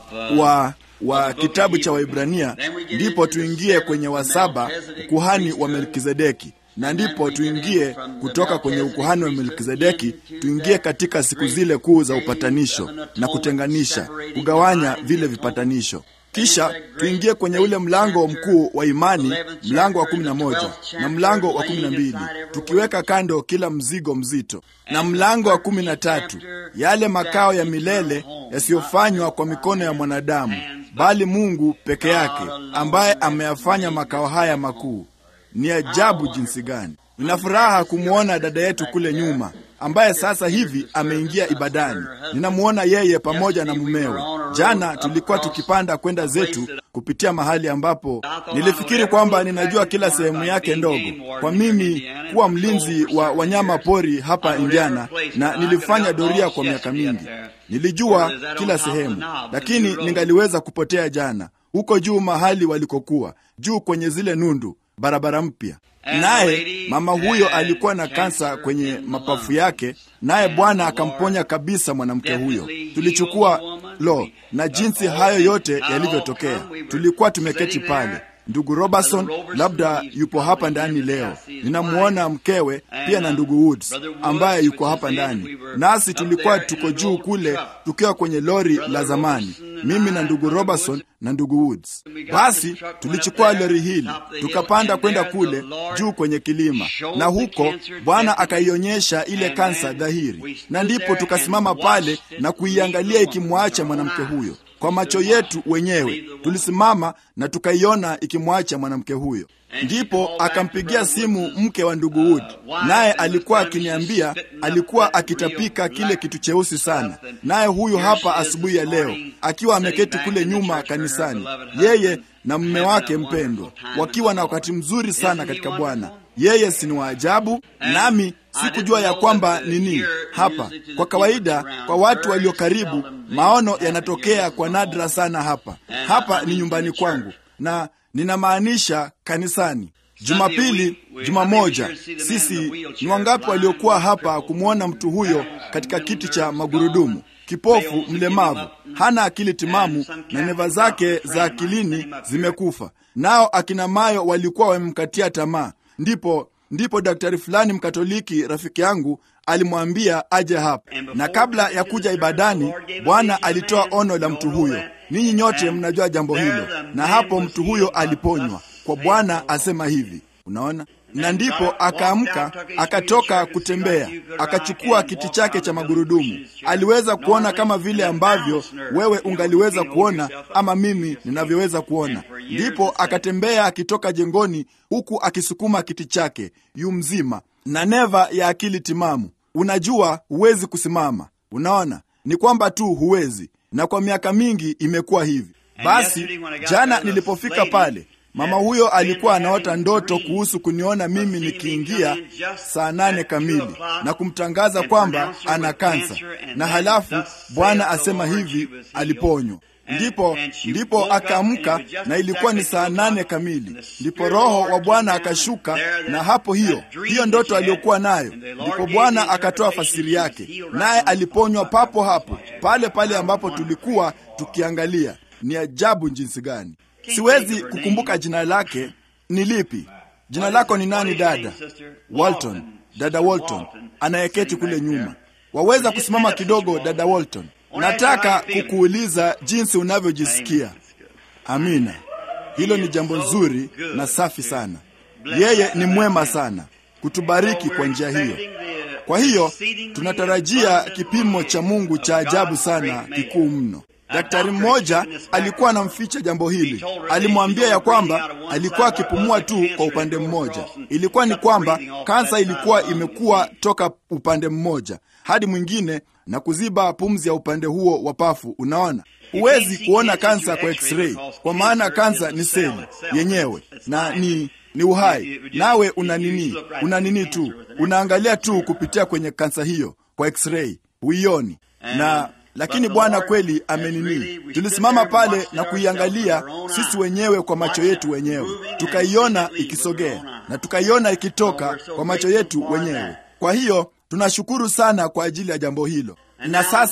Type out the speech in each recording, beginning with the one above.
wa wa kitabu cha Waibrania, ndipo tuingie kwenye wa saba, ukuhani wa Melkizedeki, na ndipo tuingie kutoka kwenye ukuhani wa Melkizedeki tuingie katika siku zile kuu za upatanisho na kutenganisha, kugawanya vile vipatanisho kisha tuingie kwenye ule mlango mkuu wa imani, mlango wa kumi na moja na mlango wa kumi na mbili tukiweka kando kila mzigo mzito, na mlango wa kumi na tatu yale makao ya milele yasiyofanywa kwa mikono ya mwanadamu, bali Mungu peke yake ambaye ameyafanya makao haya makuu. Ni ajabu jinsi gani! Nina furaha kumwona dada yetu kule nyuma ambaye sasa hivi ameingia ibadani. Ninamwona yeye pamoja na mumewe. Jana tulikuwa tukipanda kwenda zetu kupitia mahali ambapo nilifikiri kwamba ninajua kila sehemu yake ndogo, kwa mimi kuwa mlinzi wa wanyama pori hapa Indiana, na nilifanya doria kwa miaka mingi. Nilijua kila sehemu, lakini ningaliweza kupotea jana huko juu mahali walikokuwa juu kwenye zile nundu, barabara mpya naye mama huyo alikuwa na kansa kwenye mapafu yake, naye Bwana akamponya kabisa mwanamke huyo. Tulichukua lo, na jinsi hayo yote yalivyotokea, tulikuwa tumeketi pale. Ndugu Robertson labda yupo hapa ndani leo, ninamwona mkewe pia na ndugu Woods ambaye yuko hapa ndani nasi. Tulikuwa tuko juu kule tukiwa kwenye lori la zamani, mimi na ndugu Robertson na ndugu Woods. Basi tulichukua lori hili tukapanda kwenda kule juu kwenye kilima, na huko Bwana akaionyesha ile kansa dhahiri, na ndipo tukasimama pale na kuiangalia ikimwacha mwanamke huyo kwa macho yetu wenyewe. Tulisimama na tukaiona ikimwacha mwanamke huyo. Ndipo akampigia simu mke wa ndugu Wood, naye alikuwa akiniambia alikuwa akitapika kile kitu cheusi sana. Naye huyu hapa asubuhi ya leo akiwa ameketi kule nyuma kanisani, yeye na mume wake mpendwa, wakiwa na wakati mzuri sana katika Bwana. Yeye si ni wa ajabu, nami sikujua ya kwamba nini hapa. Kwa kawaida, kwa watu walio karibu, maono yanatokea kwa nadra sana hapa. Hapa ni nyumbani kwangu, na ninamaanisha kanisani. Jumapili, juma moja, sisi ni wangapi waliokuwa hapa kumwona mtu huyo katika kiti cha magurudumu, kipofu, mlemavu, hana akili timamu, na neva zake za akilini zimekufa, nao akina Mayo walikuwa wamemkatia tamaa. Ndipo ndipo daktari fulani mkatoliki rafiki yangu alimwambia aje hapa, na kabla ya kuja ibadani, Bwana alitoa ono la mtu huyo. Ninyi nyote mnajua jambo hilo, na hapo mtu huyo aliponywa kwa Bwana asema hivi. Unaona, na ndipo akaamka akatoka kutembea, akachukua kiti chake cha magurudumu. Aliweza kuona kama vile ambavyo wewe ungaliweza kuona ama mimi ninavyoweza kuona. Ndipo akatembea akitoka jengoni, huku akisukuma kiti chake, yu mzima na neva ya akili timamu. Unajua, huwezi kusimama. Unaona, ni kwamba tu huwezi, na kwa miaka mingi imekuwa hivi. Basi jana nilipofika pale mama huyo alikuwa anaota ndoto kuhusu kuniona mimi nikiingia saa nane kamili na kumtangaza kwamba ana kansa, na halafu Bwana asema hivi aliponywa. Ndipo ndipo akaamka, na ilikuwa ni saa nane kamili. Ndipo Roho wa Bwana akashuka, na hapo hiyo hiyo ndoto aliyokuwa nayo, ndipo Bwana akatoa fasiri yake, naye aliponywa papo hapo pale pale ambapo tulikuwa tukiangalia. Ni ajabu jinsi gani! Siwezi kukumbuka jina lake ni lipi. Jina lako ni nani, dada? Walton, dada Walton anayeketi kule nyuma. Waweza kusimama kidogo, dada Walton? Nataka kukuuliza jinsi unavyojisikia. Amina, hilo ni jambo nzuri na safi sana. Yeye ni mwema sana kutubariki kwa njia hiyo. Kwa hiyo tunatarajia kipimo cha Mungu cha ajabu sana, kikuu mno. Daktari mmoja alikuwa anamficha jambo hili. Alimwambia ya kwamba alikuwa akipumua tu kwa upande mmoja. Ilikuwa ni kwamba kansa ilikuwa imekuwa toka upande mmoja hadi mwingine na kuziba pumzi ya upande huo wa pafu. Unaona, huwezi kuona kansa kwa x-ray, kwa maana kansa ni seli yenyewe na ni ni uhai, nawe una nini, una nini tu, unaangalia tu kupitia kwenye kansa hiyo kwa x-ray, huioni na lakini Bwana kweli amenini. Tulisimama pale na kuiangalia sisi wenyewe kwa macho yetu wenyewe, tukaiona ikisogea na tukaiona ikitoka kwa macho yetu wenyewe. Kwa hiyo tunashukuru sana kwa ajili ya jambo hilo. Na sasa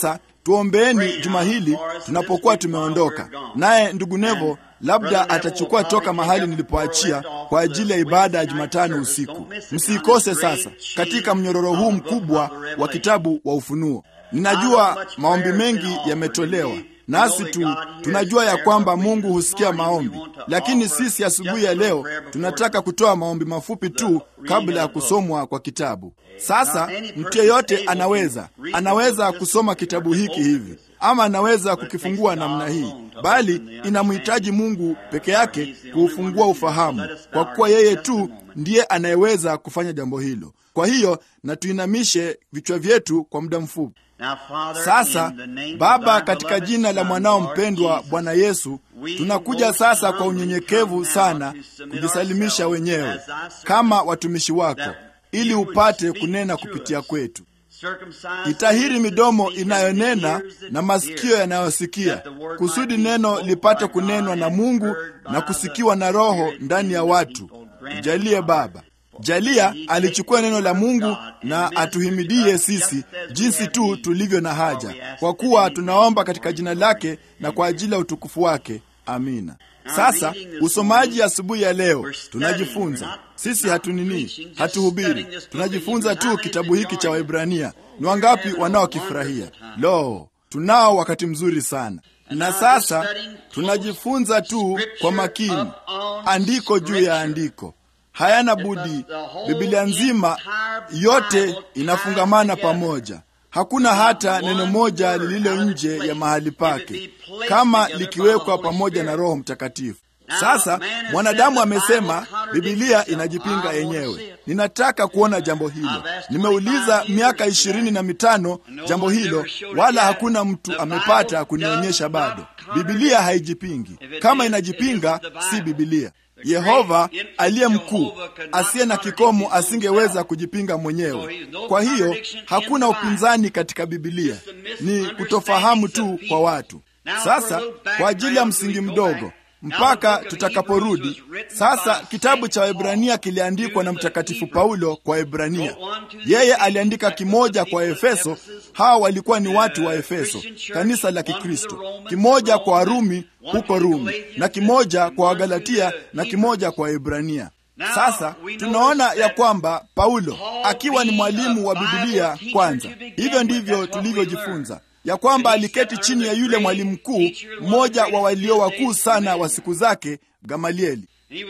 tuombeeni juma hili tunapokuwa tumeondoka. Naye ndugu Nevo labda atachukua toka mahali nilipoachia kwa ajili ya ibada ya Jumatano usiku. Msiikose sasa katika mnyororo huu mkubwa wa kitabu wa Ufunuo. Ninajua maombi mengi yametolewa nasi tu tunajua ya kwamba Mungu husikia maombi, lakini sisi asubuhi ya, ya leo tunataka kutoa maombi mafupi tu kabla ya kusomwa kwa kitabu. Sasa mtu yeyote anaweza anaweza kusoma kitabu hiki hivi ama anaweza kukifungua namna hii, bali inamhitaji Mungu peke yake kuufungua ufahamu, kwa kuwa yeye tu ndiye anayeweza kufanya jambo hilo. Kwa hiyo na tuinamishe vichwa vyetu kwa muda mfupi. Sasa Baba, katika jina la mwanao mpendwa Bwana Yesu, tunakuja sasa kwa unyenyekevu sana kujisalimisha wenyewe kama watumishi wako, ili upate kunena kupitia kwetu. Itahiri midomo inayonena na masikio yanayosikia, kusudi neno lipate kunenwa na Mungu na kusikiwa na Roho ndani ya watu. Jalie Baba, jalia alichukua neno la Mungu na atuhimidie sisi jinsi tu tulivyo na haja, kwa kuwa tunaomba katika jina lake na kwa ajili ya utukufu wake. Amina. Sasa usomaji asubuhi ya, ya leo tunajifunza sisi, hatunini, hatuhubiri, tunajifunza tu kitabu hiki cha Waebrania. Ni wangapi wanaokifurahia? Lo, tunao wakati mzuri sana. Na sasa tunajifunza tu kwa makini, andiko juu ya andiko hayana budi. Biblia nzima yote inafungamana pamoja. Hakuna hata neno moja lililo nje ya mahali pake, kama likiwekwa pamoja na Roho Mtakatifu. Sasa mwanadamu amesema Bibilia inajipinga yenyewe. Ninataka kuona jambo hilo. Nimeuliza miaka ishirini na mitano jambo hilo, wala hakuna mtu amepata kunionyesha bado. Bibilia haijipingi. Kama inajipinga, si Bibilia. Yehova aliye mkuu asiye na kikomo asingeweza kujipinga mwenyewe. Kwa hiyo hakuna upinzani katika Bibilia, ni kutofahamu tu kwa watu. Sasa kwa ajili ya msingi mdogo mpaka tutakaporudi sasa. Kitabu cha Waebrania kiliandikwa na Mtakatifu Paulo kwa Ebrania. Yeye aliandika kimoja kwa Efeso, hawa walikuwa ni watu wa Efeso, kanisa la Kikristo, kimoja kwa Warumi huko Rumi, na kimoja kwa Wagalatia na kimoja kwa Ebrania. Sasa tunaona ya kwamba Paulo akiwa ni mwalimu wa Bibilia kwanza, hivyo ndivyo tulivyojifunza ya kwamba aliketi chini ya yule mwalimu mkuu, mmoja wa walio wakuu sana wa siku zake, Gamalieli,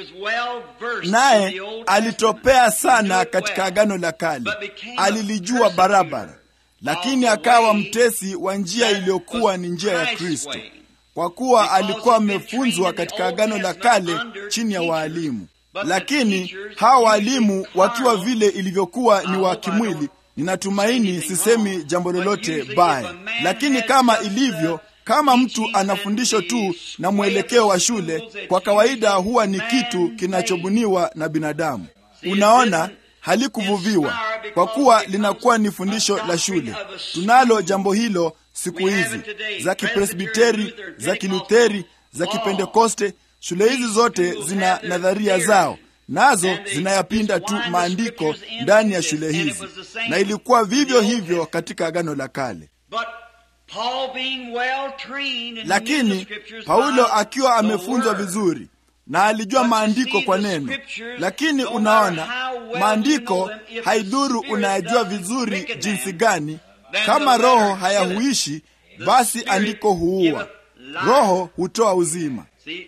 naye alitopea sana katika Agano la Kale, alilijua barabara, lakini akawa mtesi wa njia iliyokuwa ni njia ya Kristo, kwa kuwa alikuwa amefunzwa katika Agano la Kale chini ya waalimu. Lakini hawa waalimu wakiwa vile ilivyokuwa ni wa kimwili Ninatumaini sisemi jambo lolote baya, lakini kama ilivyo, kama mtu ana fundisho tu na mwelekeo wa shule, kwa kawaida huwa ni kitu kinachobuniwa na binadamu. Unaona, halikuvuviwa kwa kuwa linakuwa ni fundisho la shule. Tunalo jambo hilo siku hizi za Kipresbiteri, za Kilutheri, za Kipentekoste. Shule hizi zote zina nadharia zao nazo zinayapinda tu maandiko ndani ya shule hizi, na ilikuwa vivyo hivyo katika Agano la Kale. Lakini Paulo akiwa amefunzwa vizuri na alijua maandiko kwa neno. Lakini unaona, maandiko haidhuru unayajua vizuri jinsi gani, kama Roho hayahuishi, basi andiko huua. Roho hutoa uzima.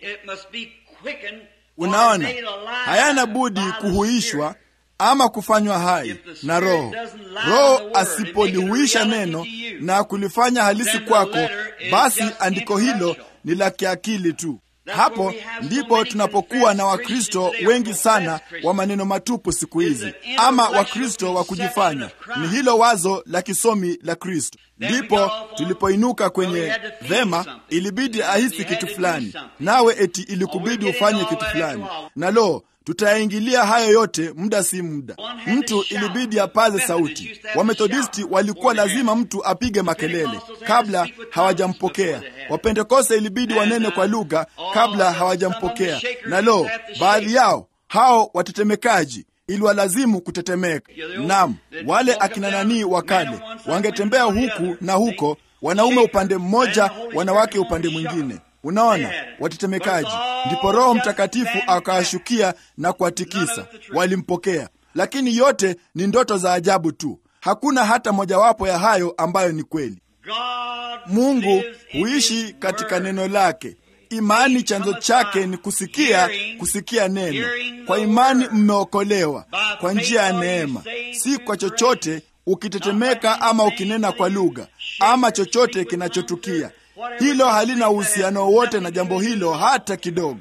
Unaona, hayana budi kuhuishwa ama kufanywa hai na Roho. Roho asipolihuisha neno na kulifanya halisi kwako, basi andiko hilo ni la kiakili tu. Hapo ndipo tunapokuwa na Wakristo wengi sana wa maneno matupu siku hizi, ama Wakristo wa kujifanya. Ni hilo wazo la kisomi la Kristo. Ndipo tulipoinuka kwenye vema, ilibidi ahisi kitu fulani, nawe eti ilikubidi ufanye kitu fulani, na lo tutayaingilia hayo yote muda si muda. Mtu ilibidi apaze sauti. Wamethodisti walikuwa lazima mtu apige makelele kabla hawajampokea. Wapentekoste ilibidi wanene kwa lugha kabla hawajampokea, na lo, baadhi yao hao watetemekaji iliwalazimu kutetemeka. Naam, wale akina nanii wa kale wangetembea huku na huko wanaume upande mmoja, wanawake upande mwingine. Unaona watetemekaji. Ndipo Roho Mtakatifu akawashukia na kuwatikisa, walimpokea. Lakini yote ni ndoto za ajabu tu, hakuna hata mojawapo ya hayo ambayo ni kweli. Mungu huishi katika neno lake. Imani chanzo chake ni kusikia, kusikia neno. Kwa imani mmeokolewa kwa njia ya neema, si kwa chochote, ukitetemeka ama ukinena kwa lugha ama chochote kinachotukia. Hilo halina uhusiano wowote na jambo hilo hata kidogo.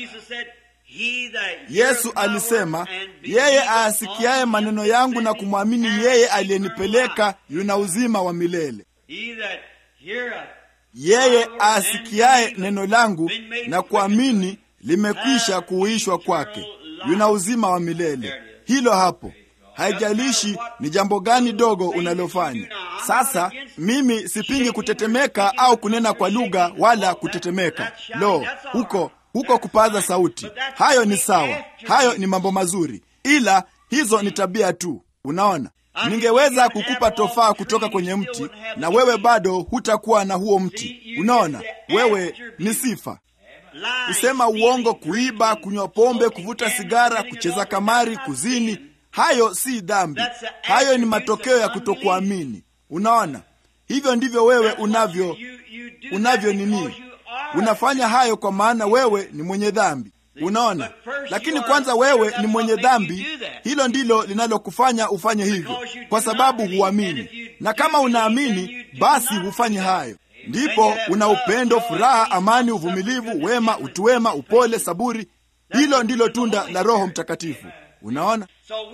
Yesu alisema, yeye aasikiaye maneno yangu na kumwamini yeye aliyenipeleka yuna uzima wa milele. Yeye aasikiaye neno langu na kuamini limekwisha kuuishwa kwake, yuna uzima wa milele. Hilo hapo. Haijalishi ni jambo gani dogo unalofanya. Sasa mimi sipingi kutetemeka au kunena kwa lugha wala kutetemeka. Lo, huko huko kupaza sauti, hayo ni sawa, hayo ni mambo mazuri, ila hizo ni tabia tu. Unaona, ningeweza kukupa tofaa kutoka kwenye mti na wewe bado hutakuwa na huo mti. Unaona, wewe ni sifa kusema uongo, kuiba, kunywa pombe, kuvuta sigara, kucheza kamari, kuzini Hayo si dhambi, hayo ni matokeo ya kutokuamini. Unaona, hivyo ndivyo wewe unavyo unavyo nini, unafanya hayo kwa maana wewe ni mwenye dhambi. Unaona, lakini kwanza wewe ni mwenye dhambi. Hilo ndilo linalokufanya ufanye hivyo, kwa sababu huamini, na kama unaamini, basi hufanye hayo. Ndipo una upendo, furaha, amani, uvumilivu, wema, utu wema, upole, saburi. Hilo ndilo tunda la Roho Mtakatifu. Unaona,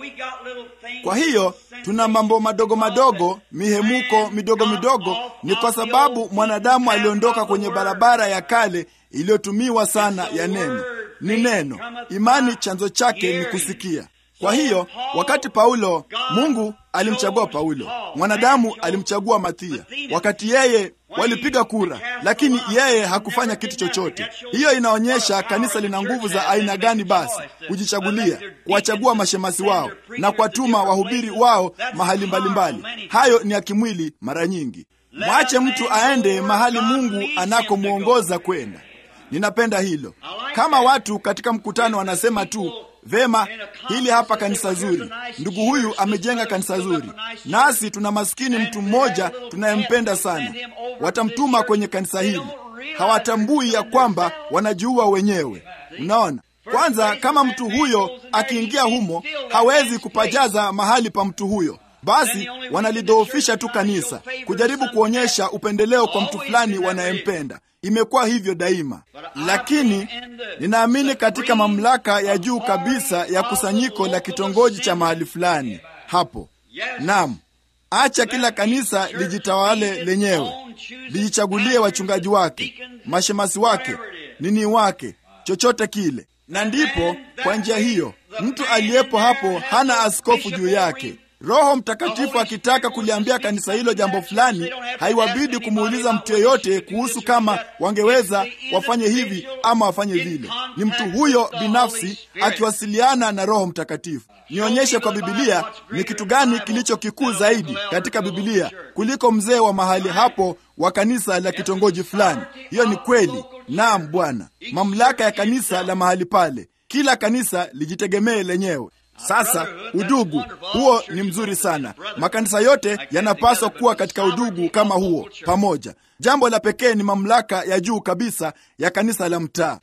kwa hiyo tuna mambo madogo madogo, mihemuko midogo midogo. Ni kwa sababu mwanadamu aliondoka kwenye barabara ya kale iliyotumiwa sana ya neno. Ni neno. Imani chanzo chake ni kusikia. Kwa hiyo wakati Paulo, Mungu alimchagua Paulo, mwanadamu alimchagua Mathia, wakati yeye walipiga kura, lakini yeye hakufanya kitu chochote. Hiyo inaonyesha kanisa lina nguvu za aina gani? Basi kujichagulia, kuwachagua mashemasi wao na kuwatuma wahubiri wao mahali mbalimbali mbali. Hayo ni ya kimwili mara nyingi. Mwache mtu aende mahali Mungu anakomwongoza kwenda. Ninapenda hilo. Kama watu katika mkutano wanasema tu Vema, hili hapa kanisa zuri, ndugu huyu amejenga kanisa zuri, nasi tuna maskini mtu mmoja tunayempenda sana, watamtuma kwenye kanisa hili. Hawatambui ya kwamba wanajiua wenyewe. Unaona, kwanza, kama mtu huyo akiingia humo, hawezi kupajaza mahali pa mtu huyo, basi wanalidhoofisha tu kanisa, kujaribu kuonyesha upendeleo kwa mtu fulani wanayempenda. Imekuwa hivyo daima, lakini ninaamini katika mamlaka ya juu kabisa ya kusanyiko la kitongoji cha mahali fulani hapo. Naam, acha kila kanisa lijitawale lenyewe, lijichagulie wachungaji wake, mashemasi wake, nini wake, chochote kile, na ndipo kwa njia hiyo mtu aliyepo hapo hana askofu juu yake. Roho Mtakatifu akitaka kuliambia kanisa hilo jambo fulani, haiwabidi kumuuliza mtu yeyote kuhusu kama wangeweza wafanye hivi ama wafanye vile. Ni mtu huyo binafsi akiwasiliana na Roho Mtakatifu. Nionyeshe kwa Bibilia ni kitu gani kilicho kikuu zaidi katika Bibilia kuliko mzee wa mahali hapo wa kanisa la kitongoji fulani. Hiyo ni kweli. Naam Bwana, mamlaka ya kanisa la mahali pale. Kila kanisa lijitegemee lenyewe. Sasa udugu huo ni mzuri sana. Makanisa yote yanapaswa kuwa katika udugu kama huo pamoja. Jambo la pekee ni mamlaka ya juu kabisa ya kanisa la mtaa.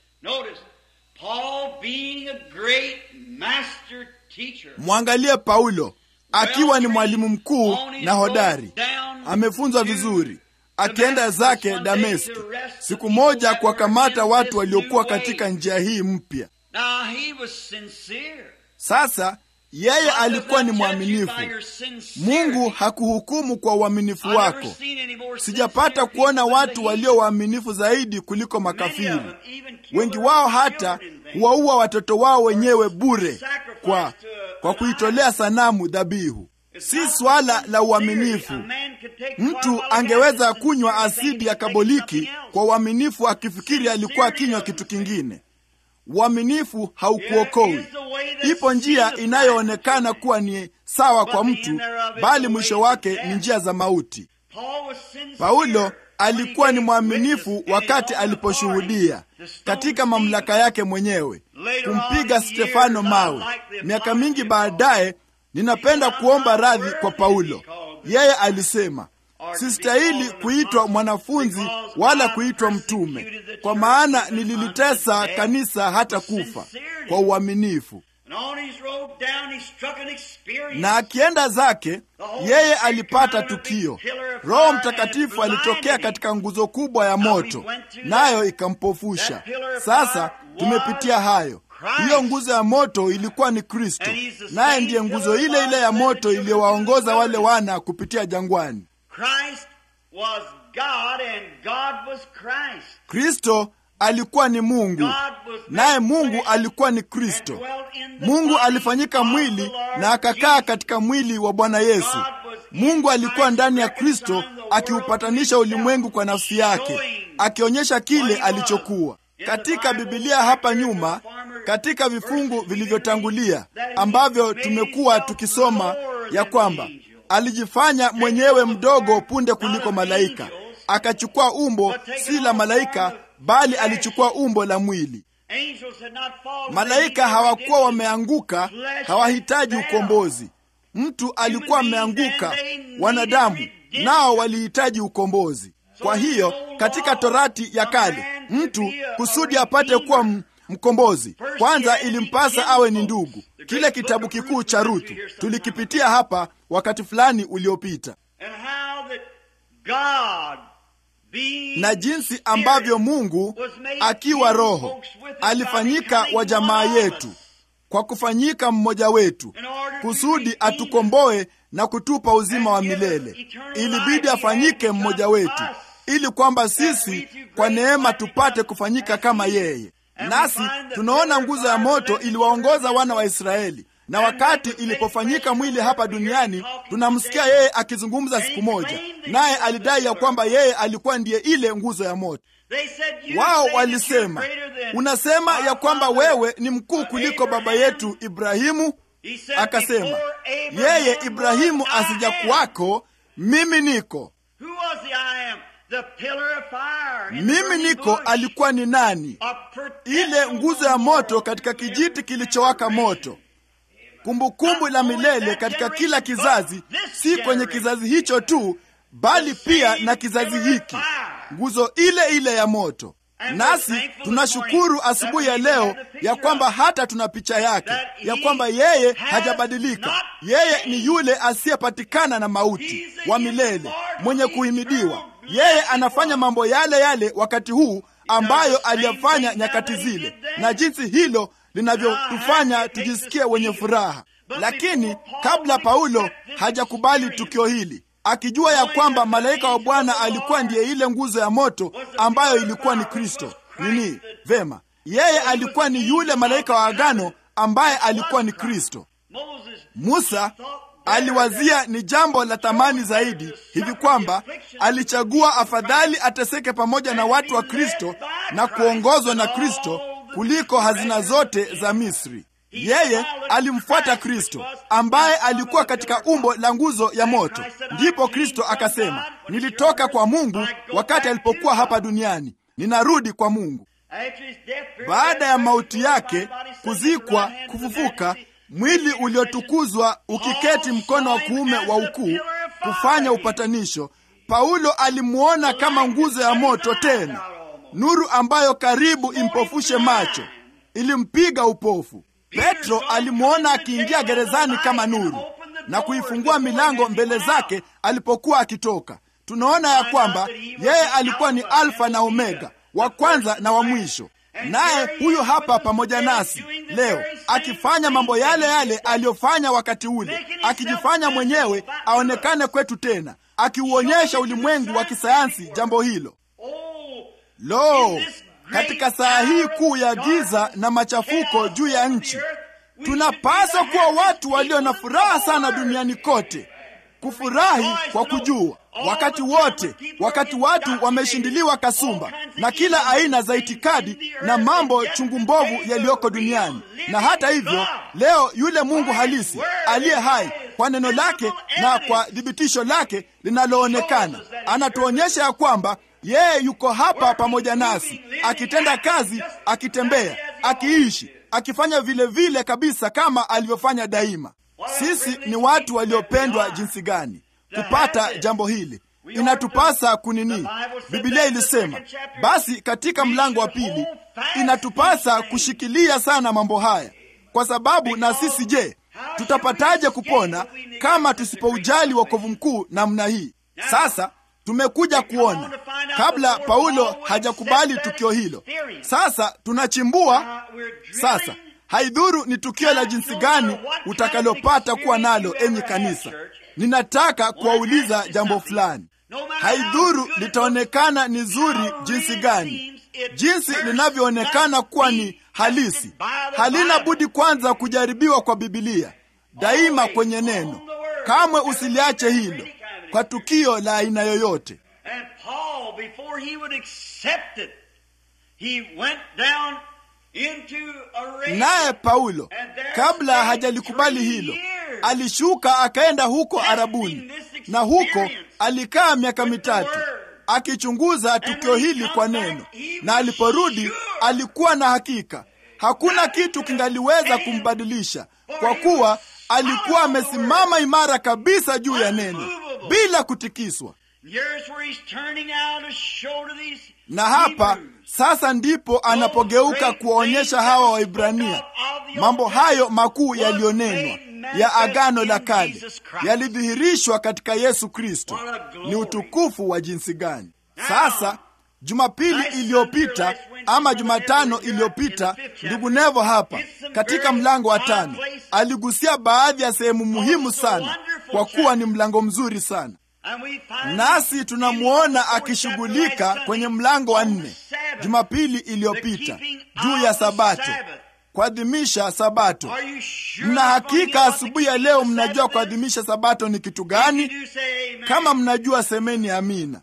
Mwangalie Paulo akiwa ni mwalimu mkuu na hodari, amefunzwa vizuri, akienda zake Dameski, siku moja kuwakamata watu waliokuwa katika njia hii mpya. Sasa yeye alikuwa ni mwaminifu. Mungu hakuhukumu kwa uaminifu wako. Sijapata kuona watu walio waaminifu zaidi kuliko makafiri. Wengi wao hata huwaua watoto wao wenyewe bure kwa, kwa kuitolea sanamu dhabihu. Si swala la uaminifu. Mtu angeweza kunywa asidi ya kaboliki kwa uaminifu akifikiri alikuwa akinywa kitu kingine. Uaminifu haukuokoi. Ipo njia inayoonekana kuwa ni sawa kwa mtu, bali mwisho wake ni njia za mauti. Paulo alikuwa ni mwaminifu wakati aliposhuhudia katika mamlaka yake mwenyewe kumpiga Stefano mawe. Miaka mingi baadaye, ninapenda kuomba radhi kwa Paulo. Yeye alisema, sistahili kuitwa mwanafunzi wala kuitwa mtume, kwa maana nililitesa kanisa hata kufa kwa uaminifu. Na akienda zake, yeye alipata tukio. Roho Mtakatifu alitokea katika nguzo kubwa ya moto, nayo ikampofusha. Sasa tumepitia hayo. Hiyo nguzo ya moto ilikuwa ni Kristo, naye ndiye nguzo ile ile ya moto iliyowaongoza wale wana kupitia jangwani. Kristo alikuwa ni Mungu, naye Mungu alikuwa ni Kristo. Mungu alifanyika mwili na akakaa katika mwili wa Bwana Yesu. Mungu alikuwa ndani ya Kristo akiupatanisha ulimwengu kwa nafsi yake, akionyesha kile alichokuwa. Katika Bibilia hapa nyuma, katika vifungu vilivyotangulia ambavyo tumekuwa tukisoma ya kwamba alijifanya mwenyewe mdogo punde kuliko malaika, akachukua umbo si la malaika, bali alichukua umbo la mwili. Malaika hawakuwa wameanguka, hawahitaji ukombozi. Mtu alikuwa ameanguka, wanadamu nao walihitaji ukombozi. Kwa hiyo katika Torati ya kale, mtu kusudi apate kuwa mkombozi, kwanza ilimpasa awe ni ndugu. Kile kitabu kikuu cha Ruthu tulikipitia hapa wakati fulani uliopita, na jinsi ambavyo Mungu akiwa Roho alifanyika wa jamaa yetu kwa kufanyika mmoja wetu kusudi atukomboe na kutupa uzima wa milele. Ilibidi afanyike mmoja wetu ili kwamba sisi kwa neema tupate kufanyika kama yeye. Nasi tunaona nguzo ya moto iliwaongoza wana wa Israeli, na wakati ilipofanyika mwili hapa duniani, tunamsikia yeye akizungumza siku moja, naye alidai ya kwamba yeye alikuwa ndiye ile nguzo ya moto. Wao walisema, unasema ya kwamba wewe ni mkuu kuliko baba yetu Ibrahimu? Akasema, yeye Ibrahimu asija kwako, mimi niko. Mimi niko alikuwa ni nani? Ile nguzo ya moto katika kijiti kilichowaka moto, kumbukumbu la milele katika kila kizazi, si kwenye kizazi hicho tu, bali pia na kizazi hiki, nguzo ile ile ya moto. Nasi tunashukuru asubuhi ya leo ya kwamba hata tuna picha yake, ya kwamba yeye hajabadilika. Yeye ni yule asiyepatikana na mauti, wa milele, mwenye kuhimidiwa. Yeye anafanya mambo yale yale wakati huu ambayo aliyafanya nyakati zile, na jinsi hilo linavyotufanya tujisikie wenye furaha. Lakini kabla Paulo hajakubali tukio hili akijua ya kwamba malaika wa Bwana alikuwa ndiye ile nguzo ya moto ambayo ilikuwa ni Kristo. Nini? Vema, yeye alikuwa ni yule malaika wa agano ambaye alikuwa ni Kristo. Musa aliwazia ni jambo la thamani zaidi hivi kwamba alichagua afadhali ateseke pamoja na watu wa Kristo na kuongozwa na Kristo kuliko hazina zote za Misri. Yeye alimfuata Kristo ambaye alikuwa katika umbo la nguzo ya moto. Ndipo Kristo akasema, nilitoka kwa Mungu wakati alipokuwa hapa duniani, ninarudi kwa Mungu. Baada ya mauti yake, kuzikwa, kufufuka, mwili uliotukuzwa ukiketi mkono wa kuume wa ukuu kufanya upatanisho, Paulo alimwona kama nguzo ya moto tena, nuru ambayo karibu impofushe macho, ilimpiga upofu. Petro alimwona akiingia gerezani kama nuru na kuifungua milango mbele zake alipokuwa akitoka. Tunaona ya kwamba yeye alikuwa ni Alfa na Omega, wa kwanza na wa mwisho. Naye huyu hapa pamoja nasi leo akifanya mambo yale yale aliyofanya wakati ule, akijifanya mwenyewe aonekane kwetu tena, akiuonyesha ulimwengu wa kisayansi jambo hilo. Lo, katika saa hii kuu ya giza na machafuko juu ya nchi, tunapaswa kuwa watu walio na furaha sana duniani kote, kufurahi kwa kujua wakati wote, wakati watu wameshindiliwa kasumba na kila aina za itikadi na mambo chungu mbovu yaliyoko duniani. Na hata hivyo, leo yule Mungu halisi aliye hai kwa neno lake na kwa thibitisho lake linaloonekana anatuonyesha ya kwamba yeye yuko hapa pamoja nasi, akitenda kazi, akitembea, akiishi, akifanya vile vile kabisa kama alivyofanya daima. Sisi ni watu waliopendwa jinsi gani kupata jambo hili inatupasa kunini? Biblia ilisema basi katika mlango wa pili, inatupasa kushikilia sana mambo haya, kwa sababu na sisi je, tutapataje kupona kama tusipoujali wokovu mkuu namna hii? Sasa tumekuja kuona kabla Paulo hajakubali tukio hilo. Sasa tunachimbua sasa. Haidhuru ni tukio la jinsi gani utakalopata kuwa nalo, enyi kanisa, ninataka kuwauliza jambo fulani. Haidhuru litaonekana ni zuri jinsi gani, jinsi linavyoonekana kuwa ni halisi, halina budi kwanza kujaribiwa kwa Bibilia, daima kwenye neno. Kamwe usiliache hilo kwa tukio la aina yoyote. Naye Paulo kabla hajalikubali hilo, alishuka akaenda huko Arabuni, na huko alikaa miaka mitatu akichunguza tukio hili kwa neno, na aliporudi alikuwa na hakika hakuna kitu kingaliweza kumbadilisha, kwa kuwa alikuwa amesimama imara kabisa juu ya neno bila kutikiswa. Na hapa sasa ndipo anapogeuka kuwaonyesha hawa Waibrania mambo hayo makuu yaliyonenwa ya Agano la Kale yalidhihirishwa katika Yesu Kristo. Ni utukufu wa jinsi gani! Sasa Jumapili iliyopita ama Jumatano iliyopita, ndugu Nevo hapa katika mlango wa tano aligusia baadhi ya sehemu muhimu sana, kwa kuwa ni mlango mzuri sana nasi tunamwona akishughulika kwenye mlango wa nne Jumapili iliyopita juu ya Sabato, kuadhimisha Sabato. Mna hakika asubuhi ya leo mnajua kuadhimisha Sabato ni kitu gani? Kama mnajua, semeni amina.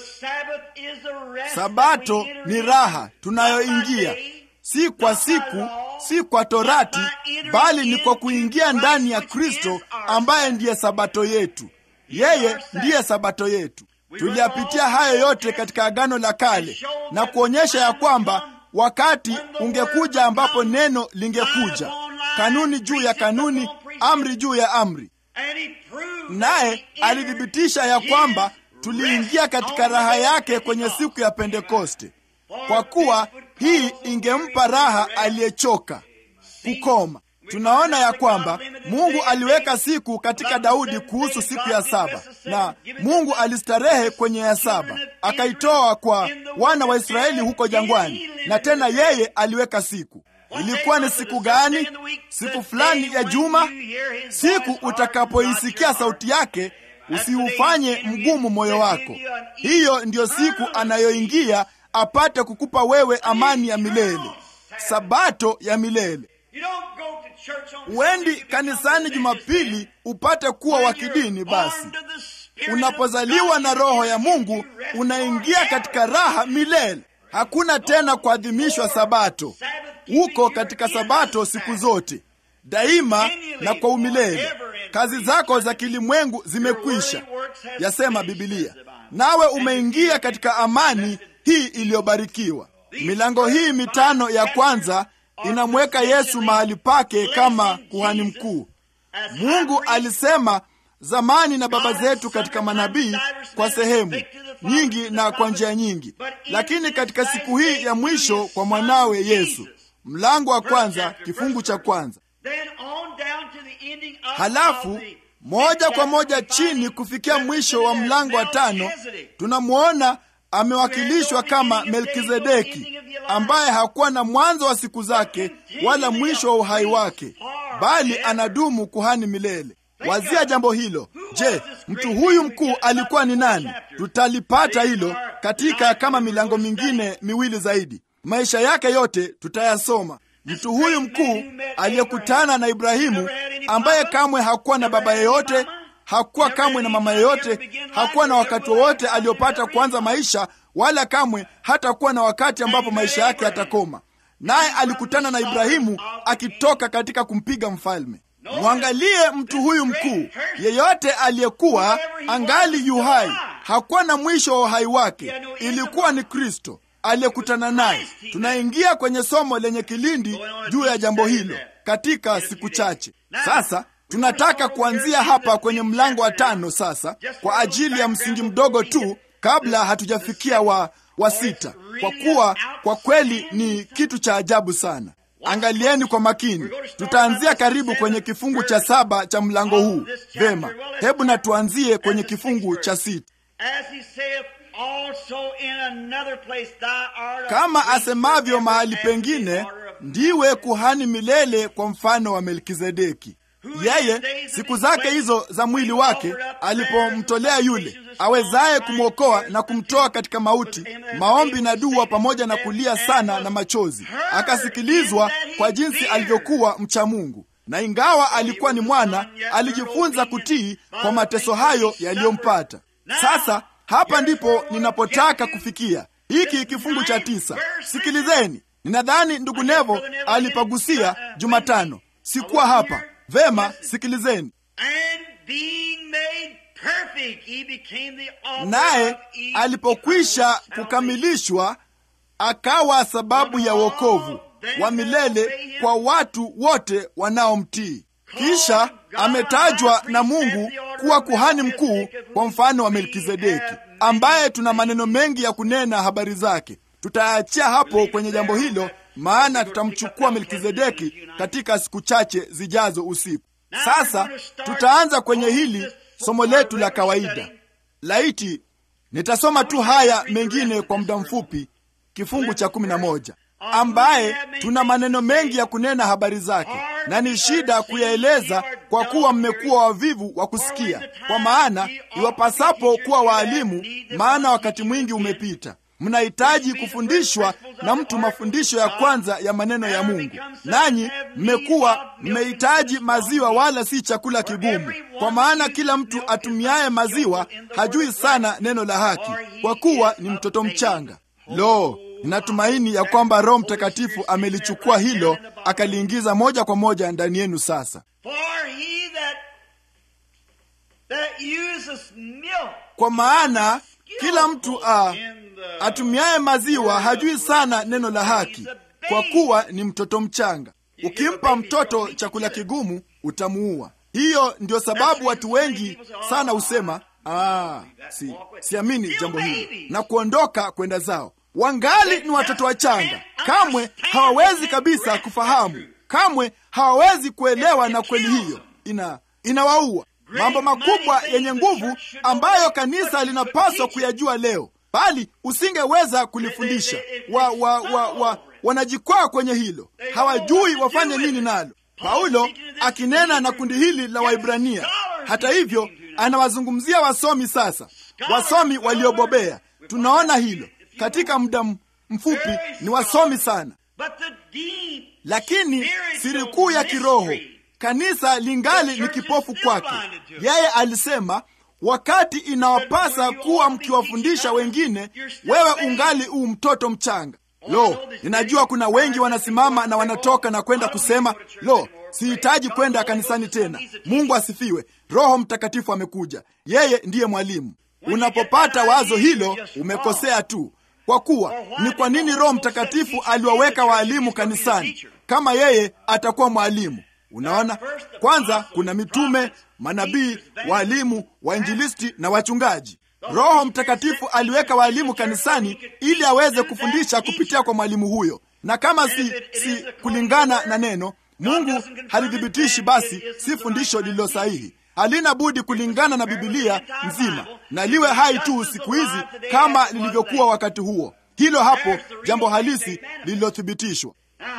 Sabato ni raha tunayoingia, si kwa siku, si kwa torati, bali ni kwa kuingia ndani ya Kristo ambaye ndiye Sabato yetu. Yeye ndiye Sabato yetu. Tuliyapitia hayo yote katika Agano la Kale na kuonyesha ya kwamba wakati ungekuja ambapo neno lingekuja, kanuni juu ya kanuni, amri juu ya amri, naye alithibitisha ya kwamba tuliingia katika raha yake kwenye siku ya Pentekoste, kwa kuwa hii ingempa raha aliyechoka kukoma. Tunaona ya kwamba Mungu aliweka siku katika Daudi kuhusu siku ya saba, na Mungu alistarehe kwenye ya saba, akaitoa kwa wana wa Israeli huko jangwani, na tena yeye aliweka siku. Ilikuwa ni siku gani? Siku fulani ya juma. Siku utakapoisikia sauti yake, usiufanye mgumu moyo wako. Hiyo ndiyo siku anayoingia apate kukupa wewe amani ya milele, sabato ya milele. Huendi kanisani Jumapili upate kuwa wa kidini. Basi unapozaliwa na Roho ya Mungu unaingia katika raha milele. Hakuna tena kuadhimishwa Sabato. Uko katika Sabato siku zote, daima na kwa umilele. Kazi zako za kilimwengu zimekwisha, yasema Bibilia, nawe umeingia katika amani hii iliyobarikiwa. Milango hii mitano ya kwanza inamweka Yesu mahali pake kama kuhani mkuu. Mungu alisema zamani na baba zetu katika manabii kwa sehemu nyingi na kwa njia nyingi, lakini katika siku hii ya mwisho kwa mwanawe Yesu. Mlango wa kwanza kifungu cha kwanza. Halafu moja kwa moja chini kufikia mwisho wa mlango wa tano tunamwona amewakilishwa kama Melkizedeki ambaye hakuwa na mwanzo wa siku zake wala mwisho wa uhai wake, bali anadumu kuhani milele. Wazia jambo hilo. Je, mtu huyu mkuu alikuwa ni nani? Tutalipata hilo katika kama milango mingine miwili zaidi. Maisha yake yote tutayasoma. Mtu huyu mkuu aliyekutana na Ibrahimu ambaye kamwe hakuwa na baba yeyote, hakuwa kamwe na mama yeyote, hakuwa na wakati wowote aliopata kuanza maisha, wala kamwe hatakuwa na wakati ambapo maisha yake yatakoma. Naye alikutana na Ibrahimu akitoka katika kumpiga mfalme. Mwangalie mtu huyu mkuu, yeyote aliyekuwa angali yu hai, hakuwa na mwisho wa uhai wake, ilikuwa ni Kristo aliyekutana naye. Tunaingia kwenye somo lenye kilindi juu ya jambo hilo katika siku chache. Sasa tunataka kuanzia hapa kwenye mlango wa tano sasa, kwa ajili ya msingi mdogo tu, kabla hatujafikia wa, wa sita, kwa kuwa kwa kweli ni kitu cha ajabu sana. Angalieni kwa makini, tutaanzia karibu kwenye kifungu cha saba cha mlango huu. Vema, hebu na tuanzie kwenye kifungu cha sita. Kama asemavyo mahali pengine, ndiwe kuhani milele kwa mfano wa Melkizedeki. Yeye siku zake hizo za mwili wake alipomtolea yule awezaye kumwokoa na kumtoa katika mauti, maombi na dua pamoja na kulia sana na machozi, akasikilizwa kwa jinsi alivyokuwa mcha Mungu, na ingawa alikuwa ni mwana, alijifunza kutii kwa mateso hayo yaliyompata. Sasa hapa ndipo ninapotaka kufikia, hiki kifungu cha tisa. Sikilizeni, ninadhani ndugu Nevo alipagusia Jumatano, sikuwa hapa. Vema, sikilizeni. Naye alipokwisha kukamilishwa, akawa sababu ya wokovu wa milele kwa watu wote wanaomtii. Kisha ametajwa na Mungu kuwa kuhani mkuu kwa mfano wa Melkizedeki, ambaye tuna maneno mengi ya kunena habari zake. Tutaachia hapo kwenye jambo hilo, maana tutamchukua Melkizedeki katika siku chache zijazo usiku. Sasa tutaanza kwenye hili somo letu la kawaida. Laiti nitasoma tu haya mengine kwa muda mfupi, kifungu cha kumi na moja ambaye tuna maneno mengi ya kunena habari zake, na ni shida kuyaeleza kwa kuwa mmekuwa wavivu wa kusikia. Kwa maana iwapasapo kuwa waalimu, maana wakati mwingi umepita. Mnahitaji kufundishwa na mtu mafundisho ya kwanza ya maneno ya Mungu, nanyi mmekuwa mmehitaji maziwa, wala si chakula kigumu. Kwa maana kila mtu atumiaye maziwa hajui sana neno la haki, kwa kuwa ni mtoto mchanga. Lo, ninatumaini ya kwamba Roho Mtakatifu amelichukua hilo akaliingiza moja kwa moja ndani yenu. Sasa kwa maana kila mtu uh, atumiaye maziwa hajui sana neno la haki, kwa kuwa ni mtoto mchanga. Ukimpa mtoto chakula kigumu utamuua. Hiyo ndio sababu watu wengi sana husema ah, si, siamini jambo hili na kuondoka kwenda zao. Wangali ni watoto wachanga, kamwe hawawezi kabisa kufahamu, kamwe hawawezi kuelewa, na kweli hiyo ina inawaua. Mambo makubwa yenye nguvu ambayo kanisa linapaswa kuyajua leo, bali usingeweza kulifundisha. wa, wa, wa, wa, wanajikwaa kwenye hilo, hawajui wafanye nini nalo. Paulo akinena na kundi hili la Waibrania, hata hivyo, anawazungumzia wasomi sasa, wasomi waliobobea. Tunaona hilo katika muda mfupi, ni wasomi sana, lakini siri kuu ya kiroho kanisa lingali ni kipofu kwake. Yeye alisema wakati inawapasa kuwa mkiwafundisha wengine, wewe ungali u mtoto mchanga. Lo, ninajua kuna wengi wanasimama na wanatoka na kwenda kusema, lo, sihitaji kwenda kanisani tena. Mungu asifiwe, Roho Mtakatifu amekuja, yeye ndiye mwalimu. Unapopata wazo hilo, umekosea tu, kwa kuwa ni kwa nini Roho Mtakatifu aliwaweka waalimu kanisani kama yeye atakuwa mwalimu? Unaona, kwanza kuna mitume, manabii, waalimu, wainjilisti na wachungaji. Roho Mtakatifu aliweka waalimu kanisani ili aweze kufundisha kupitia kwa mwalimu huyo, na kama si, si kulingana na neno Mungu halithibitishi, basi si fundisho lililo sahihi. Halina budi kulingana na Bibilia nzima na liwe hai tu siku hizi kama lilivyokuwa wakati huo. Hilo hapo jambo halisi lililothibitishwa.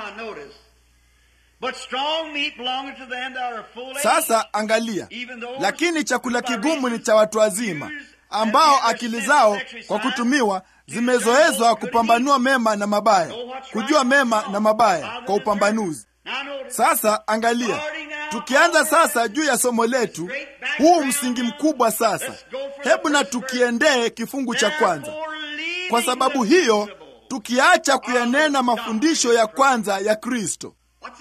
Sasa angalia, lakini chakula kigumu ni cha watu wazima ambao akili zao kwa kutumiwa zimezoezwa kupambanua mema na mabaya, kujua mema na mabaya kwa upambanuzi. Sasa angalia, tukianza sasa juu ya somo letu, huu msingi mkubwa sasa. Hebu na tukiendee kifungu cha kwanza. Kwa sababu hiyo, tukiacha kuyanena mafundisho ya kwanza ya Kristo.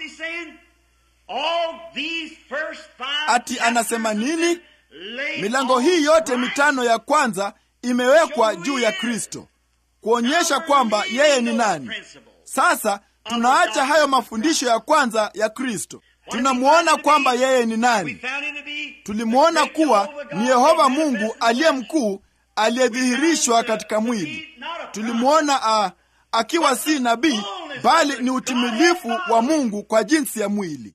Ati anasema nini? Milango hii yote mitano ya kwanza imewekwa juu ya Kristo kuonyesha kwamba yeye ni nani. Sasa tunaacha hayo mafundisho ya kwanza ya Kristo, tunamwona kwamba yeye ni nani. Tulimwona kuwa ni Yehova Mungu aliye mkuu aliyedhihirishwa katika mwili. Tulimwona uh, akiwa si nabii bali ni utimilifu wa Mungu kwa jinsi ya mwili.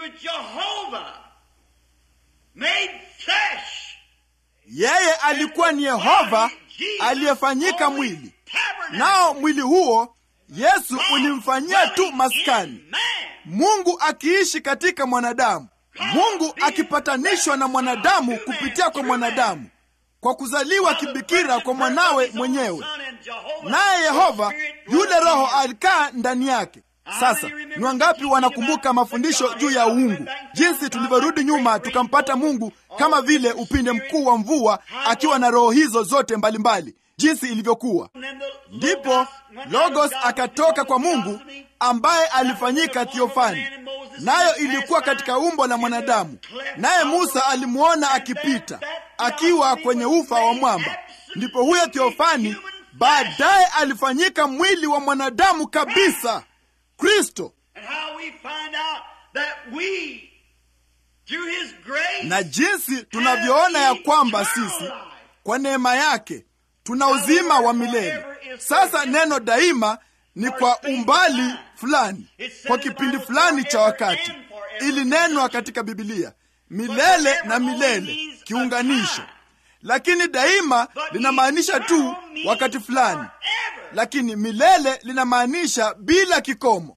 Yeye alikuwa ni Yehova aliyefanyika mwili, nao mwili huo Yesu ulimfanyia tu maskani, Mungu akiishi katika mwanadamu, Mungu akipatanishwa na mwanadamu kupitia kwa mwanadamu kwa kuzaliwa kibikira kwa mwanawe mwenyewe, naye Yehova yule Roho alikaa ndani yake. Sasa ni wangapi wanakumbuka mafundisho juu ya uungu, jinsi tulivyorudi nyuma tukampata Mungu kama vile upinde mkuu wa mvua akiwa na roho hizo zote mbalimbali mbali, jinsi ilivyokuwa. Ndipo Logos akatoka kwa Mungu ambaye alifanyika thiofani, nayo ilikuwa katika umbo la mwanadamu, naye Musa alimwona akipita akiwa kwenye ufa wa mwamba. Ndipo huyo thiofani baadaye alifanyika mwili wa mwanadamu kabisa, Kristo. Na jinsi tunavyoona ya kwamba sisi kwa neema yake tuna uzima wa milele. Sasa neno daima ni kwa umbali fulani, kwa kipindi fulani cha wakati. Ilinenwa katika Bibilia milele na milele, kiunganisho. Lakini daima linamaanisha tu wakati fulani, lakini milele linamaanisha bila kikomo.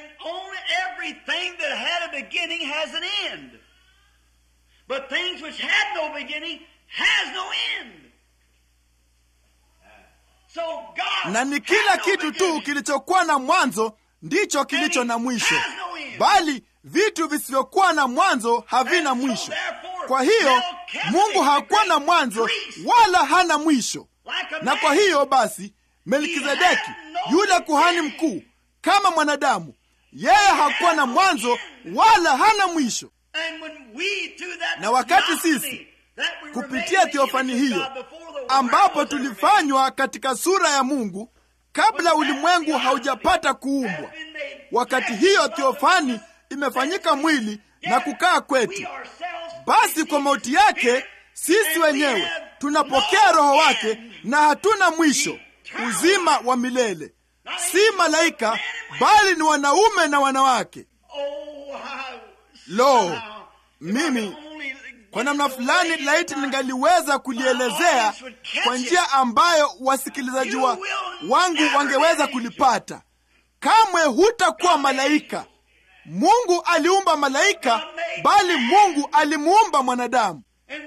na ni kila kitu tu kilichokuwa na mwanzo ndicho kilicho na mwisho, bali vitu visivyokuwa na mwanzo havina mwisho. Kwa hiyo Mungu hakuwa na mwanzo wala hana mwisho, na kwa hiyo basi Melkizedeki yule kuhani mkuu kama mwanadamu, yeye hakuwa na mwanzo wala hana mwisho. Na wakati sisi kupitia theofani hiyo ambapo tulifanywa katika sura ya Mungu kabla ulimwengu haujapata kuumbwa, wakati hiyo theofani imefanyika mwili na kukaa kwetu, basi kwa mauti yake sisi wenyewe tunapokea Roho wake na hatuna mwisho, uzima wa milele. Si malaika bali ni wanaume na wanawake. Lo, mimi kwa namna fulani laiti ningaliweza kulielezea kwa njia ambayo wasikilizaji wa wangu wangeweza kulipata. Kamwe hutakuwa malaika. Mungu aliumba malaika, bali Mungu alimuumba mwanadamu,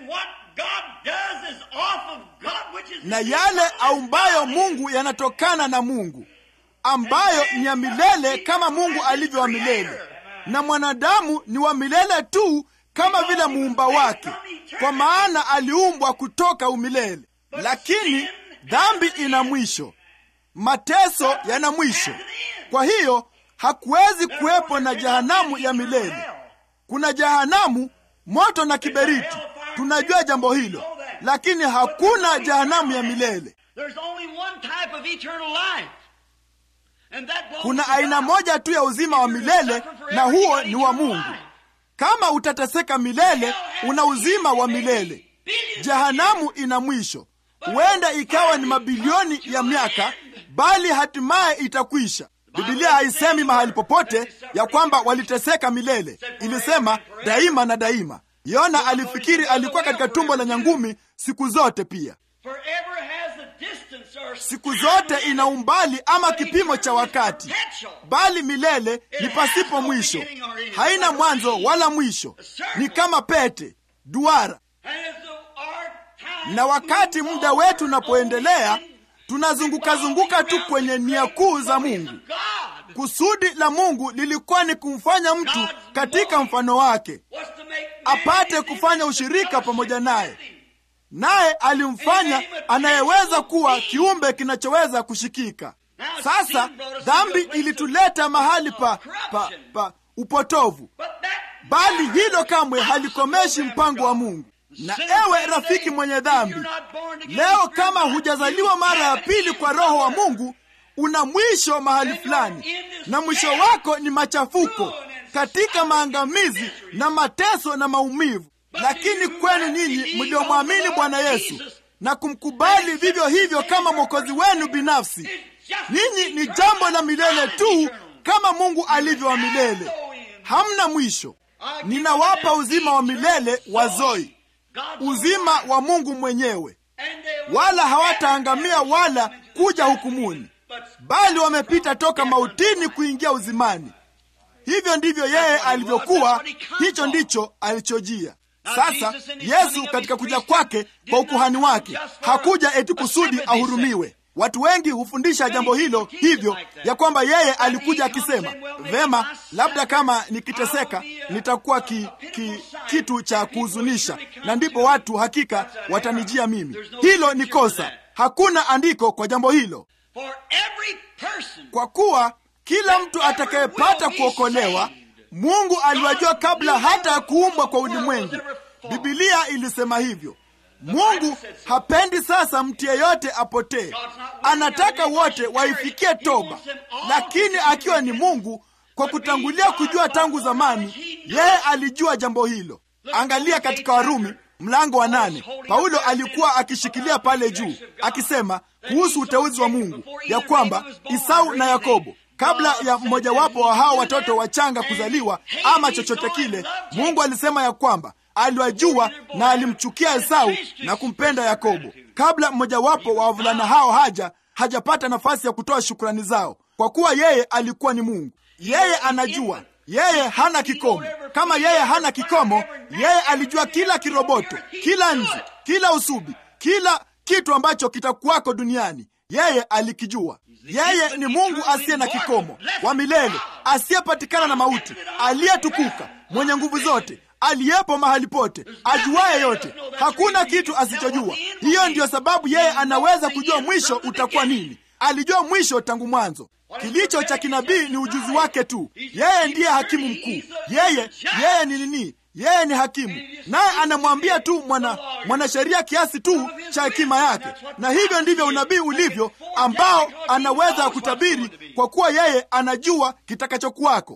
na yale aumbayo Mungu yanatokana na Mungu, ambayo ni ya milele kama Mungu alivyo wa milele, na mwanadamu ni wa milele tu kama vile muumba wake, kwa maana aliumbwa kutoka umilele. Lakini dhambi ina mwisho, mateso yana mwisho. Kwa hiyo hakuwezi kuwepo na jehanamu ya milele. Kuna jehanamu, moto na kiberiti, tunajua jambo hilo, lakini hakuna jehanamu ya milele. Kuna aina moja tu ya uzima wa milele, na huo ni wa Mungu. Kama utateseka milele, una uzima wa milele. Jehanamu ina mwisho, huenda ikawa ni mabilioni ya miaka, bali hatimaye itakwisha. Bibilia haisemi mahali popote ya kwamba waliteseka milele, ilisema daima na daima. Yona alifikiri alikuwa katika tumbo la nyangumi siku zote. Pia siku zote ina umbali ama kipimo cha wakati, bali milele ni pasipo mwisho, haina mwanzo wala mwisho, ni kama pete duara. Na wakati muda wetu unapoendelea, tunazungukazunguka tu kwenye nia kuu za Mungu. Kusudi la Mungu lilikuwa ni kumfanya mtu katika mfano wake, apate kufanya ushirika pamoja naye, naye alimfanya anayeweza kuwa kiumbe kinachoweza kushikika. Sasa dhambi ilituleta mahali pa, pa, pa upotovu, bali hilo kamwe halikomeshi mpango wa Mungu. Na ewe rafiki mwenye dhambi, leo kama hujazaliwa mara ya pili kwa Roho wa Mungu, una mwisho mahali fulani, na mwisho wako ni machafuko katika maangamizi na mateso na maumivu. Lakini kwenu nyinyi mliomwamini Bwana Yesu na kumkubali vivyo hivyo kama mwokozi wenu binafsi, ninyi ni jambo la milele tu, kama Mungu alivyo wa milele, hamna mwisho. Ninawapa uzima wa milele wa Zoi, uzima wa Mungu mwenyewe, wala hawataangamia wala kuja hukumuni, bali wamepita toka mautini kuingia uzimani. Hivyo ndivyo yeye alivyokuwa, hicho ndicho alichojia. Sasa Yesu katika kuja kwake kwa ukuhani wake hakuja eti kusudi ahurumiwe. Watu wengi hufundisha jambo hilo hivyo, ya kwamba yeye alikuja akisema, vema, labda kama nikiteseka nitakuwa ki, ki, kitu cha kuhuzunisha, na ndipo watu hakika watanijia mimi. Hilo ni kosa. Hakuna andiko kwa jambo hilo, kwa kuwa kila mtu atakayepata kuokolewa Mungu aliwajua kabla hata ya kuumbwa kwa ulimwengu. Bibilia ilisema hivyo. Mungu hapendi sasa mtu yeyote apotee, anataka wote waifikie toba. Lakini akiwa ni Mungu, kwa kutangulia kujua tangu zamani, yeye alijua jambo hilo. Angalia katika Warumi mlango wa nane, Paulo alikuwa akishikilia pale juu akisema kuhusu uteuzi wa Mungu ya kwamba Isau na Yakobo kabla ya mmojawapo wa hao watoto wachanga kuzaliwa ama chochote kile, Mungu alisema ya kwamba aliwajua na alimchukia Esau na kumpenda Yakobo, kabla mmojawapo wa wavulana hao haja hajapata nafasi ya kutoa shukrani zao, kwa kuwa yeye alikuwa ni Mungu. Yeye anajua, yeye hana kikomo. Kama yeye hana kikomo, yeye alijua kila kiroboto, kila nzi, kila usubi, kila kitu ambacho kitakuwako duniani, yeye alikijua. Yeye ni Mungu asiye na kikomo, wa milele, asiyepatikana na mauti, aliyetukuka, mwenye nguvu zote, aliyepo mahali pote, ajuaye yote, hakuna kitu asichojua. Hiyo ndiyo sababu yeye anaweza kujua mwisho utakuwa nini. Alijua mwisho tangu mwanzo. Kilicho cha kinabii ni ujuzi wake tu. Yeye ndiye hakimu mkuu. Yeye yeye ni nini? Yeye ni hakimu, naye anamwambia tu mwana mwanasheria kiasi tu cha hekima yake. Na hivyo ndivyo unabii ulivyo, ambao anaweza kutabiri, kwa kuwa yeye anajua kitakachokuwako.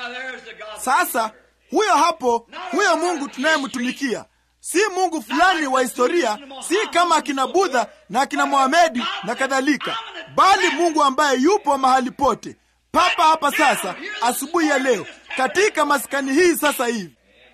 Sasa huyo hapo, huyo Mungu tunayemtumikia si Mungu fulani wa historia, si kama akina Budha na akina Mohamedi na kadhalika, bali Mungu ambaye yupo mahali pote, papa hapa sasa, asubuhi ya leo, katika maskani hii sasa hivi.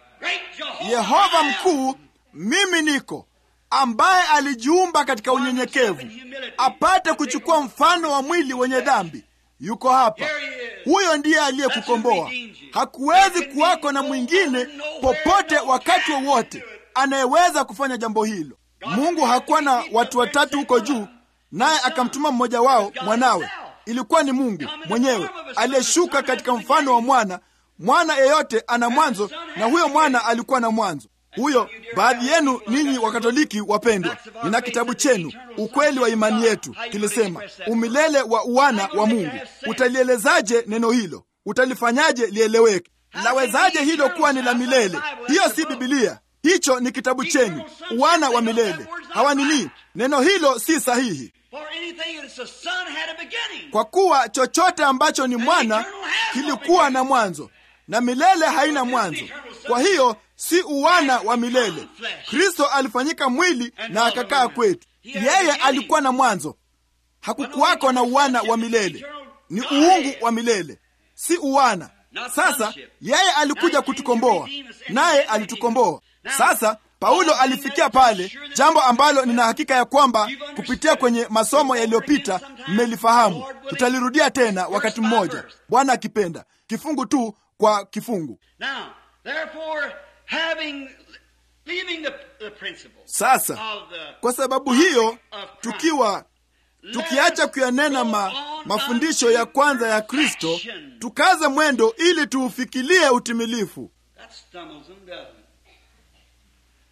Yehova mkuu, mimi niko, ambaye alijiumba katika unyenyekevu, apate kuchukua mfano wa mwili wenye dhambi, yuko hapa. Huyo ndiye aliyekukomboa. Hakuwezi kuwako na mwingine popote, wakati wowote, anayeweza kufanya jambo hilo. Mungu hakuwa na watu watatu huko juu, naye akamtuma mmoja wao, mwanawe. Ilikuwa ni Mungu mwenyewe aliyeshuka katika mfano wa mwana mwana yeyote ana mwanzo, na huyo mwana alikuwa na mwanzo. Huyo baadhi yenu ninyi Wakatoliki wapendwa, nina kitabu chenu ukweli wa imani yetu, kilisema umilele wa uwana wa Mungu. Utalielezaje neno hilo? Utalifanyaje lieleweke? Lawezaje hilo kuwa ni la milele? Hiyo si Bibilia, hicho ni kitabu chenu, uwana wa milele. Hawanini, neno hilo si sahihi kwa kuwa chochote ambacho ni mwana kilikuwa na mwanzo na milele haina mwanzo. Kwa hiyo si uwana wa milele. Kristo alifanyika mwili na akakaa kwetu. Yeye alikuwa na mwanzo, hakukuwako na uwana wa milele. Ni uungu wa milele, si uwana. Sasa yeye alikuja kutukomboa, naye alitukomboa. Sasa Paulo alifikia pale, jambo ambalo nina hakika ya kwamba kupitia kwenye masomo yaliyopita mmelifahamu. Tutalirudia tena wakati mmoja, Bwana akipenda, kifungu tu kwa kifungu. Sasa kwa sababu hiyo, tukiwa tukiacha kuyanena ma, mafundisho ya kwanza ya Kristo, tukaze mwendo ili tuufikilie utimilifu.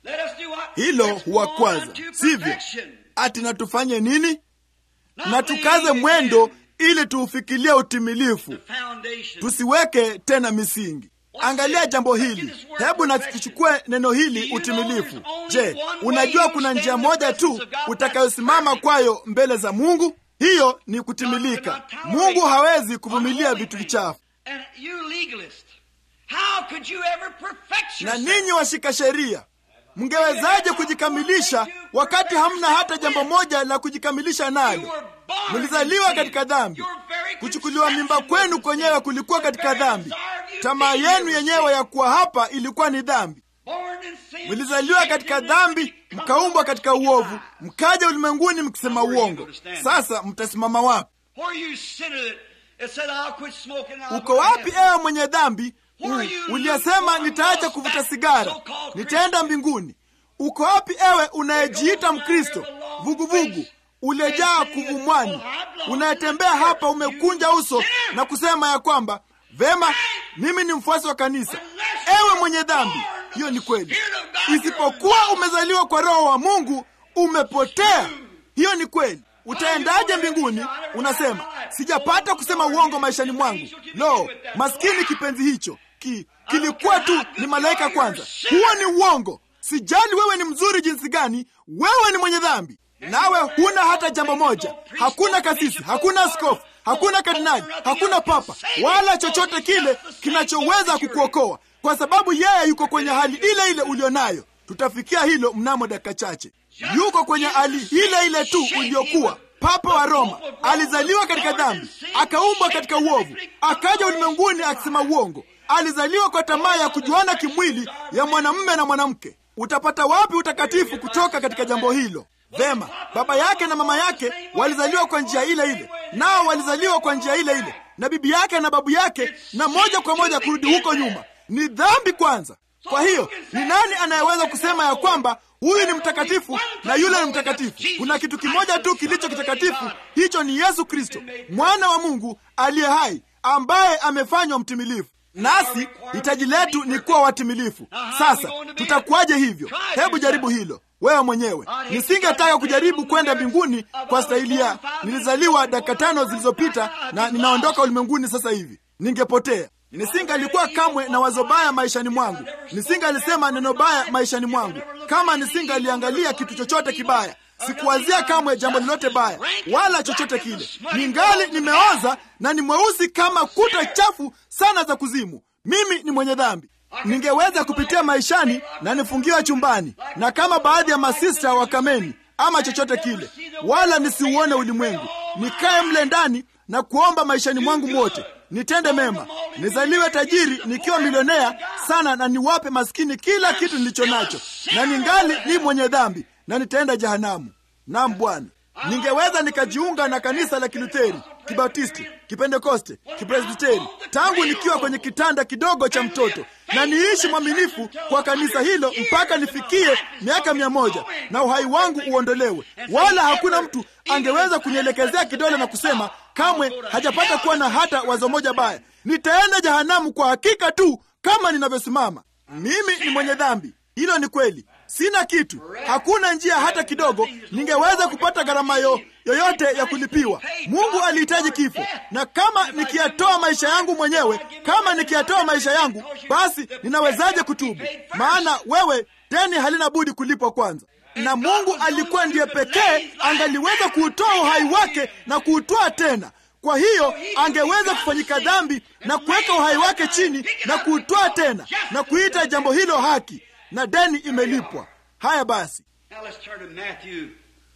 Let us do what? hilo Let's huwakwaza go on to sivyo perfection. ati na tufanye nini Not na tukaze laying mwendo again ili tuufikilie utimilifu the foundation. tusiweke tena misingi angalia jambo hili hebu na tuchukue neno hili utimilifu je unajua kuna njia moja tu utakayosimama kwayo mbele za mungu hiyo ni kutimilika mungu hawezi kuvumilia vitu vichafu And you legalist, how could you ever perfect na yourself? ninyi washika sheria mngewezaje kujikamilisha wakati hamna hata jambo moja la kujikamilisha You nalo were born mlizaliwa in sin. katika dhambi Your very kuchukuliwa mimba conception kwenu was a kwenyewe sin. kulikuwa The katika very dhambi desire of you tamaa being here yenu was yenyewe sin. ya kuwa hapa ilikuwa ni dhambi Born in sin, mlizaliwa shaped katika in dhambi iniquity, mkaumbwa katika come uovu forth. mkaja ulimwenguni mkisema Now where are you uongo gonna stand? sasa mtasimama wapi Where you sinned it, it said, I'll quit smoking. I'll uko go to wapi heaven." ewe mwenye dhambi Where are you, U- uliyesema lukewarm, nitaacha lost kuvuta back, sigara so-called nitaenda mbinguni uko wapi ewe unayejiita mkristo vuguvugu uliyejaa kuvumwani unayetembea hapa umekunja uso na kusema ya kwamba vema mimi ni mfuasi wa kanisa ewe mwenye dhambi hiyo ni kweli isipokuwa umezaliwa kwa roho wa mungu umepotea hiyo ni kweli utaendaje mbinguni unasema sijapata kusema uongo maishani mwangu lo maskini kipenzi hicho ki, kilikuwa tu ni malaika kwanza huo ni uongo sijali wewe ni mzuri jinsi gani wewe ni mwenye dhambi nawe huna hata jambo moja hakuna kasisi hakuna askofu hakuna kardinali hakuna papa wala chochote kile kinachoweza kukuokoa kwa sababu yeye yuko kwenye hali ile ile ulionayo tutafikia hilo mnamo dakika chache yuko kwenye hali ile ile tu uliokuwa papa wa roma alizaliwa katika dhambi akaumbwa katika uovu akaja ulimwenguni akisema uongo alizaliwa kwa tamaa ya kujuana kimwili ya mwanamume na mwanamke utapata wapi utakatifu kutoka katika jambo hilo vema baba yake na mama yake walizaliwa kwa njia ile ile nao walizaliwa kwa njia ile ile na bibi yake na babu yake na moja kwa moja kurudi huko nyuma ni dhambi kwanza kwa hiyo ni nani anayeweza kusema ya kwamba huyu ni mtakatifu na yule ni mtakatifu kuna kitu kimoja tu kilicho kitakatifu hicho ni yesu kristo mwana wa mungu aliye hai ambaye amefanywa mtimilifu nasi hitaji letu ni kuwa watimilifu sasa tutakuwaje hivyo hebu jaribu hilo wewe mwenyewe nisingetaka kujaribu kwenda mbinguni kwa stahili ya nilizaliwa dakika tano zilizopita na ninaondoka ulimwenguni sasa hivi ningepotea nisingalikuwa kamwe na wazo baya maishani mwangu nisingalisema neno baya maishani mwangu kama nisingaliangalia kitu chochote kibaya sikuwazia kamwe jambo lolote baya wala chochote kile ningali nimeoza na ni mweusi kama kuta chafu sana za kuzimu mimi ni mwenye dhambi ningeweza kupitia maishani na nifungiwa chumbani na kama baadhi ya masista wa kameni ama chochote kile wala nisiuone ulimwengu nikae mle ndani na kuomba maishani mwangu mwote nitende mema nizaliwe tajiri nikiwa milionea sana na niwape maskini kila kitu nilicho nacho na ningali ni mwenye dhambi na nitaenda jehanamu nam bwana ningeweza nikajiunga na kanisa la kilutheri kibatisti kipentekoste kipresbiteri tangu nikiwa kwenye kitanda kidogo cha mtoto na niishi mwaminifu kwa kanisa hilo mpaka nifikie miaka mia moja na uhai wangu uondolewe wala hakuna mtu angeweza kunielekezea kidole na kusema kamwe hajapata kuwa na hata wazo moja baya nitaenda jehanamu kwa hakika tu kama ninavyosimama mimi ni mwenye dhambi hilo ni kweli sina kitu hakuna njia hata kidogo ningeweza kupata gharama yo, yoyote ya kulipiwa mungu alihitaji kifo na kama nikiyatoa maisha yangu mwenyewe kama nikiyatoa maisha yangu basi ninawezaje kutubu maana wewe deni halina budi kulipwa kwanza na mungu alikuwa ndiye pekee angaliweza kuutoa uhai wake na kuutoa tena kwa hiyo angeweza kufanyika dhambi na kuweka uhai wake chini na kuutoa tena na kuita jambo hilo haki na deni imelipwa haya basi Now let's turn to Matthew,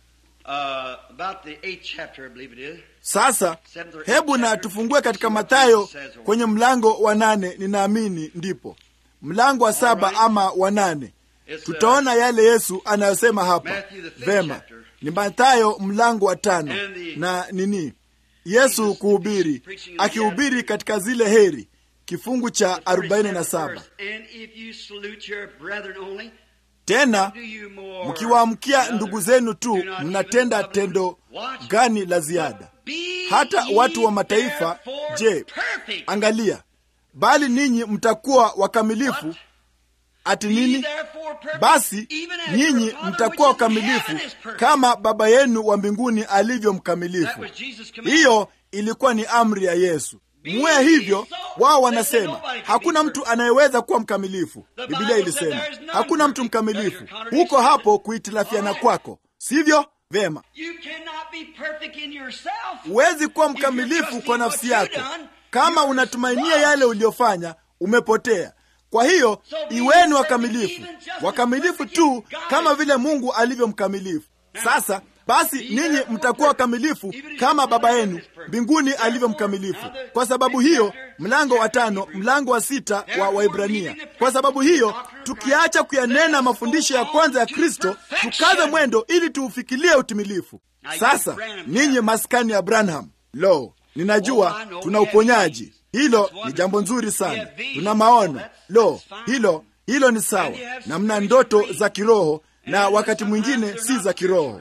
uh, about the eighth chapter, I believe it is. sasa hebu na tufungue katika mathayo kwenye mlango wa nane ninaamini ndipo mlango wa saba ama wa nane It's, uh, tutaona yale yesu anayosema hapa Matthew, the third vema chapter. ni mathayo mlango wa tano And the- na nini yesu kuhubiri akihubiri katika zile heri kifungu cha the 47th 47 verse. And if you salute your brethren only, tena do you more mkiwaamkia than ndugu others? zenu tu Do not mnatenda even love them. tendo Watch. gani la ziada Be hata ye watu wa mataifa therefore je perfect. angalia bali ninyi mtakuwa wakamilifu ati nini? Basi nyinyi mtakuwa wakamilifu kama Baba yenu wa mbinguni alivyo mkamilifu. Hiyo ilikuwa ni amri ya Yesu. Muwe hivyo. Wao wanasema hakuna mtu anayeweza kuwa mkamilifu. Biblia ilisema hakuna mtu mkamilifu. Huko hapo kuhitilafiana kwako, sivyo? Vema, huwezi kuwa mkamilifu kwa nafsi yako. Kama unatumainia yale uliyofanya, umepotea. Kwa hiyo iweni wakamilifu, wakamilifu tu kama vile Mungu alivyo mkamilifu. Sasa basi ninyi mtakuwa wakamilifu kama Baba yenu mbinguni alivyo mkamilifu. Kwa sababu hiyo, mlango wa tano, mlango wa sita wa Waibrania. Kwa sababu hiyo, tukiacha kuyanena mafundisho ya kwanza ya Kristo, tukaze mwendo ili tuufikilie utimilifu. Sasa ninyi maskani ya Branham, lo, ninajua tuna uponyaji. Hilo ni jambo nzuri sana. Tuna maono, lo, hilo hilo ni sawa, na mna ndoto za kiroho na wakati mwingine si za kiroho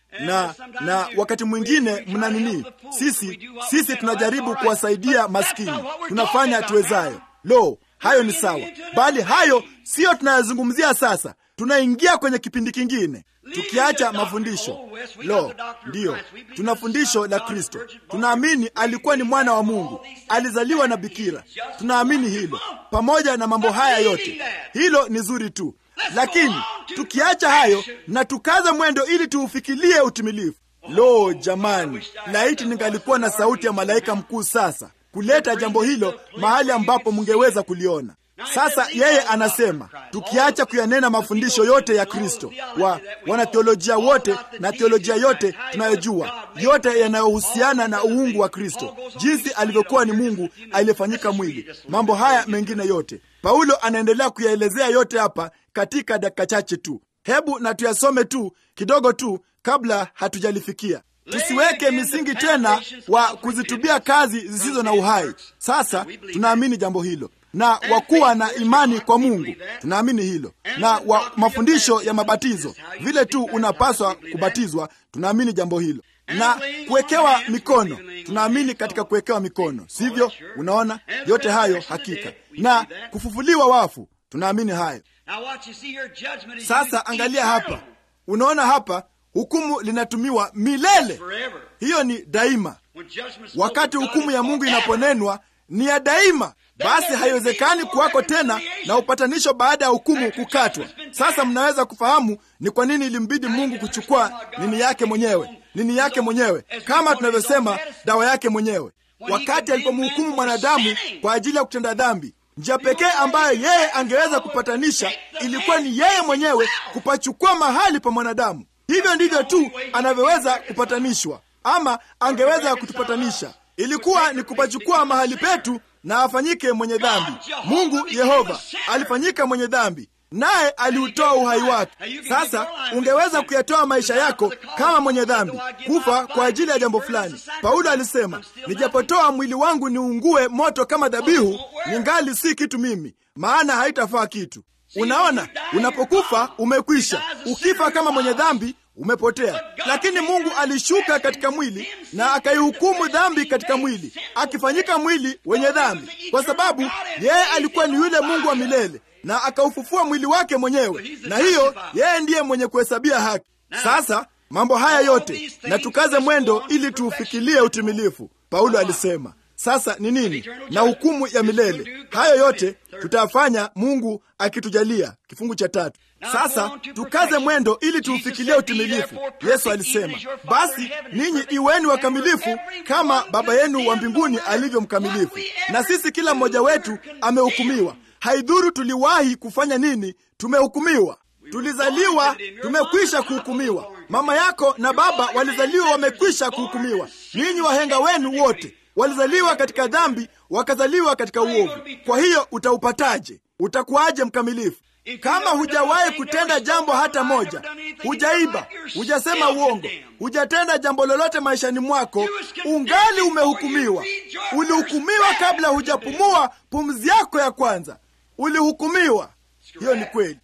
na na wakati mwingine mna nini? Sisi sisi tunajaribu kuwasaidia maskini, tunafanya tuwezayo. Lo, hayo ni sawa, bali hayo siyo tunayozungumzia sasa. Tunaingia kwenye kipindi kingine, tukiacha mafundisho. Lo, ndiyo, tuna fundisho la Kristo. Tunaamini alikuwa ni mwana wa Mungu, alizaliwa na bikira. Tunaamini hilo. Pamoja na mambo haya yote, hilo ni zuri tu lakini tukiacha hayo na tukaza mwendo ili tuufikilie utimilifu. Lo, jamani, laiti ningalikuwa na sauti ya malaika mkuu sasa kuleta jambo hilo mahali ambapo mungeweza kuliona. Sasa yeye anasema tukiacha kuyanena mafundisho yote ya Kristo, wa wanatheolojia wote na theolojia yote tunayojua, yote yanayohusiana na uungu wa Kristo, jinsi alivyokuwa ni Mungu aliyefanyika mwili, mambo haya mengine yote. Paulo anaendelea kuyaelezea yote hapa katika dakika chache tu. Hebu na tuyasome tu kidogo tu kabla hatujalifikia. Tusiweke misingi tena wa kuzitubia kazi zisizo na uhai. Sasa tunaamini jambo hilo na wakuwa na imani kwa Mungu, tunaamini hilo, na wa mafundisho ya mabatizo, vile tu unapaswa kubatizwa, tunaamini jambo hilo, na kuwekewa mikono, tunaamini katika kuwekewa mikono, sivyo? Unaona, yote hayo hakika, na kufufuliwa wafu, tunaamini hayo. Sasa angalia hapa, unaona hapa hukumu linatumiwa milele, hiyo ni daima. Wakati hukumu ya Mungu inaponenwa ni ya daima. Basi haiwezekani kuwako tena na upatanisho baada ya hukumu kukatwa. Sasa mnaweza kufahamu ni kwa nini ilimbidi Mungu kuchukua nini yake mwenyewe, nini yake mwenyewe, kama tunavyosema dawa yake mwenyewe, wakati alipomhukumu mwanadamu kwa ajili ya kutenda dhambi. Njia pekee ambayo yeye angeweza kupatanisha ilikuwa ni yeye mwenyewe kupachukua mahali pa mwanadamu. Hivyo ndivyo tu anavyoweza kupatanishwa, ama angeweza kutupatanisha ilikuwa ni kupachukua mahali petu na afanyike mwenye dhambi. Mungu Yehova alifanyika mwenye dhambi, naye aliutoa uhai wake. Sasa ungeweza kuyatoa maisha yako kama mwenye dhambi, kufa kwa ajili ya jambo fulani. Paulo alisema, nijapotoa mwili wangu niungue moto kama dhabihu, ningali si kitu mimi, maana haitafaa kitu. Unaona, unapokufa umekwisha. Ukifa kama mwenye dhambi umepotea. Lakini Mungu alishuka katika mwili na akaihukumu dhambi katika mwili, akifanyika mwili wenye dhambi, kwa sababu yeye alikuwa ni yule Mungu wa milele, na akaufufua mwili wake mwenyewe, na hiyo yeye ndiye mwenye kuhesabia haki. Sasa mambo haya yote na tukaze mwendo ili tuufikilie utimilifu, Paulo alisema. Sasa ni nini? Na hukumu ya milele. Hayo yote tutayafanya Mungu akitujalia. Kifungu cha tatu. Sasa tukaze mwendo ili tuufikilie utimilifu. Yesu alisema, basi ninyi iweni wakamilifu kama Baba yenu wa mbinguni alivyo mkamilifu. Na sisi kila mmoja wetu amehukumiwa. Haidhuru tuliwahi kufanya nini, tumehukumiwa. Tulizaliwa tumekwisha kuhukumiwa. Mama yako na baba walizaliwa wamekwisha kuhukumiwa. Ninyi wahenga wenu wote walizaliwa katika dhambi, wakazaliwa katika uovu. Kwa hiyo utaupataje? Utakuwaje mkamilifu kama hujawahi kutenda jambo hata moja? Hujaiba, hujasema uongo, hujatenda jambo lolote maishani mwako, ungali umehukumiwa. Ulihukumiwa kabla hujapumua pumzi yako ya kwanza, ulihukumiwa. Hiyo ni kweli,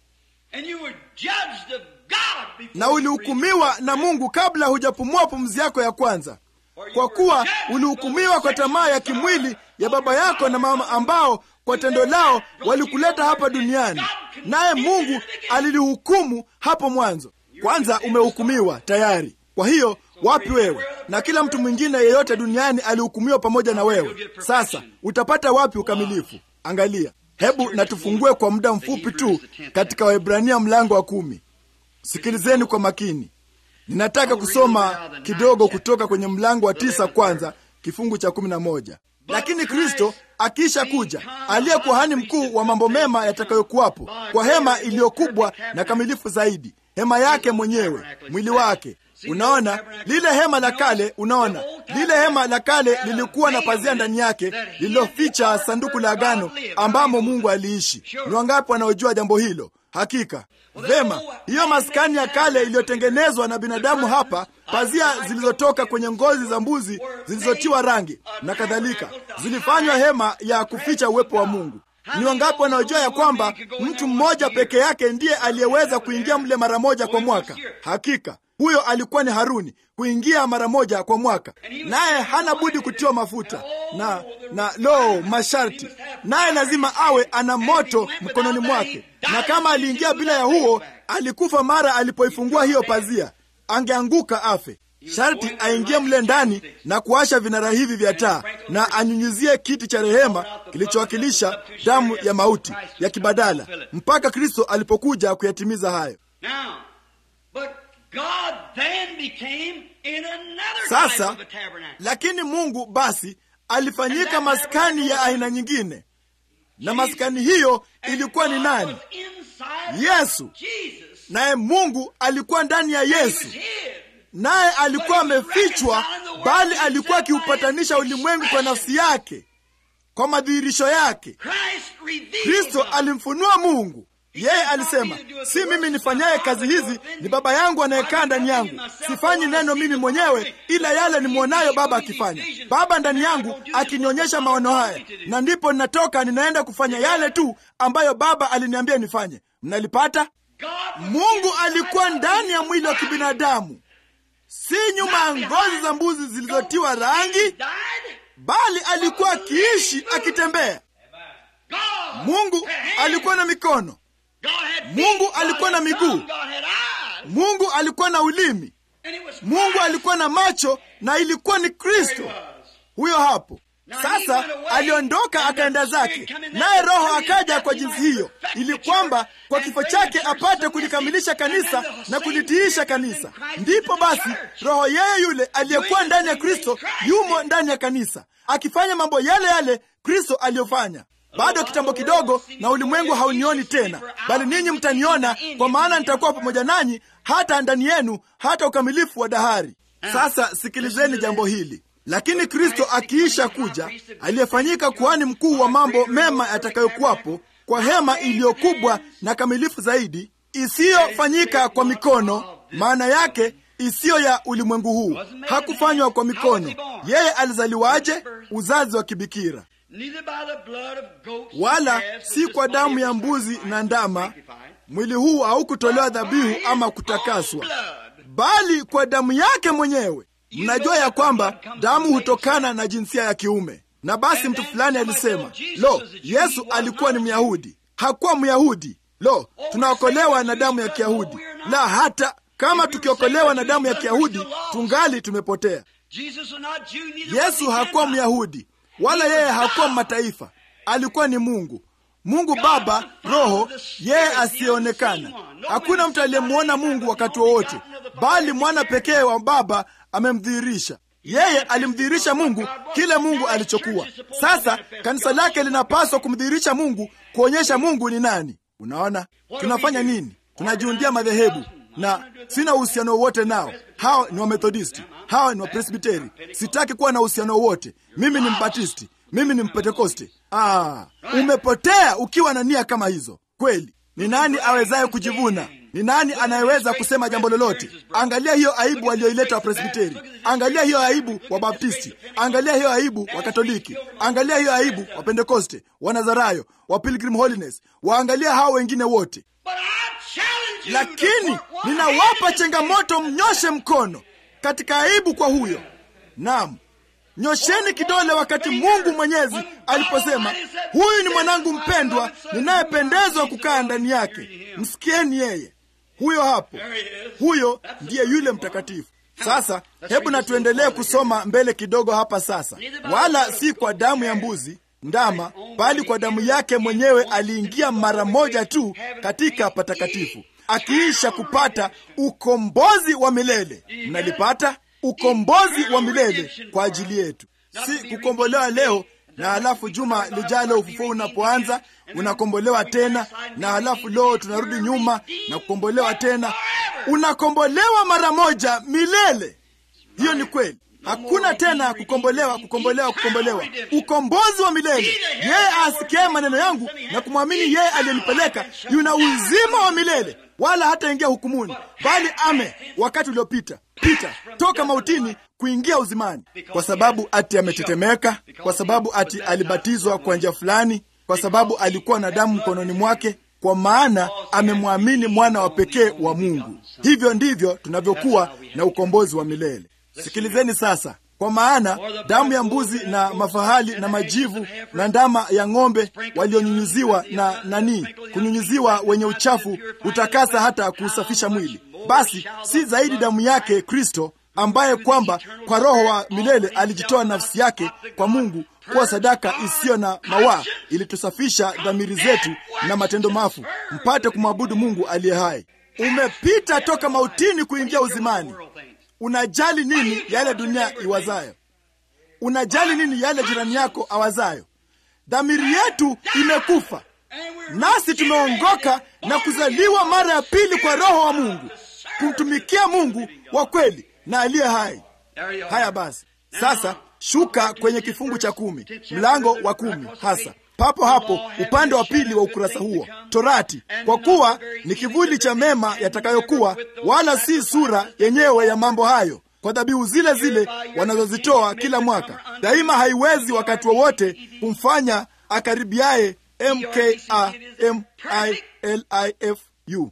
na ulihukumiwa na Mungu kabla hujapumua pumzi yako ya kwanza kwa kuwa ulihukumiwa kwa tamaa ya kimwili ya baba yako na mama ambao kwa tendo lao walikuleta hapa duniani. naye Mungu alilihukumu hapo mwanzo. Kwanza umehukumiwa tayari. Kwa hiyo wapi wewe? Na kila mtu mwingine yeyote duniani alihukumiwa pamoja na wewe. Sasa utapata wapi ukamilifu? Angalia, hebu na tufungue kwa muda mfupi tu katika Waebrania mlango wa kumi. Sikilizeni kwa makini. Ninataka kusoma kidogo kutoka kwenye mlango wa tisa kwanza kifungu cha kumi na moja. Lakini Kristo akiisha kuja, aliye kuhani mkuu wa mambo mema yatakayokuwapo, kwa hema iliyokubwa na kamilifu zaidi, hema yake mwenyewe, mwili wake. Unaona lile hema la kale, unaona lile hema la kale lilikuwa na pazia ndani yake lililoficha sanduku la agano ambamo Mungu aliishi. Ni wangapi wanaojua jambo hilo? Hakika vema. Hiyo maskani ya kale iliyotengenezwa na binadamu hapa, pazia zilizotoka kwenye ngozi za mbuzi zilizotiwa rangi na kadhalika, zilifanywa hema ya kuficha uwepo wa Mungu. Ni wangapi wanaojua ya kwamba mtu mmoja peke yake ndiye aliyeweza kuingia mle mara moja kwa mwaka? Hakika huyo alikuwa ni Haruni, kuingia mara moja kwa mwaka, naye hana budi kutiwa mafuta na na lo, masharti, naye lazima awe ana moto mkononi mwake, na kama aliingia bila ya huo, alikufa mara alipoifungua hiyo pazia, angeanguka afe. Sharti aingie mle ndani na kuasha vinara hivi vya taa na anyunyizie kiti cha rehema kilichowakilisha damu ya mauti ya kibadala, mpaka Kristo alipokuja kuyatimiza hayo. Sasa lakini Mungu basi alifanyika maskani ya aina nyingine, na maskani hiyo ilikuwa ni nani? Yesu. Naye Mungu alikuwa ndani ya Yesu, naye alikuwa amefichwa, bali alikuwa akiupatanisha ulimwengu kwa nafsi yake, kwa madhihirisho yake. Kristo alimfunua Mungu. Yeye alisema, si mimi nifanyaye kazi hizi, ni Baba yangu anayekaa ndani yangu. Sifanyi neno mimi mwenyewe, ila yale nimwonayo Baba akifanya. Baba ndani yangu akinionyesha maono haya, na ndipo ninatoka ninaenda kufanya yale tu ambayo Baba aliniambia nifanye. Mnalipata? Mungu alikuwa ndani ya mwili wa kibinadamu, si nyuma ya ngozi za mbuzi zilizotiwa rangi, bali alikuwa akiishi, akitembea. Mungu alikuwa na mikono Mungu alikuwa na miguu. Mungu alikuwa na ulimi. Mungu alikuwa na macho, na ilikuwa ni Kristo huyo hapo. Sasa aliondoka akaenda zake, naye Roho akaja kwa jinsi hiyo, ili kwamba kwa kifo chake apate kulikamilisha kanisa na kulitiisha kanisa. Ndipo basi Roho yeye yule aliyekuwa ndani ya Kristo yumo ndani ya kanisa, akifanya mambo yale yale Kristo aliyofanya. Bado kitambo kidogo, na ulimwengu haunioni tena, bali ninyi mtaniona, kwa maana nitakuwa pamoja nanyi hata ndani yenu, hata ukamilifu wa dahari. Sasa sikilizeni jambo hili. Lakini Kristo akiisha kuja, aliyefanyika kuhani mkuu wa mambo mema yatakayokuwapo, kwa hema iliyokubwa na kamilifu zaidi, isiyofanyika kwa mikono, maana yake isiyo ya ulimwengu huu. Hakufanywa kwa mikono. Yeye alizaliwaje? Uzazi wa kibikira wala si kwa damu ya mbuzi na ndama. Mwili huu haukutolewa dhabihu ama kutakaswa, bali kwa damu yake mwenyewe. Mnajua ya kwamba damu hutokana na jinsia ya kiume. Na basi mtu fulani alisema, lo, Yesu alikuwa ni Myahudi. Hakuwa Myahudi. Lo, tunaokolewa na damu ya Kiyahudi? La, hata kama tukiokolewa na damu ya Kiyahudi tungali tumepotea. Yesu hakuwa Myahudi wala yeye hakuwa mataifa. Alikuwa ni Mungu, Mungu Baba, Roho, yeye asiyeonekana. Hakuna mtu aliyemwona Mungu wakati wowote, bali mwana pekee wa Baba amemdhihirisha. Yeye alimdhihirisha Mungu kile Mungu alichokuwa. Sasa kanisa lake linapaswa kumdhihirisha Mungu, kuonyesha Mungu ni nani. Unaona, tunafanya nini? Tunajiundia madhehebu na sina uhusiano wowote nao. Hao ni Wamethodisti, hao ni Wapresbiteri. Sitaki kuwa na uhusiano wowote. Mimi ni Mbatisti, mimi ni Mpentekoste. Ah, umepotea ukiwa na nia kama hizo. Kweli, ni nani awezaye kujivuna? Ni nani anayeweza kusema jambo lolote? Angalia hiyo aibu walioileta Wapresbiteri, angalia hiyo aibu wa Baptisti, angalia hiyo aibu wa Katoliki, angalia hiyo aibu wa Pentekoste, wa Nazarayo, wa Pilgrim Holiness, waangalia hao wengine wote lakini ninawapa changamoto, mnyoshe mkono katika aibu kwa huyo. Naam, nyosheni kidole wakati mungu mwenyezi aliposema huyu ni mwanangu mpendwa ninayependezwa kukaa ndani yake msikieni yeye huyo hapo huyo ndiye yule mtakatifu sasa hebu na tuendelee kusoma mbele kidogo hapa sasa wala si kwa damu ya mbuzi ndama bali kwa damu yake mwenyewe aliingia mara moja tu katika patakatifu akiisha kupata ukombozi wa milele mnalipata ukombozi wa milele kwa ajili yetu si kukombolewa leo na halafu juma lijalo ufufuo unapoanza unakombolewa tena na halafu leo tunarudi nyuma na kukombolewa tena unakombolewa mara moja milele hiyo ni kweli hakuna tena kukombolewa kukombolewa kukombolewa ukombozi wa milele yeye asikie maneno yangu na kumwamini yeye aliyenipeleka yuna uzima wa milele wala hataingia hukumuni bali ame wakati uliopita pita toka mautini kuingia uzimani kwa sababu ati ametetemeka kwa sababu ati alibatizwa kwa njia fulani kwa sababu alikuwa na damu mkononi mwake kwa maana amemwamini mwana wa pekee wa mungu hivyo ndivyo tunavyokuwa na ukombozi wa milele sikilizeni sasa kwa maana damu ya mbuzi na mafahali na majivu na ndama ya ng'ombe walionyunyuziwa na nani kunyunyuziwa wenye uchafu utakasa hata kuusafisha mwili basi si zaidi damu yake kristo ambaye kwamba kwa roho wa milele alijitoa nafsi yake kwa mungu kuwa sadaka isiyo na mawaa ilitusafisha dhamiri zetu na matendo mafu mpate kumwabudu mungu aliye hai umepita toka mautini kuingia uzimani unajali nini yale dunia iwazayo unajali nini yale jirani yako awazayo dhamiri yetu imekufa nasi tumeongoka na kuzaliwa mara ya pili kwa roho wa mungu kumtumikia mungu wa kweli na aliye hai haya basi sasa shuka kwenye kifungu cha kumi mlango wa kumi hasa papo hapo upande wa pili wa ukurasa huo torati kwa kuwa ni kivuli cha mema yatakayokuwa wala si sura yenyewe ya mambo hayo kwa dhabihu zile zile wanazozitoa kila mwaka daima haiwezi wakati wowote kumfanya akaribiaye mkalifu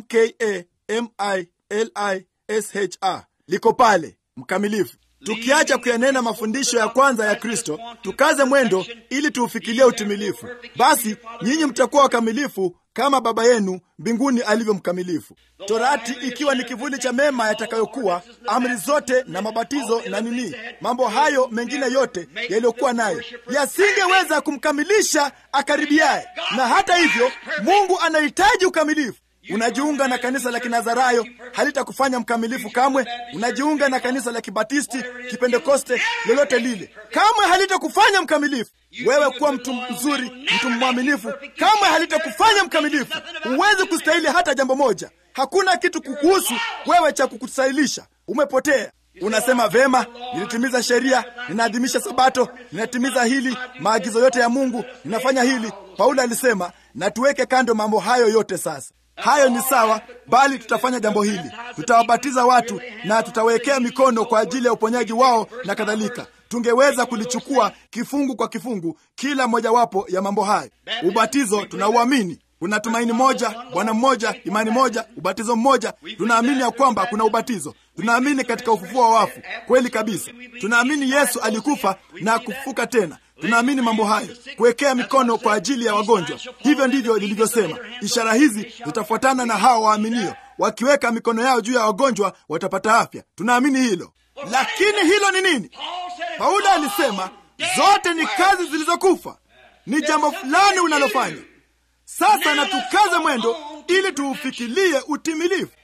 mkalilisha liko pale mkamilifu tukiacha kuyanena mafundisho ya kwanza ya kristo tukaze mwendo ili tuufikilie utimilifu basi nyinyi mtakuwa wakamilifu kama baba yenu mbinguni alivyo mkamilifu torati ikiwa ni kivuli cha mema yatakayokuwa amri zote na mabatizo na nini mambo hayo mengine yote yaliyokuwa nayo yasingeweza kumkamilisha akaribiaye na hata hivyo mungu anahitaji ukamilifu unajiunga na kanisa la kinazarayo halitakufanya mkamilifu kamwe unajiunga na kanisa la kibatisti kipentekoste lolote lile kamwe halitakufanya mkamilifu wewe kuwa mtu mzuri mtu mwaminifu kamwe halitakufanya mkamilifu huwezi kustahili hata jambo moja hakuna kitu kukuhusu wewe cha kukustahilisha umepotea unasema vema nilitimiza sheria ninaadhimisha sabato ninatimiza hili maagizo yote ya mungu ninafanya hili paulo alisema na tuweke kando mambo hayo yote sasa hayo ni sawa bali tutafanya jambo hili tutawabatiza watu na tutawekea mikono kwa ajili ya uponyaji wao na kadhalika tungeweza kulichukua kifungu kwa kifungu kila mojawapo ya mambo hayo ubatizo tunauamini kuna tumaini moja bwana mmoja imani moja ubatizo mmoja tunaamini ya kwamba kuna ubatizo tunaamini katika ufufuo wa wafu kweli kabisa tunaamini yesu alikufa na kufufuka tena tunaamini mambo hayo kuwekea mikono kwa ajili ya wagonjwa hivyo ndivyo lilivyosema ishara hizi zitafuatana na hao waaminio wakiweka mikono yao juu ya wagonjwa watapata afya tunaamini hilo lakini hilo ni nini paulo alisema zote ni kazi zilizokufa ni jambo fulani unalofanya sasa na tukaze mwendo ili tuufikilie utimilifu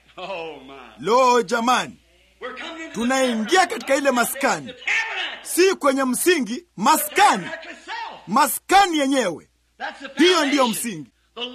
lo jamani tunaingia katika ile maskani si kwenye msingi maskani maskani yenyewe hiyo ndiyo msingi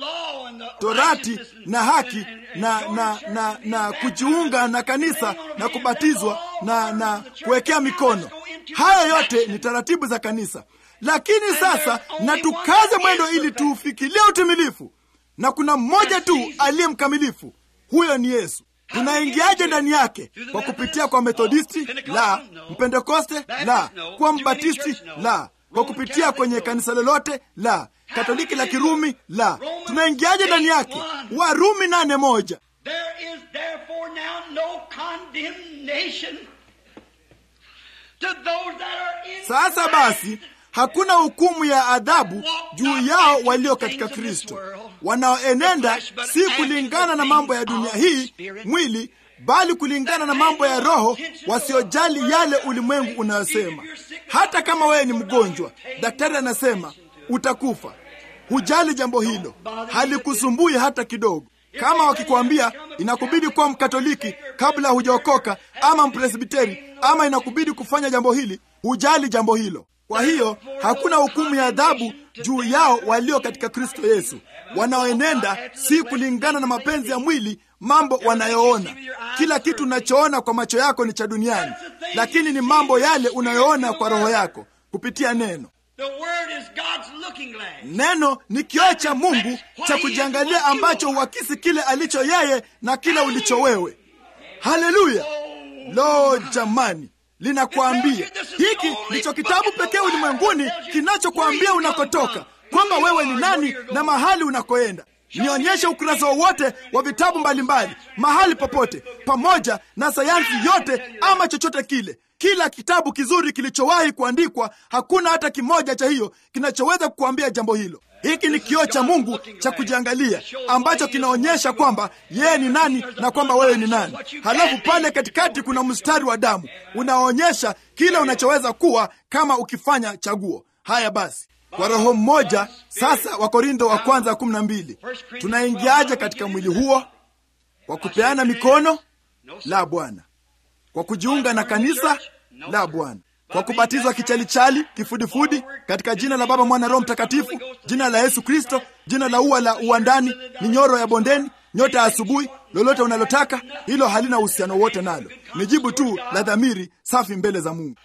torati na haki na na na na kujiunga na kanisa na kubatizwa na na kuwekea mikono haya yote ni taratibu za kanisa lakini sasa na tukaze mwendo ili tuufikilie utimilifu na kuna mmoja tu aliye mkamilifu huyo ni yesu tunaingiaje ndani yake kwa kupitia kwa methodisti la mpentekoste la kuwa mbatisti la kwa kupitia kwenye kanisa lolote la katoliki la kirumi la tunaingiaje ndani yake warumi nane moja There is therefore now no condemnation Sasa basi hakuna hukumu ya adhabu juu yao walio katika Kristo, wanaoenenda si kulingana na mambo ya dunia hii mwili, bali kulingana na mambo ya Roho, wasiojali yale ulimwengu unayosema. Hata kama wewe ni mgonjwa, daktari anasema utakufa, hujali jambo hilo, halikusumbui hata kidogo. Kama wakikwambia inakubidi kuwa Mkatoliki kabla hujaokoka, ama Mpresbiteri, ama inakubidi kufanya jambo hili, hujali jambo hilo. Kwa hiyo hakuna hukumu ya adhabu juu yao walio katika Kristo Yesu, wanaoenenda si kulingana na mapenzi ya mwili, mambo wanayoona. Kila kitu unachoona kwa macho yako ni cha duniani, lakini ni mambo yale unayoona kwa roho yako kupitia neno. Neno ni kioo cha Mungu cha kujiangalia, ambacho huakisi kile alicho yeye na kile ulicho wewe. Haleluya! Lo, jamani, linakwambia hiki ndicho kitabu pekee ulimwenguni kinachokwambia unakotoka, kwamba wewe ni nani na mahali unakoenda. Nionyeshe ukurasa wowote wa vitabu mbalimbali mahali popote, pamoja na sayansi yote ama chochote kile. Kila kitabu kizuri kilichowahi kuandikwa, hakuna hata kimoja cha hiyo kinachoweza kukuambia jambo hilo. Hiki ni kioo cha Mungu cha kujiangalia, ambacho kinaonyesha kwamba yeye ni nani na kwamba wewe ni nani. Halafu pale katikati kuna mstari wa damu unaonyesha kile unachoweza kuwa kama ukifanya chaguo. Haya basi, kwa roho mmoja sasa. Wakorintho wa kwanza kumi na mbili, tunaingiaje katika mwili huo? Kwa kupeana mikono? La, Bwana. Kwa kujiunga na kanisa? La, Bwana. Kwa kubatizwa kichalichali, kifudifudi, katika jina la Baba, Mwana, Roho Mtakatifu, jina la Yesu Kristo, jina la ua la uwandani, minyoro ya bondeni, nyota ya asubuhi, lolote unalotaka, hilo halina uhusiano wote nalo, ni jibu tu la dhamiri safi mbele za Mungu.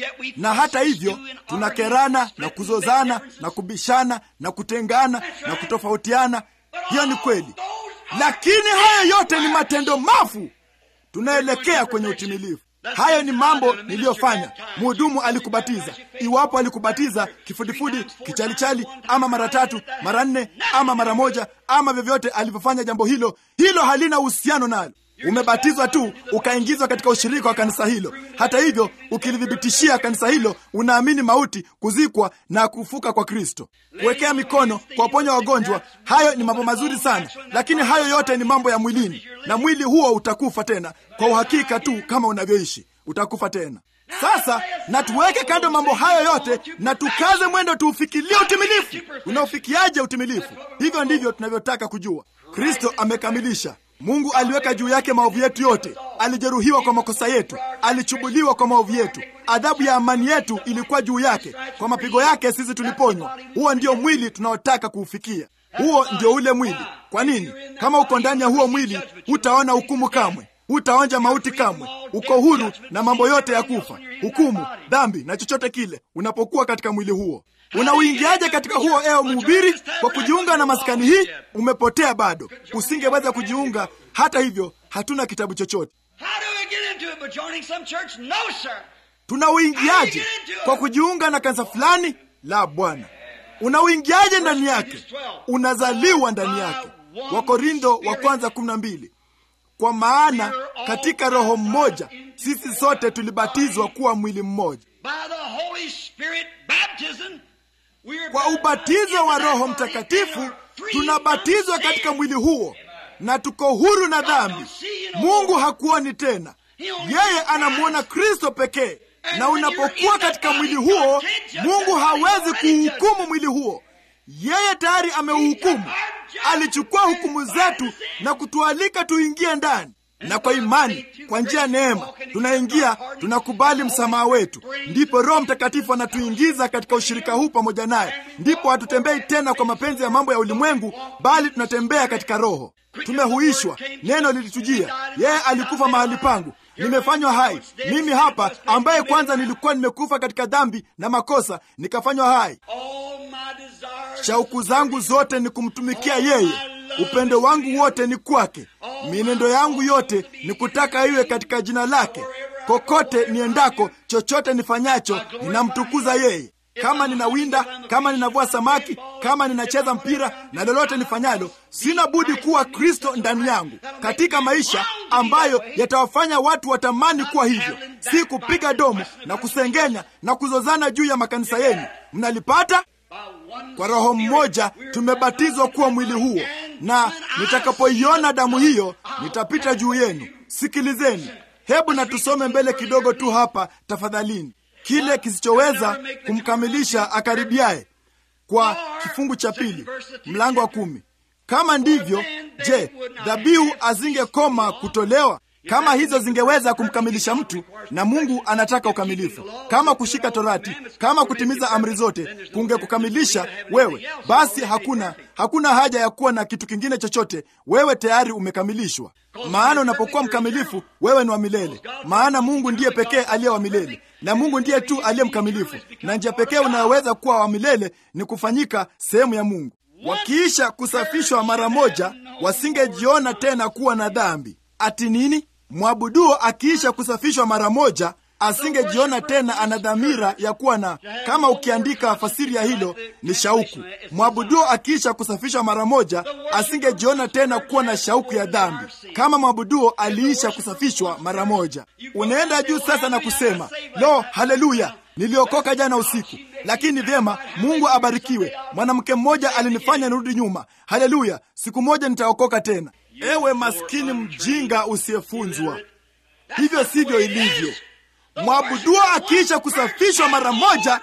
Na hata hivyo tunakerana na kuzozana na kubishana na kutengana na kutofautiana. Hiyo ni kweli, lakini hayo yote ni matendo mafu. Tunaelekea kwenye utimilifu. Hayo ni mambo niliyofanya. Mhudumu alikubatiza, iwapo alikubatiza kifudifudi, kichalichali, ama mara tatu, mara nne, ama mara moja, ama vyovyote alivyofanya jambo hilo, hilo halina uhusiano nalo. Umebatizwa tu ukaingizwa katika ushirika wa kanisa hilo. Hata hivyo, ukilithibitishia kanisa hilo, unaamini mauti, kuzikwa na kufuka kwa Kristo, kuwekea mikono, kuwaponya wagonjwa. Hayo ni mambo mazuri sana, lakini hayo yote ni mambo ya mwilini, na mwili huo utakufa tena. Kwa uhakika tu, kama unavyoishi utakufa tena. Sasa na tuweke kando mambo hayo yote na tukaze mwendo, tuufikilie utimilifu. Unaofikiaje utimilifu? Hivyo ndivyo tunavyotaka kujua. Kristo amekamilisha Mungu aliweka juu yake maovu yetu yote. Alijeruhiwa kwa makosa yetu, alichubuliwa kwa maovu yetu. Adhabu ya amani yetu ilikuwa juu yake, kwa mapigo yake sisi tuliponywa. Huo ndio mwili tunaotaka kuufikia. Huo ndio ule mwili. Kwa nini? Kama uko ndani ya huo mwili, hutaona hukumu kamwe, hutaonja mauti kamwe. Uko huru na mambo yote ya kufa, hukumu, dhambi na chochote kile, unapokuwa katika mwili huo. Unauingiaje katika huo, ewe mhubiri? Kwa kujiunga na maskani hii? Umepotea bado, usingeweza kujiunga. Hata hivyo, hatuna kitabu chochote. Tunauingiaje? Kwa kujiunga na kanisa fulani? La, Bwana. Unauingiaje ndani yake? Unazaliwa ndani yake. Wakorintho wa kwanza kumi na mbili. Kwa maana katika roho mmoja sisi sote tulibatizwa kuwa mwili mmoja kwa ubatizo wa Roho Mtakatifu tunabatizwa katika mwili huo, na tuko huru na dhambi. Mungu hakuoni tena, yeye anamwona Kristo pekee. Na unapokuwa katika mwili huo, Mungu hawezi kuuhukumu mwili huo. Yeye tayari ameuhukumu. Alichukua hukumu zetu na kutualika tuingie ndani na kwa imani, kwa njia ya neema tunaingia, tunakubali msamaha wetu, ndipo Roho Mtakatifu anatuingiza katika ushirika huu pamoja naye. Ndipo hatutembei tena kwa mapenzi ya mambo ya ulimwengu, bali tunatembea katika Roho. Tumehuishwa, neno lilitujia, yeye alikufa mahali pangu, nimefanywa hai mimi hapa, ambaye kwanza nilikuwa nimekufa katika dhambi na makosa, nikafanywa hai. Shauku zangu zote ni kumtumikia yeye upendo wangu wote ni kwake. Mienendo yangu yote ni kutaka iwe katika jina lake. Kokote niendako, chochote nifanyacho, ninamtukuza yeye. Kama ninawinda, kama ninavua samaki, kama ninacheza mpira na lolote nifanyalo, sina budi kuwa Kristo ndani yangu. Katika maisha ambayo yatawafanya watu watamani kuwa hivyo, si kupiga domo na kusengenya na kuzozana juu ya makanisa yenu. Mnalipata? Kwa Roho mmoja tumebatizwa kuwa mwili huo, na nitakapoiona damu hiyo nitapita juu yenu. Sikilizeni, hebu na tusome mbele kidogo tu hapa tafadhalini, kile kisichoweza kumkamilisha akaribiaye, kwa kifungu cha pili mlango wa kumi. Kama ndivyo, je, dhabihu azingekoma kutolewa? Kama hizo zingeweza kumkamilisha mtu, na Mungu anataka ukamilifu, kama kushika Torati, kama kutimiza amri zote kungekukamilisha wewe, basi hakuna hakuna haja ya kuwa na kitu kingine chochote. Wewe tayari umekamilishwa, maana unapokuwa mkamilifu, wewe ni wa milele, maana Mungu ndiye pekee aliye wa milele, na Mungu ndiye tu aliye mkamilifu, na njia pekee unayoweza kuwa wa milele ni kufanyika sehemu ya Mungu. Wakiisha kusafishwa mara moja, wasingejiona tena kuwa na dhambi. Ati nini? Mwabuduo akiisha kusafishwa mara moja asingejiona tena ana dhamira ya kuwa na, kama ukiandika fasiri ya hilo ni shauku. Mwabuduo akiisha kusafishwa mara moja asingejiona tena kuwa na shauku ya dhambi, kama mwabuduo aliisha kusafishwa mara moja. Unaenda juu sasa na kusema lo, haleluya, niliokoka jana usiku, lakini vyema, Mungu abarikiwe, mwanamke mmoja alinifanya nirudi nyuma. Haleluya, siku moja nitaokoka tena. Ewe maskini mjinga usiyefunzwa, hivyo sivyo ilivyo. Mwabuduo akiisha kusafishwa mara moja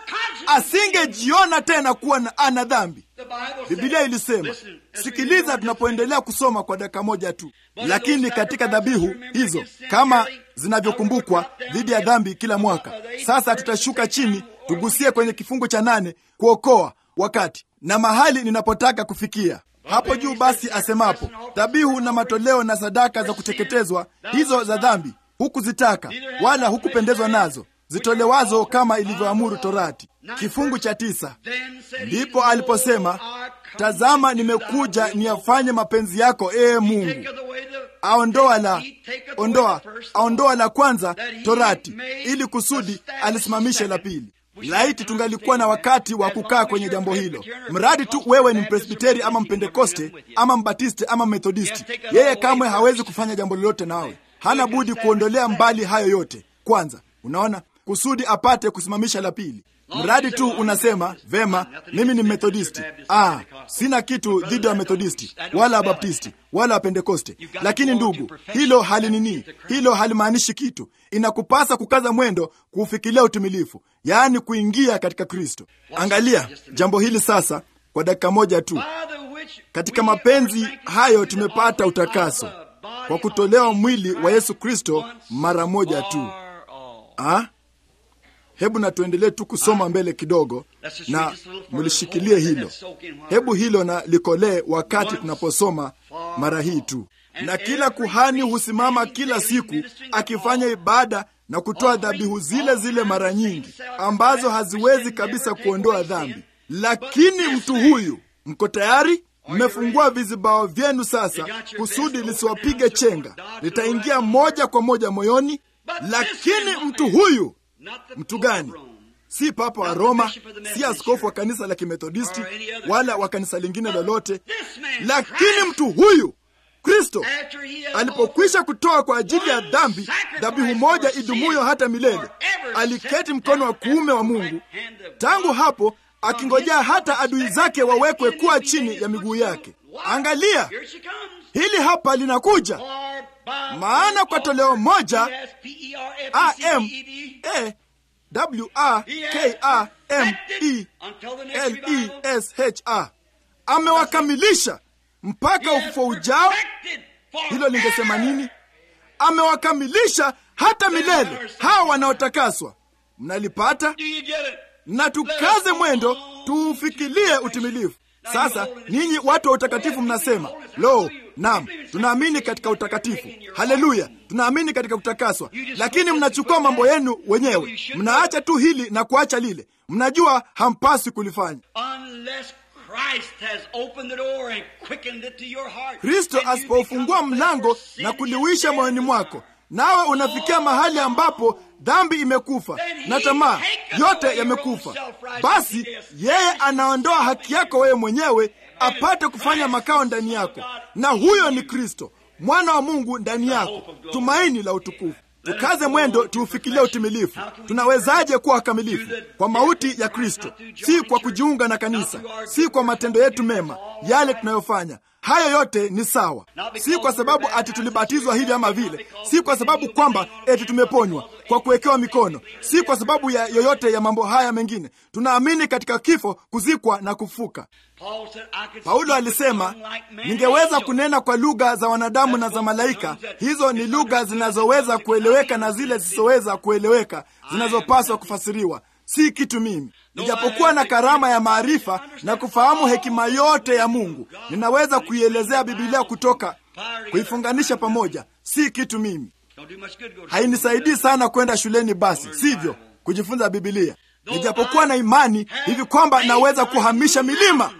asingejiona tena kuwa na ana dhambi. Bibilia ilisema, sikiliza, tunapoendelea kusoma kwa dakika moja tu. Lakini katika dhabihu hizo kama zinavyokumbukwa dhidi ya dhambi kila mwaka, sasa tutashuka chini tugusie kwenye kifungu cha nane, kuokoa wakati na mahali ninapotaka kufikia hapo juu. Basi asemapo dhabihu na matoleo na sadaka za kuteketezwa, hizo za dhambi hukuzitaka wala hukupendezwa nazo, zitolewazo kama ilivyoamuru Torati. Kifungu cha tisa, ndipo aliposema tazama, nimekuja niyafanye mapenzi yako, ee Mungu. Aondoa la ondoa aondoa la kwanza Torati, ili kusudi alisimamishe la pili. Laiti tungalikuwa na wakati wa kukaa kwenye jambo hilo. Mradi tu wewe ni Mpresbiteri ama Mpentekoste ama Mbatisti ama Methodisti, yeye kamwe hawezi kufanya jambo lolote nawe. Hana budi kuondolea mbali hayo yote kwanza, unaona, kusudi apate kusimamisha la pili. Mradi tu unasema vema, mimi ni Methodisti. Ah, sina kitu dhidi ya Methodisti wala Wabaptisti wala Wapentekoste, lakini ndugu, hilo halinini, hilo halimaanishi kitu. Inakupasa kukaza mwendo kuufikilia utimilifu, yaani kuingia katika Kristo. Angalia jambo hili sasa kwa dakika moja tu. Katika mapenzi hayo tumepata utakaso kwa kutolewa mwili wa Yesu Kristo mara moja tu. Ah? Hebu na tuendelee tu kusoma mbele kidogo, na mlishikilie hilo. Hebu hilo na likolee wakati tunaposoma mara hii tu. Na kila kuhani husimama kila siku akifanya ibada na kutoa dhabihu zile zile mara nyingi, ambazo haziwezi kabisa kuondoa dhambi. Lakini mtu huyu, mko tayari? Mmefungua vizibao vyenu sasa, kusudi lisiwapige chenga, litaingia moja kwa moja moyoni. Lakini mtu huyu Mtu gani? Si papa wa Roma, si askofu wa kanisa la Kimethodisti wala wa kanisa lingine lolote, lakini mtu huyu Kristo alipokwisha kutoa kwa ajili ya dhambi dhabihu moja idumuyo hata milele, aliketi mkono wa kuume wa Mungu. Tangu hapo akingojea hata adui zake wawekwe kuwa chini ya miguu yake. Angalia, hili hapa linakuja, maana kwa toleo moja am e w a k a m e l e s h a amewakamilisha mpaka ufufuo ujao. Hilo lingesema nini? Amewakamilisha hata milele hawa wanaotakaswa. Mnalipata? Na tukaze mwendo tuufikilie utimilifu. Sasa ninyi watu wa utakatifu mnasema lo, naam, tunaamini katika utakatifu. Haleluya, tunaamini katika kutakaswa, lakini mnachukua mambo yenu wenyewe, mnaacha tu hili na kuacha lile. Mnajua hampaswi kulifanya. Kristo asipofungua mlango na kuliwisha moyoni mwako, nawe unafikia mahali ambapo dhambi imekufa na tamaa yote yamekufa, basi yeye anaondoa haki yako wewe mwenyewe apate kufanya makao ndani yako, na huyo ni Kristo. mwana wa Mungu ndani yako, tumaini la utukufu. Tukaze mwendo, tuufikilie utimilifu. Tunawezaje kuwa wakamilifu? Kwa mauti ya Kristo, si kwa kujiunga na kanisa, si kwa matendo yetu mema yale tunayofanya. Hayo yote ni sawa, si kwa sababu ati tulibatizwa hivi ama vile, si kwa sababu kwamba eti tumeponywa kwa kuwekewa mikono, si kwa sababu ya yoyote ya mambo haya mengine. Tunaamini katika kifo, kuzikwa na kufuka. Paulo alisema, ningeweza kunena kwa lugha za wanadamu na za malaika. Hizo ni lugha zinazoweza kueleweka na zile zisizoweza kueleweka, zinazopaswa kufasiriwa si kitu mimi. Nijapokuwa na karama ya maarifa na kufahamu hekima yote ya Mungu, ninaweza kuielezea Bibilia kutoka kuifunganisha pamoja, si kitu mimi. Hainisaidii sana kwenda shuleni, basi sivyo, kujifunza Bibilia. Nijapokuwa na imani hivi kwamba naweza kuhamisha milima,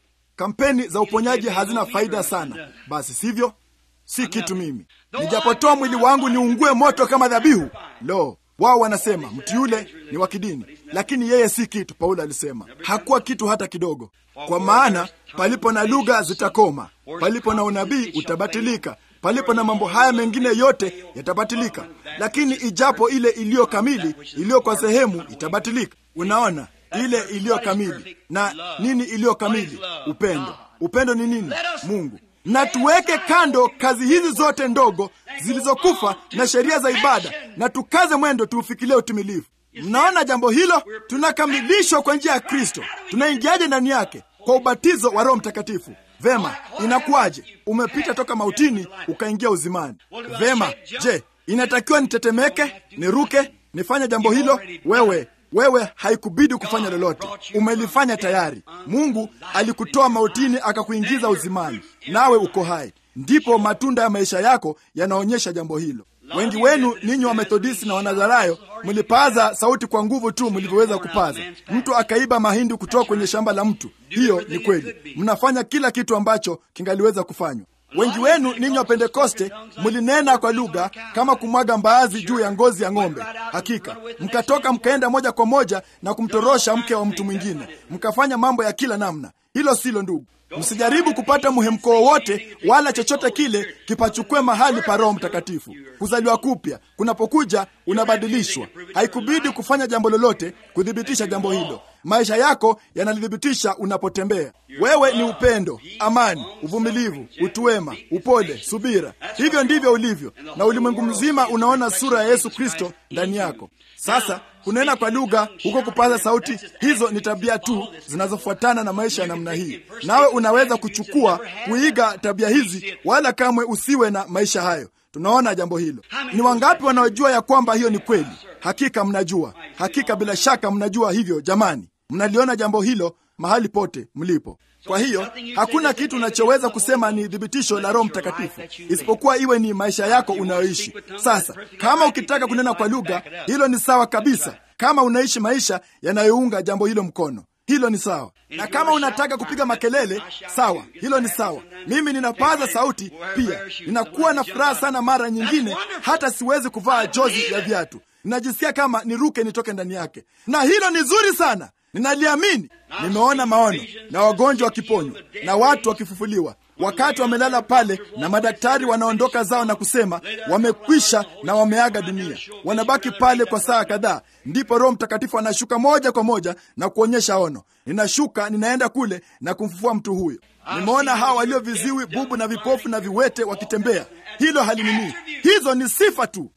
kampeni za uponyaji hazina faida sana, basi sivyo, si kitu mimi. Nijapotoa mwili wangu niungue moto kama dhabihu, lo wao wanasema mtu yule ni wa kidini, lakini yeye si kitu. Paulo alisema hakuwa kitu hata kidogo, kwa maana palipo na lugha zitakoma, palipo na unabii utabatilika, palipo na mambo haya mengine yote yatabatilika, lakini ijapo ile iliyo kamili, iliyo kwa sehemu itabatilika. Unaona, ile iliyo kamili. Na nini iliyo kamili? Upendo. Upendo ni nini? Mungu na tuweke kando kazi hizi zote ndogo zilizokufa na sheria za ibada, na tukaze mwendo tuufikilie utimilifu. Mnaona jambo hilo? Tunakamilishwa kwa njia ya Kristo. Tunaingiaje ndani yake? Kwa ubatizo wa Roho Mtakatifu. Vema, inakuwaje? Umepita toka mautini ukaingia uzimani. Vema, je, inatakiwa nitetemeke, niruke, nifanye jambo hilo? Wewe wewe haikubidi kufanya lolote, umelifanya tayari. Mungu alikutoa mautini akakuingiza uzimani, nawe uko hai. Ndipo matunda ya maisha yako yanaonyesha jambo hilo. Wengi wenu ninyi wa Methodisti na Wanazarayo mlipaza sauti kwa nguvu tu mlivyoweza kupaza. Mtu akaiba mahindi kutoka kwenye shamba la mtu, hiyo ni kweli. Mnafanya kila kitu ambacho kingaliweza kufanywa. Wengi wenu ninyi wa Pentekoste mlinena kwa lugha kama kumwaga mbaazi juu ya ngozi ya ng'ombe. Hakika mkatoka mkaenda moja kwa moja na kumtorosha mke wa mtu mwingine, mkafanya mambo ya kila namna. Hilo silo, ndugu. Msijaribu kupata mhemko wowote wala chochote kile kipachukue mahali pa Roho Mtakatifu. Kuzaliwa kupya kunapokuja, unabadilishwa. Haikubidi kufanya jambo lolote kuthibitisha jambo hilo. Maisha yako yanalithibitisha unapotembea. Wewe ni upendo, amani, uvumilivu, utu wema, upole, subira. Hivyo ndivyo ulivyo, na ulimwengu mzima unaona sura ya Yesu Kristo ndani yako. Sasa kunena kwa lugha, huko kupaza sauti, hizo ni tabia tu zinazofuatana na maisha ya namna hii. Nawe unaweza kuchukua kuiga tabia hizi, wala kamwe usiwe na maisha hayo. Tunaona jambo hilo. Ni wangapi wanaojua ya kwamba hiyo ni kweli? Hakika mnajua, hakika bila shaka mnajua hivyo. Jamani, mnaliona jambo hilo mahali pote mlipo. Kwa hiyo hakuna kitu unachoweza kusema ni thibitisho la Roho Mtakatifu isipokuwa iwe ni maisha yako unayoishi. Sasa kama ukitaka kunena kwa lugha, hilo ni sawa kabisa, kama unaishi maisha yanayounga jambo hilo mkono hilo ni sawa. Na kama unataka kupiga makelele, sawa, hilo ni sawa. Mimi ninapaza sauti pia, ninakuwa na furaha sana. Mara nyingine hata siwezi kuvaa jozi ya viatu, ninajisikia kama niruke nitoke ndani yake, na hilo ni zuri sana. Ninaliamini. Nimeona maono na wagonjwa wakiponywa na watu wakifufuliwa wakati wamelala pale, na madaktari wanaondoka zao na kusema wamekwisha na wameaga dunia. Wanabaki pale kwa saa kadhaa, ndipo Roho Mtakatifu anashuka moja kwa moja na kuonyesha ono. Ninashuka, ninaenda kule na kumfufua mtu huyo. Nimeona hawa walio viziwi, bubu na vipofu na viwete wakitembea. Hilo halinini, hizo ni sifa tu.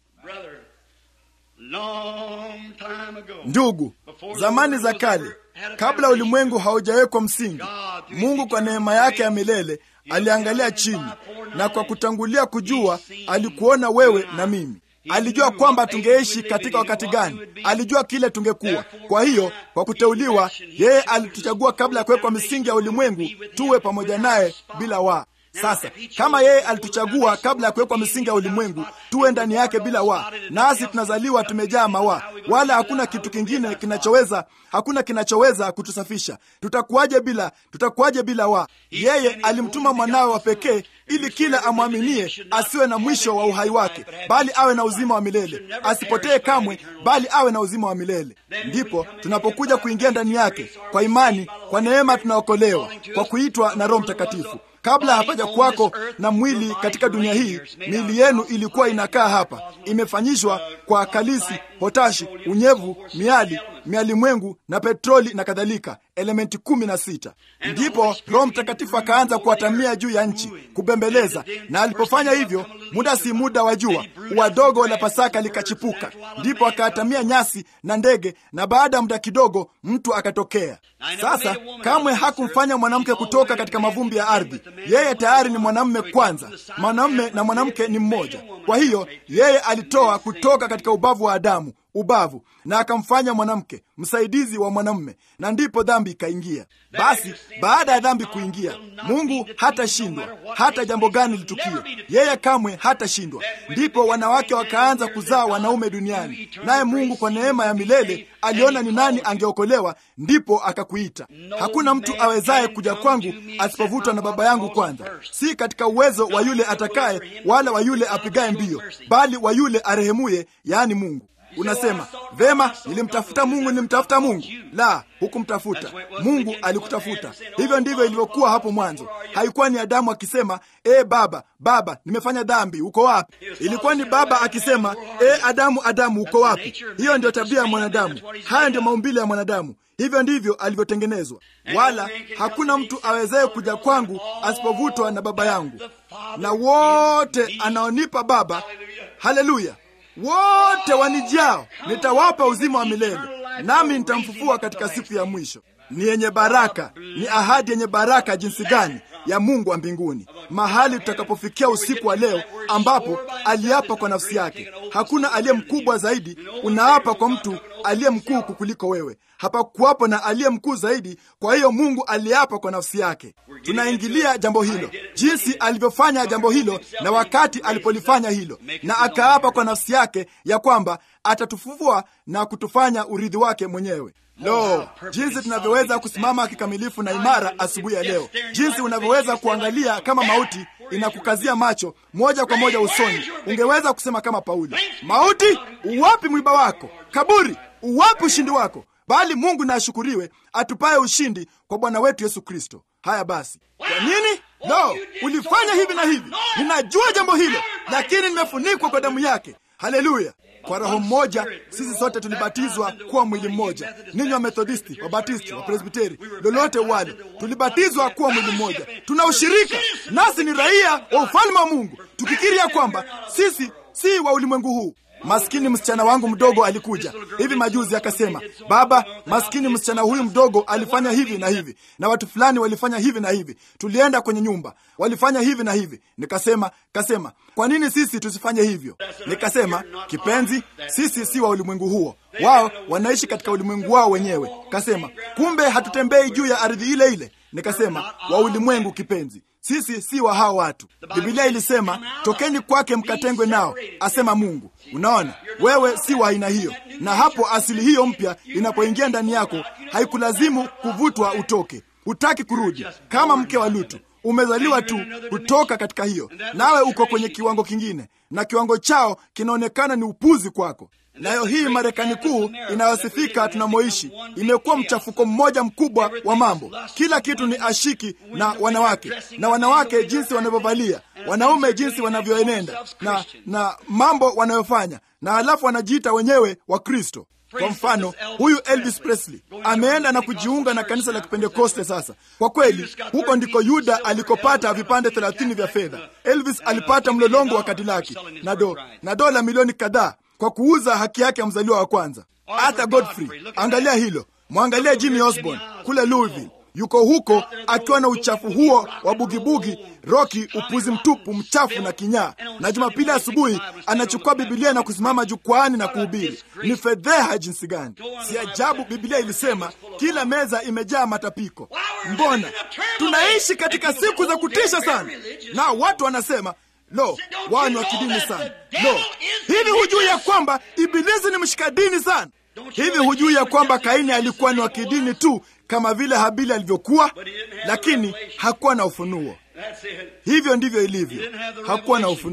Ndugu, zamani za kale, kabla ulimwengu haujawekwa msingi, Mungu kwa neema yake ya milele aliangalia chini, na kwa kutangulia kujua, alikuona wewe na mimi. Alijua kwamba tungeishi katika wakati gani, alijua kile tungekuwa. Kwa hiyo, kwa kuteuliwa, yeye alituchagua kabla ya kuwekwa misingi ya ulimwengu, tuwe pamoja naye bila waa sasa kama yeye alituchagua kabla ya kuwekwa misingi ya ulimwengu tuwe ndani yake bila wa, nasi tunazaliwa tumejaa mawa, wala hakuna kitu kingine kinachoweza, hakuna kinachoweza kutusafisha. Tutakuwaje bila, tutakuwaje bila wa? Yeye alimtuma mwanawe wa pekee ili kila amwaminie asiwe na mwisho wa uhai wake, bali awe na uzima wa milele, asipotee kamwe, bali awe na uzima wa milele. Ndipo tunapokuja kuingia ndani yake kwa imani, kwa neema tunaokolewa kwa kuitwa na Roho Mtakatifu. kabla hapaja kuwako na mwili katika dunia hii, miili yenu ilikuwa inakaa hapa, imefanyishwa kwa kalisi, potashi, unyevu, miali, mialimwengu na petroli na kadhalika, elementi kumi na sita. Ndipo Roho Mtakatifu akaanza kuwatamia juu ya nchi, kubembeleza, na alipofanya hivyo, muda si muda wa jua, ua dogo la Pasaka likachipuka, ndipo akaatamia nyasi na ndege, na baada ya muda kidogo mtu akatokea. Sasa kamwe hakumfanya mwanamke kutoka katika mavumbi ya ardhi. Yeye tayari ni mwanamume kwanza. Mwanamume na mwanamke ni mmoja. Kwa hiyo yeye alitoa kutoka katika ubavu wa Adamu ubavu na akamfanya mwanamke msaidizi wa mwanamume, na ndipo dhambi ikaingia. Basi baada ya dhambi kuingia, Mungu hatashindwa hata jambo gani litukie, yeye kamwe hatashindwa. Ndipo wanawake wakaanza kuzaa wanaume duniani, naye Mungu kwa neema ya milele aliona ni nani angeokolewa, ndipo akakuita. Hakuna mtu awezaye kuja kwangu asipovutwa na Baba yangu kwanza, si katika uwezo wa yule atakaye wala wa yule apigaye mbio, bali wa yule arehemuye, yaani Mungu. Unasema vema, nilimtafuta Mungu, nilimtafuta Mungu. La, hukumtafuta Mungu, alikutafuta. Hivyo ndivyo ilivyokuwa hapo mwanzo. Haikuwa ni Adamu akisema e, baba baba, nimefanya dhambi, uko wapi? Ilikuwa ni baba akisema e, Adamu Adamu, uko wapi? Hiyo ndio tabia ya mwanadamu, haya ndio maumbile ya mwanadamu. Hivyo ndivyo alivyotengenezwa, wala hakuna mtu awezaye kuja kwangu asipovutwa na Baba yangu, na wote anaonipa Baba, haleluya wote wanijao nitawapa uzima wa milele, nami nitamfufua katika siku ya mwisho. Ni yenye baraka, ni ahadi yenye baraka jinsi gani ya Mungu wa mbinguni, mahali tutakapofikia usiku wa leo, ambapo aliapa kwa nafsi yake. Hakuna aliye mkubwa zaidi. Unaapa kwa mtu aliye mkuu kukuliko wewe. Hapakuwapo na aliye mkuu zaidi. Kwa hiyo Mungu aliapa kwa nafsi yake. Tunaingilia jambo hilo, jinsi alivyofanya jambo hilo na wakati alipolifanya hilo, na akaapa kwa nafsi yake ya kwamba atatufufua na kutufanya urithi wake mwenyewe. Lo, jinsi tunavyoweza kusimama kikamilifu na imara asubuhi ya leo, jinsi unavyoweza kuangalia kama mauti inakukazia macho moja kwa moja usoni. Ungeweza kusema kama Paulo, mauti, uwapi mwiba wako? Kaburi, uwapi ushindi wako? Bali Mungu na ashukuriwe atupaye ushindi kwa Bwana wetu Yesu Kristo. Haya basi, kwa nini? Lo, ulifanya hivi na hivi. Ninajua jambo hilo, lakini nimefunikwa kwa damu yake. Haleluya! Kwa roho mmoja sisi sote tulibatizwa kuwa mwili mmoja, ninyi wa Methodisti, wa Batisti, wa Presbiteri, lolote wale, tulibatizwa kuwa mwili mmoja. Tuna ushirika, nasi ni raia wa ufalme wa Mungu, tukikiri ya kwamba sisi si wa ulimwengu huu. Maskini msichana wangu mdogo alikuja hivi majuzi akasema, baba, maskini msichana huyu mdogo alifanya hivi na hivi, na watu fulani walifanya hivi na hivi, tulienda kwenye nyumba, walifanya hivi na hivi. Nikasema kasema, kwa nini sisi tusifanye hivyo? Nikasema, kipenzi, sisi si wa ulimwengu huo, wao wanaishi katika ulimwengu wao wenyewe. Kasema, kumbe hatutembei juu ya ardhi ile ile. Nikasema, wa ulimwengu kipenzi sisi si wa hao watu. Bibilia ilisema tokeni kwake mkatengwe nao, asema Mungu. Unaona, wewe si wa aina hiyo, na hapo asili hiyo mpya inapoingia ndani yako haikulazimu kuvutwa utoke. Hutaki kurudi kama mke wa Lutu. Umezaliwa tu kutoka katika hiyo, nawe uko kwenye kiwango kingine, na kiwango chao kinaonekana ni upuzi kwako. Nayo hii Marekani kuu inayosifika tunamoishi imekuwa mchafuko mmoja mkubwa wa mambo. Kila kitu ni ashiki na wanawake, na wanawake jinsi wanavyovalia, wanaume jinsi wanavyoenenda na, na mambo wanayofanya, na halafu wanajiita wenyewe wa Kristo. Kwa mfano huyu Elvis Presley ameenda na kujiunga na kanisa la Kipentekoste. Sasa kwa kweli, huko ndiko Yuda alikopata vipande thelathini vya fedha. Elvis alipata mlolongo wa Kadilaki na do na dola milioni kadhaa kwa kuuza haki yake ya mzaliwa wa kwanza. Arthur Godfrey, angalia hilo. Mwangalia Jimmy Osborne kule Louisville, yuko huko akiwa na uchafu huo wa bugibugi, roki, upuzi mtupu, mchafu na kinyaa, na Jumapili asubuhi anachukua Bibilia na kusimama jukwaani na kuhubiri. Ni fedheha jinsi gani! Si ajabu Bibilia ilisema kila meza imejaa matapiko. Mbona tunaishi katika siku za kutisha sana, na watu wanasema Lo, wao ni wa kidini sana. Lo, hivi hujui ya kwamba Ibilisi ni mshika dini sana? Hivi hujui ya kwamba Kaini alikuwa ni wa kidini tu kama vile Habili alivyokuwa, lakini hakuwa na ufunuo. Hivyo ndivyo ilivyo, hakuwa na ufunuo.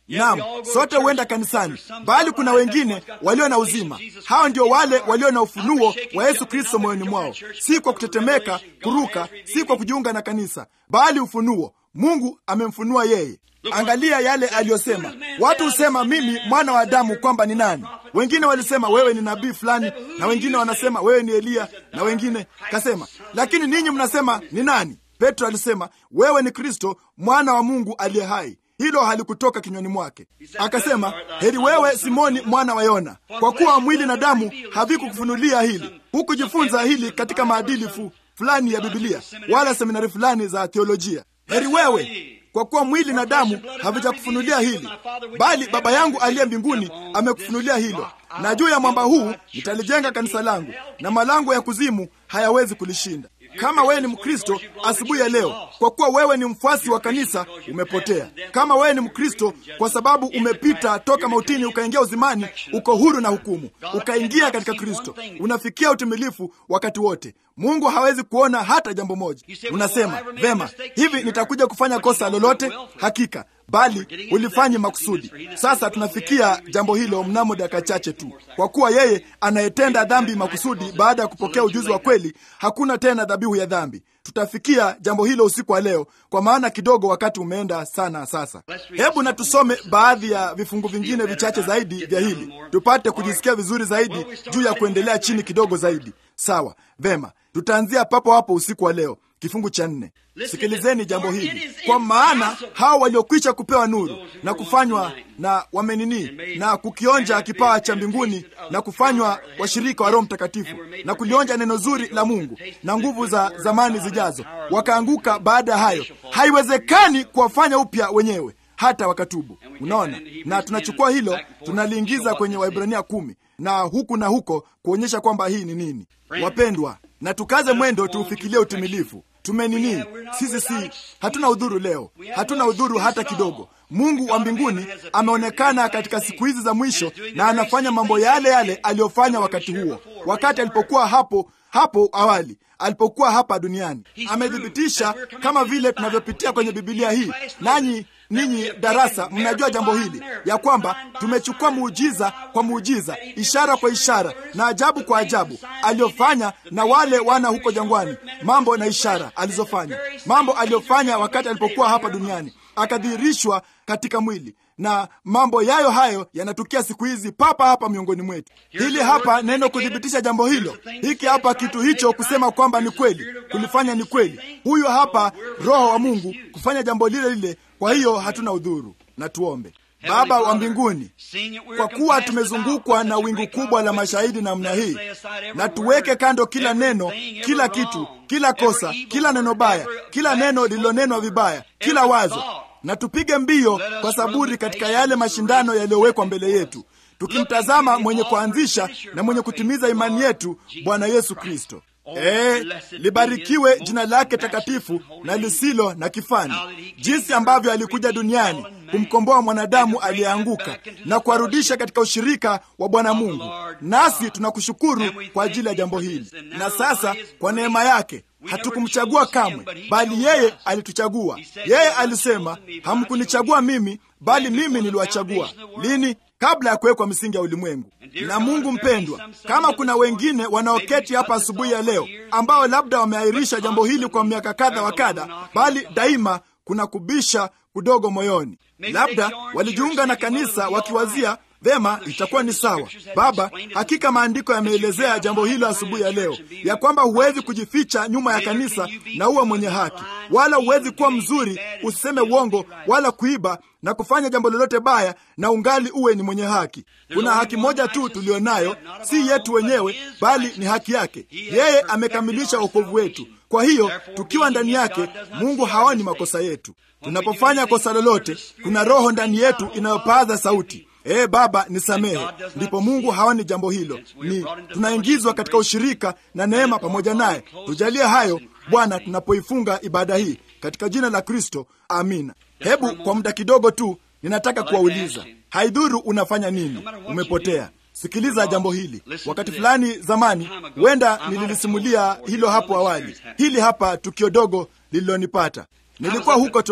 Naam, sote huenda kanisani, bali kuna wengine walio na uzima. Hao ndio wale walio na ufunuo wa Yesu Kristo moyoni mwao, si kwa kutetemeka, kuruka, si kwa kujiunga na kanisa, bali ufunuo. Mungu amemfunua yeye. Angalia yale aliyosema. Watu husema mimi mwana wa Adamu kwamba ni nani? Wengine walisema wewe ni nabii fulani, na wengine wanasema wewe ni Eliya, na wengine kasema, lakini ninyi mnasema ni nani? Petro alisema wewe ni Kristo mwana wa Mungu aliye hai. Hilo halikutoka kinywani mwake. Akasema, heri wewe Simoni mwana wa Yona, kwa kuwa mwili na damu havikukufunulia hili. Hukujifunza hili katika maadili fu fulani ya Bibilia wala seminari fulani za teolojia. Heri wewe kwa kuwa mwili na damu havijakufunulia hili, bali Baba yangu aliye mbinguni amekufunulia hilo. Na juu ya mwamba huu nitalijenga kanisa langu, na malango ya kuzimu hayawezi kulishinda. Kama wewe ni Mkristo asubuhi ya leo, kwa kuwa wewe ni mfuasi wa kanisa, umepotea. Kama wewe ni Mkristo kwa sababu umepita toka mautini ukaingia uzimani, uko huru na hukumu, ukaingia katika Kristo, unafikia utimilifu wakati wote. Mungu hawezi kuona hata jambo moja. Unasema vema, hivi nitakuja kufanya kosa lolote? Hakika bali ulifanyi makusudi. Sasa tunafikia jambo hilo mnamo dakika chache tu, kwa kuwa yeye anayetenda dhambi makusudi baada ya kupokea ujuzi wa kweli, hakuna tena dhabihu ya dhambi. Tutafikia jambo hilo usiku wa leo, kwa maana kidogo wakati umeenda sana. Sasa hebu na tusome baadhi ya vifungu vingine vichache zaidi vya hili, tupate kujisikia vizuri zaidi juu ya kuendelea chini kidogo zaidi. Sawa, vema, tutaanzia papo hapo usiku wa leo. Kifungu cha nne. Sikilizeni jambo hili, kwa maana hao waliokwisha kupewa nuru na kufanywa na wamenini na kukionja kipawa cha mbinguni na kufanywa washirika wa Roho Mtakatifu na kulionja neno zuri la Mungu na nguvu za zamani zijazo, wakaanguka baada ya hayo, haiwezekani kuwafanya upya wenyewe hata wakatubu. Unaona, na tunachukua hilo tunaliingiza kwenye Waibrania kumi na huku na huko kuonyesha kwamba hii ni nini. Wapendwa, na tukaze mwendo tuufikilie utimilifu. Tumenini sisi, si hatuna udhuru leo, hatuna udhuru hata kidogo. Mungu wa mbinguni ameonekana katika siku hizi za mwisho, na anafanya mambo yale yale aliyofanya wakati huo, wakati alipokuwa hapo hapo awali alipokuwa hapa duniani. Amethibitisha kama vile tunavyopitia kwenye Bibilia hii, nanyi ninyi darasa mnajua jambo hili ya kwamba tumechukua muujiza kwa muujiza, ishara kwa ishara na ajabu kwa ajabu aliyofanya na wale wana huko jangwani, mambo na ishara alizofanya, mambo aliyofanya wakati alipokuwa hapa duniani, akadhihirishwa katika mwili na mambo yayo hayo yanatukia siku hizi papa hapa miongoni mwetu. Hili hapa neno kuthibitisha jambo hilo, hiki hapa kitu hicho kusema kwamba ni kweli, kulifanya ni kweli. Huyu hapa Roho wa Mungu kufanya jambo lile lile. Kwa hiyo hatuna udhuru. Na tuombe. Baba wa mbinguni, kwa kuwa tumezungukwa na wingu kubwa la mashahidi namna hii, na tuweke kando kila neno, kila kitu, kila kosa, kila neno baya, kila neno lililonenwa vibaya, kila wazo na tupige mbio kwa saburi katika yale mashindano yaliyowekwa mbele yetu, tukimtazama mwenye kuanzisha na mwenye kutimiza imani yetu, Bwana Yesu Kristo. E, libarikiwe jina lake takatifu na lisilo na kifani, jinsi ambavyo alikuja duniani kumkomboa mwanadamu aliyeanguka na kuwarudisha katika ushirika wa Bwana Mungu. Nasi tunakushukuru kwa ajili ya jambo hili, na sasa kwa neema yake hatukumchagua kamwe, bali yeye alituchagua. Yeye alisema, hamkunichagua mimi, bali mimi niliwachagua. Lini? Kabla ya kuwekwa misingi ya ulimwengu. Na Mungu mpendwa, kama kuna wengine wanaoketi hapa asubuhi ya leo ambao labda wameahirisha jambo hili kwa miaka kadha wa kadha, bali daima kuna kubisha kudogo moyoni, labda walijiunga na kanisa wakiwazia Vema, itakuwa ni sawa Baba. Hakika maandiko yameelezea jambo hilo asubuhi ya leo, ya kwamba huwezi kujificha nyuma ya kanisa na uwe mwenye haki, wala huwezi kuwa mzuri, usiseme uongo, wala kuiba na kufanya jambo lolote baya na ungali uwe ni mwenye haki. Kuna haki moja tu tuliyonayo, si yetu wenyewe, bali ni haki yake. Yeye amekamilisha wokovu wetu. Kwa hiyo tukiwa ndani yake, Mungu haoni makosa yetu. Tunapofanya kosa lolote, kuna roho ndani yetu inayopaza sauti Ee Baba, nisamehe. Ndipo Mungu haoni jambo hilo, ni tunaingizwa katika ushirika na neema pamoja naye. Tujalie hayo Bwana, tunapoifunga ibada hii katika jina la Kristo, amina. Hebu kwa muda kidogo tu, ninataka kuwauliza, haidhuru unafanya nini, umepotea. Sikiliza jambo hili. Wakati fulani zamani, huenda nililisimulia hilo hapo awali. Hili hapa tukio dogo lililonipata. Nilikuwa huko to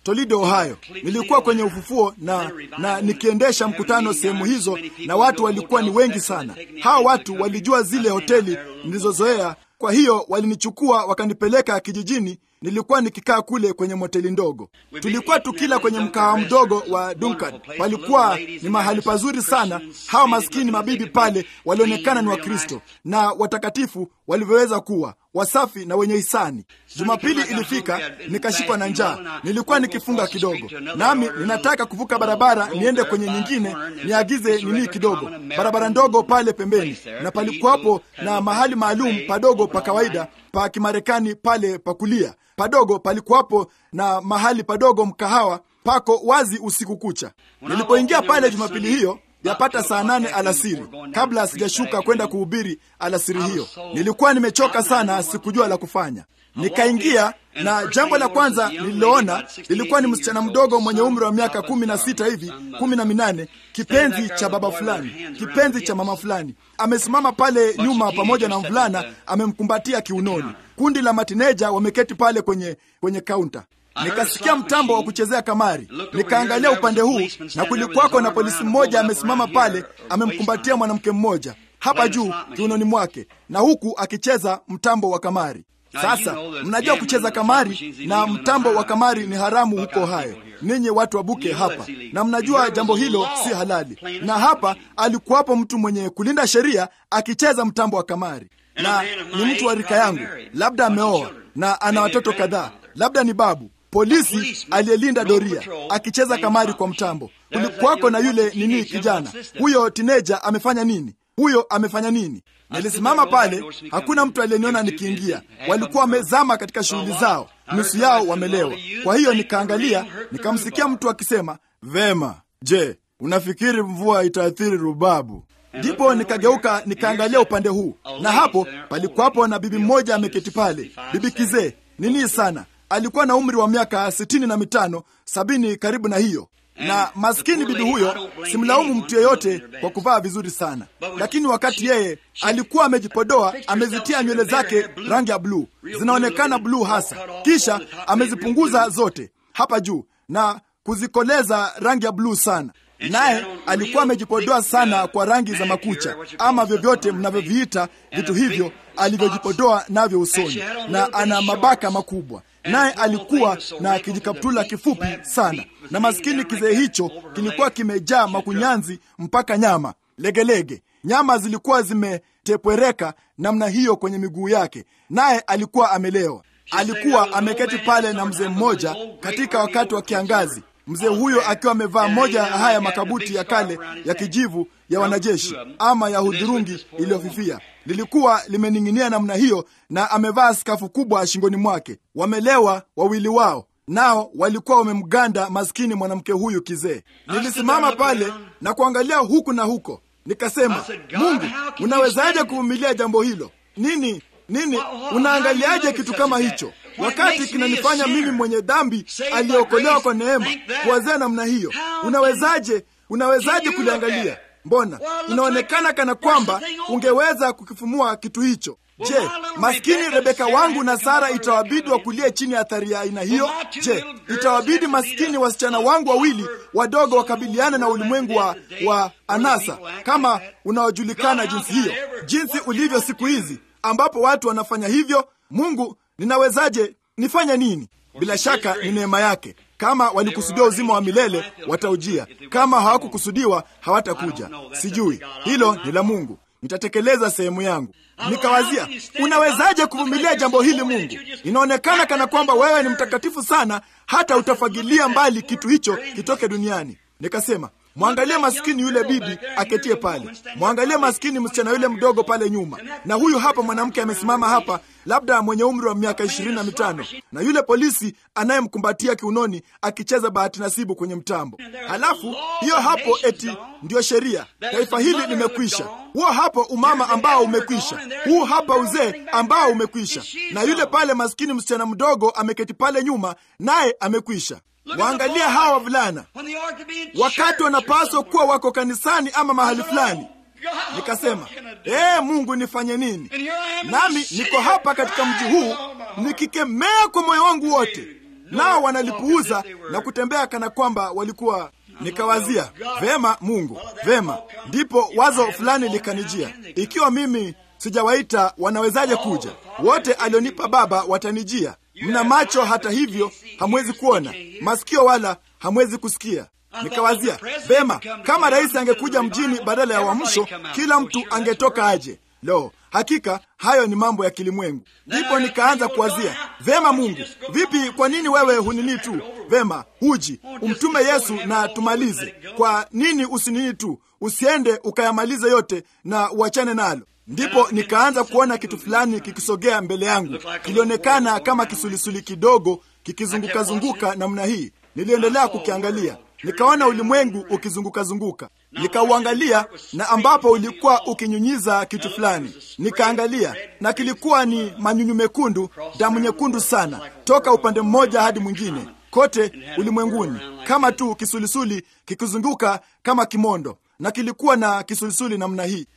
Toledo, Ohio. Nilikuwa kwenye ufufuo na, na nikiendesha mkutano sehemu hizo, na watu walikuwa ni wengi sana. Hawa watu walijua zile hoteli nilizozoea, kwa hiyo walinichukua wakanipeleka kijijini. Nilikuwa nikikaa kule kwenye moteli ndogo, tulikuwa tukila kwenye mkahawa mdogo wa Duncan. Palikuwa ni mahali pazuri sana. Hawa maskini mabibi pale walionekana ni Wakristo na watakatifu walivyoweza kuwa wasafi na wenye hisani. Jumapili ilifika, nikashikwa na njaa. Nilikuwa nikifunga kidogo, nami ninataka kuvuka barabara niende kwenye nyingine, niagize nini kidogo, barabara ndogo pale pembeni, na palikuwapo na mahali maalum padogo pa kawaida pa Kimarekani pale pa kulia padogo, palikuwapo na mahali padogo mkahawa pako wazi usiku kucha. Nilipoingia pale Jumapili hiyo yapata saa nane alasiri, kabla sijashuka kwenda kuhubiri alasiri hiyo, nilikuwa nimechoka sana, sikujua la kufanya. Nikaingia na jambo la kwanza nililoona lilikuwa ni msichana mdogo mwenye umri wa miaka kumi na sita hivi kumi na minane, kipenzi cha baba fulani, kipenzi cha mama fulani, amesimama pale nyuma pamoja na mvulana amemkumbatia kiunoni. Kundi la matineja wameketi pale kwenye kwenye kaunta. Nikasikia mtambo wa kuchezea kamari, nikaangalia upande huu na kulikuwako na polisi mmoja amesimama pale, amemkumbatia mwanamke mmoja hapa juu kiunoni mwake, na huku akicheza mtambo wa kamari. Sasa mnajua kucheza kamari na mtambo wa kamari ni haramu huko Ohio, ninyi watu wa Buke hapa, na mnajua jambo hilo si halali. Na hapa alikuwapo mtu mwenye kulinda sheria akicheza mtambo wa kamari, na ni mtu wa rika yangu, labda ameoa na ana watoto kadhaa, labda ni babu polisi aliyelinda doria akicheza kamari kwa mtambo. Kulikuwako na yule nini, kijana huyo tineja amefanya nini? Huyo amefanya nini? Nilisimama pale, hakuna mtu aliyeniona nikiingia. Walikuwa wamezama katika shughuli zao, nusu yao wamelewa. Kwa hiyo nikaangalia, nikamsikia mtu akisema, vema, je, unafikiri mvua itaathiri Rubabu? Ndipo nikageuka nikaangalia upande huu, na hapo palikuwapo na bibi mmoja ameketi pale, bibi kizee nini sana alikuwa na umri wa miaka sitini na mitano sabini, karibu na hiyo. Na maskini bibi huyo, simlaumu mtu yeyote kwa kuvaa vizuri sana, lakini wakati yeye alikuwa amejipodoa, amezitia nywele zake rangi ya bluu, zinaonekana bluu hasa, kisha amezipunguza zote hapa juu na kuzikoleza rangi ya bluu sana naye alikuwa amejipodoa sana kwa rangi za makucha ama vyovyote mnavyoviita vitu hivyo alivyojipodoa navyo usoni, na ana mabaka makubwa naye alikuwa na kijikaptula kifupi sana, na maskini kizee hicho kilikuwa kimejaa makunyanzi mpaka nyama legelege. Nyama zilikuwa zimetepwereka namna hiyo kwenye miguu yake, naye alikuwa amelewa. Alikuwa ameketi pale na mzee mmoja katika wakati wa kiangazi, mzee huyo akiwa amevaa moja ya haya makabuti ya kale ya kijivu ya wanajeshi ama ya hudhurungi iliyofifia lilikuwa limening'inia namna hiyo, na amevaa skafu kubwa shingoni mwake. Wamelewa wawili wao, nao walikuwa wamemganda maskini mwanamke huyu kizee. Nilisimama pale na kuangalia huku na huko, nikasema, Mungu, unawezaje kuvumilia jambo hilo? Nini nini, unaangaliaje kitu kama hicho wakati kinanifanya mimi mwenye dhambi aliyeokolewa kwa neema kuwazea namna hiyo? Unawezaje, unawezaje kuliangalia? Mbona inaonekana kana kwamba ungeweza kukifumua kitu hicho. Je, maskini Rebeka wangu na Sara itawabidi wakulie chini ya athari ya aina hiyo? Je, itawabidi maskini wasichana wangu wawili wadogo wakabiliane na ulimwengu wa, wa anasa kama unaojulikana jinsi hiyo, jinsi ulivyo siku hizi ambapo watu wanafanya hivyo? Mungu, ninawezaje? Nifanye nini? Bila shaka ni neema yake. Kama walikusudia uzima wa milele wataujia, kama hawakukusudiwa hawatakuja. Sijui, hilo ni la Mungu. Nitatekeleza sehemu yangu. Nikawazia, unawezaje kuvumilia jambo hili Mungu? Inaonekana kana kwamba wewe ni mtakatifu sana, hata utafagilia mbali kitu hicho kitoke duniani. Nikasema, mwangalie maskini yule bibi aketie pale, mwangalie maskini msichana yule mdogo pale nyuma, na huyu hapa mwanamke amesimama hapa, labda mwenye umri wa miaka ishirini na mitano, na yule polisi anayemkumbatia kiunoni akicheza bahati nasibu kwenye mtambo. Halafu hiyo hapo eti ndiyo sheria, taifa hili limekwisha. Huo hapo umama ambao umekwisha, huu hapa uzee ambao umekwisha, na yule pale maskini msichana mdogo ameketi pale nyuma, naye amekwisha. Waangalia hawa wavulana wakati wanapaswa kuwa wako kanisani ama mahali fulani. Nikasema, ee Mungu, nifanye nini? Nami niko hapa katika mji huu nikikemea kwa moyo wangu wote, nao wanalipuuza na kutembea kana kwamba walikuwa. Nikawazia vema, Mungu vema. Ndipo wazo fulani likanijia, ikiwa mimi sijawaita wanawezaje kuja? Wote alionipa Baba watanijia. Mna macho, hata hivyo hamwezi kuona, masikio wala hamwezi kusikia. Nikawazia vema, kama rais angekuja mjini badala ya Uamsho, kila mtu angetoka aje? Lo, hakika hayo ni mambo ya kilimwengu. Ndipo nikaanza kuwazia vema, Mungu vipi? Kwa nini wewe hunini tu? Vema, huji umtume Yesu na tumalize. Kwa nini usinini tu, usiende ukayamalize yote na uachane nalo? Ndipo nikaanza kuona kitu fulani kikisogea mbele yangu, kilionekana kama kisulisuli kidogo kikizungukazunguka namna hii. Niliendelea kukiangalia nikaona ulimwengu ukizungukazunguka, nikauangalia na ambapo ulikuwa ukinyunyiza kitu fulani, nikaangalia na kilikuwa ni manyunyu mekundu, damu nyekundu sana, toka upande mmoja hadi mwingine kote ulimwenguni, kama tu kisulisuli kikizunguka kama kimondo, na kilikuwa na kisulisuli namna hii.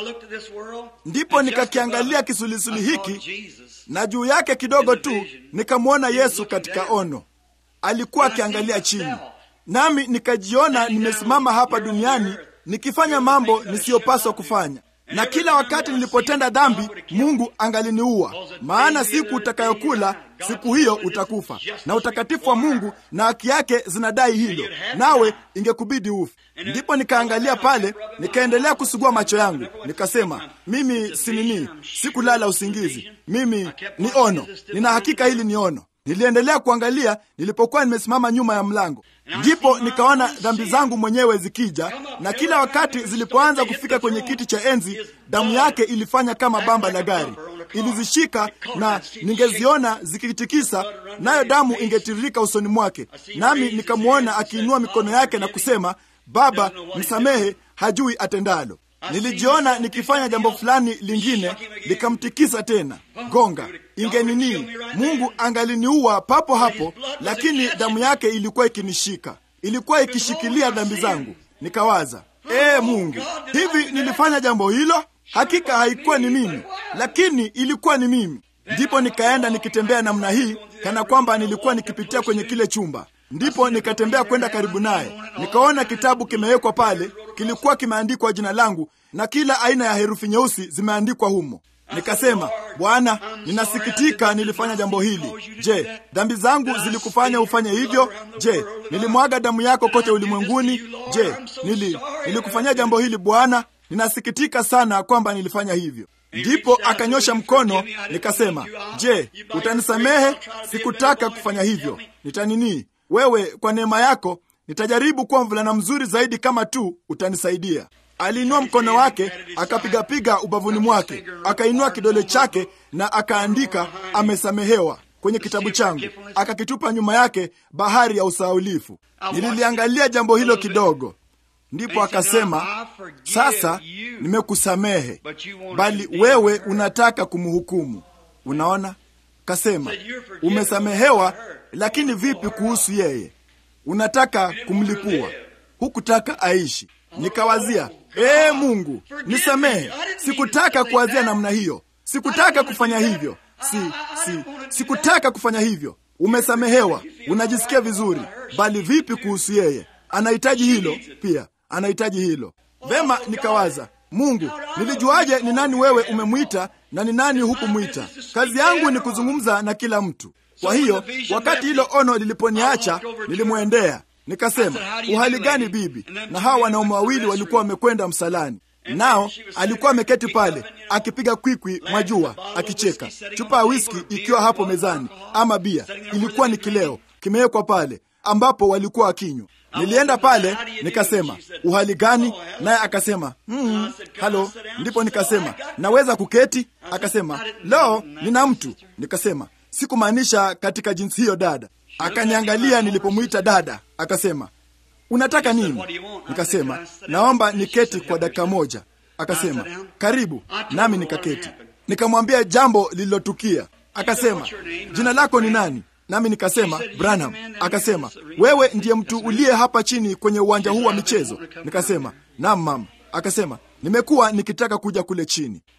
Ndipo nikakiangalia kisulisuli hiki, na juu yake kidogo tu nikamwona Yesu katika ono. Alikuwa akiangalia chini nami nikajiona nimesimama hapa duniani nikifanya mambo nisiyopaswa kufanya, na kila wakati nilipotenda dhambi Mungu angaliniua, maana siku utakayokula siku hiyo utakufa, na utakatifu wa Mungu na haki yake zinadai hilo, nawe ingekubidi ufe. Ndipo nikaangalia pale, nikaendelea kusugua macho yangu, nikasema, mimi si nini, sikulala usingizi, mimi ni ono, nina hakika hili ni ono. Niliendelea kuangalia nilipokuwa nimesimama nyuma ya mlango, ndipo nikaona dhambi zangu mwenyewe zikija, na kila wakati zilipoanza kufika kwenye kiti cha enzi, damu yake ilifanya kama bamba la gari, ilizishika na ningeziona zikitikisa, nayo damu ingetiririka usoni mwake, nami nikamwona akiinua mikono yake na kusema, Baba, msamehe, hajui atendalo. Nilijiona nikifanya jambo fulani lingine likamtikisa tena, gonga ingenini, Mungu angaliniua papo hapo, lakini damu yake ilikuwa ikinishika, ilikuwa ikishikilia dhambi zangu. Nikawaza, ee Mungu, hivi nilifanya jambo hilo? Hakika haikuwa ni mimi, lakini ilikuwa ni mimi. Ndipo nikaenda nikitembea namna hii, kana kwamba nilikuwa nikipitia kwenye kile chumba ndipo nikatembea kwenda karibu naye, nikaona kitabu kimewekwa pale, kilikuwa kimeandikwa jina langu na kila aina ya herufi nyeusi zimeandikwa humo. Nikasema, Bwana, ninasikitika nilifanya jambo hili. Je, dhambi zangu zilikufanya ufanye hivyo? Je, nilimwaga damu yako kote ulimwenguni? Je, nili nilikufanyia jambo hili Bwana? Ninasikitika sana kwamba nilifanya hivyo. Ndipo akanyosha mkono, nikasema, je, utanisamehe? Sikutaka kufanya hivyo. Nitanini wewe kwa neema yako nitajaribu kuwa mvulana mzuri zaidi kama tu utanisaidia. Aliinua mkono wake akapigapiga ubavuni mwake, akainua kidole chake na akaandika amesamehewa kwenye kitabu changu, akakitupa nyuma yake bahari ya usahaulifu. Nililiangalia jambo hilo kidogo, ndipo akasema, sasa nimekusamehe, bali wewe unataka kumhukumu. Unaona, kasema umesamehewa lakini vipi kuhusu yeye? Unataka kumlipua, hukutaka aishi. Nikawazia, ee Mungu, nisamehe, sikutaka kuwazia namna hiyo, sikutaka kufanya hivyo, si, si, sikutaka kufanya hivyo. Umesamehewa, unajisikia vizuri, bali vipi kuhusu yeye? Anahitaji hilo pia, anahitaji hilo. Vema, nikawaza, Mungu, nilijuaje ni nani wewe umemwita na ni nani hukumwita? Kazi yangu ni kuzungumza na kila mtu. Kwa hiyo wakati hilo ono liliponiacha, nilimwendea nikasema, uhali gani bibi? Na hawa wanaume wawili walikuwa wamekwenda msalani, nao alikuwa ameketi pale akipiga kwikwi, mwajua, akicheka, chupa ya wiski ikiwa hapo mezani, ama bia ilikuwa ni kileo kimewekwa pale ambapo walikuwa wakinywa. Nilienda pale nikasema, uhali gani? Naye akasema mm, halo. Ndipo nikasema, naweza kuketi? Akasema, lo, nina mtu. Nikasema, sikumaanisha katika jinsi hiyo dada. Akaniangalia nilipomwita dada, akasema unataka nini? Nikasema naomba niketi kwa dakika moja. Akasema karibu, nami nikaketi. Nikamwambia jambo lililotukia. Akasema jina lako ni nani? Nami nikasema Branham. Akasema wewe ndiye mtu uliye hapa chini kwenye uwanja huu wa michezo? Nikasema naam mama. Akasema nimekuwa nikitaka kuja kule chini.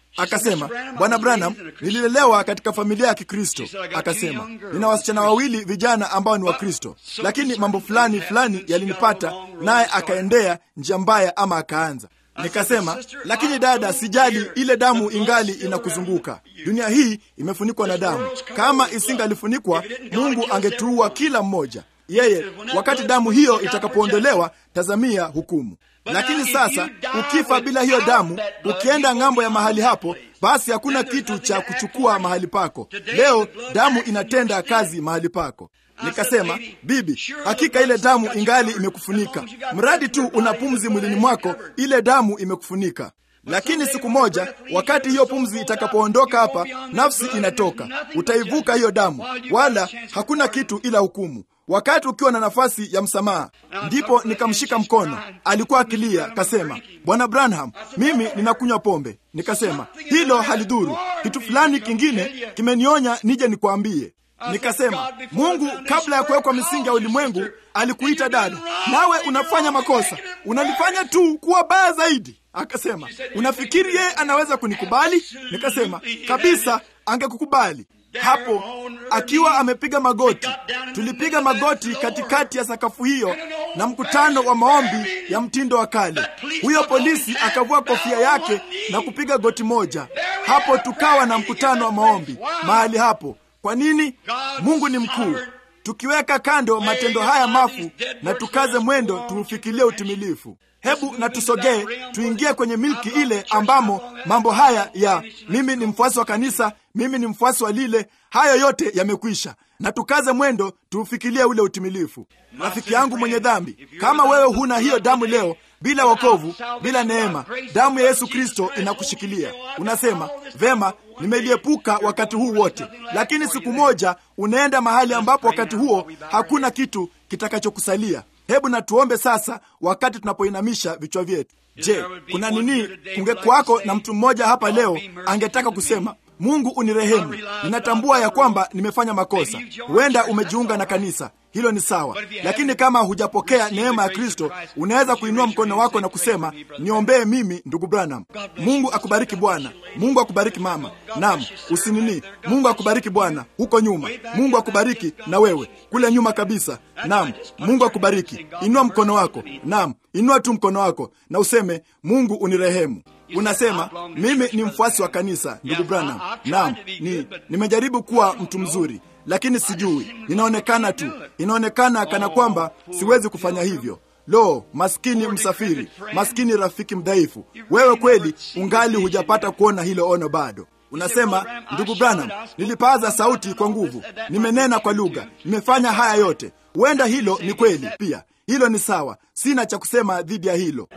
Akasema, Bwana Branham, nililelewa katika familia ya Kikristo. Akasema, nina wasichana wawili vijana ambao ni Wakristo, lakini mambo fulani fulani yalinipata, naye akaendea njia mbaya ama akaanza Nikasema, lakini dada, sijali, ile damu ingali inakuzunguka. Dunia hii imefunikwa na damu. Kama isingalifunikwa, Mungu angetuua kila mmoja. Yeye, wakati damu hiyo itakapoondolewa, tazamia hukumu. Lakini sasa ukifa bila hiyo damu, ukienda ng'ambo ya mahali hapo, basi hakuna kitu cha kuchukua mahali pako. Leo damu inatenda kazi mahali pako. Nikasema, bibi, hakika ile damu ingali imekufunika. Mradi tu una pumzi mwilini mwako, ile damu imekufunika. Lakini siku moja, wakati hiyo pumzi itakapoondoka hapa, nafsi inatoka, utaivuka hiyo damu, wala hakuna kitu ila hukumu. Wakati ukiwa na nafasi ya msamaha, ndipo nikamshika mkono. Alikuwa akilia, kasema, Bwana Branham, mimi ninakunywa pombe. Nikasema, hilo halidhuru. Kitu fulani kingine kimenionya nije nikwambie. Nikasema, Mungu kabla ya kuwekwa misingi ya ulimwengu alikuita dada, nawe unafanya makosa, unalifanya tu kuwa baya zaidi. Akasema, unafikiri yeye anaweza kunikubali? Nikasema, kabisa, angekukubali. Hapo akiwa amepiga magoti, tulipiga magoti katikati ya sakafu hiyo na mkutano wa maombi ya mtindo wa kale. Huyo polisi akavua kofia yake na kupiga goti moja. Hapo tukawa na mkutano wa maombi mahali hapo. Kwa nini? Mungu ni mkuu. Tukiweka kando matendo haya mafu na tukaze mwendo tuufikilie utimilifu. Hebu na tusogee tuingie kwenye milki ile ambamo mambo haya ya mimi ni mfuasi wa kanisa, mimi ni mfuasi wa lile, hayo yote yamekwisha, na tukaze mwendo tuufikilie ule utimilifu. Rafiki yangu mwenye dhambi, kama wewe huna hiyo damu leo, bila wokovu, bila neema, damu ya Yesu Kristo inakushikilia. Unasema vema, nimeliepuka wakati huu wote, lakini siku moja unaenda mahali ambapo wakati huo hakuna kitu kitakachokusalia. Hebu na tuombe sasa, wakati tunapoinamisha vichwa vyetu. Je, kuna nini? Kungekuwako na mtu mmoja hapa leo angetaka kusema Mungu unirehemu, ninatambua ya kwamba nimefanya makosa. Huenda umejiunga na kanisa, hilo ni sawa, lakini kama hujapokea neema ya Kristo, unaweza kuinua mkono wako na kusema niombee mimi, ndugu Branham. Mungu akubariki bwana. Mungu akubariki mama. Naam, usinini. Mungu akubariki bwana, huko nyuma. Mungu akubariki na wewe kule nyuma kabisa. Naam, Mungu akubariki. Inua mkono wako. Naam, inua tu mkono wako na useme Mungu unirehemu. Unasema mimi ni mfuasi wa kanisa, ndugu Branham. Naam, ni nimejaribu kuwa mtu mzuri, lakini sijui, ninaonekana tu, inaonekana kana kwamba siwezi kufanya hivyo. Lo, maskini msafiri, maskini rafiki mdhaifu, wewe kweli ungali hujapata kuona hilo ono bado. Unasema ndugu Branham, nilipaza sauti kwa nguvu, nimenena kwa lugha, nimefanya haya yote. Huenda hilo ni kweli pia, hilo ni sawa, sina cha kusema dhidi ya hilo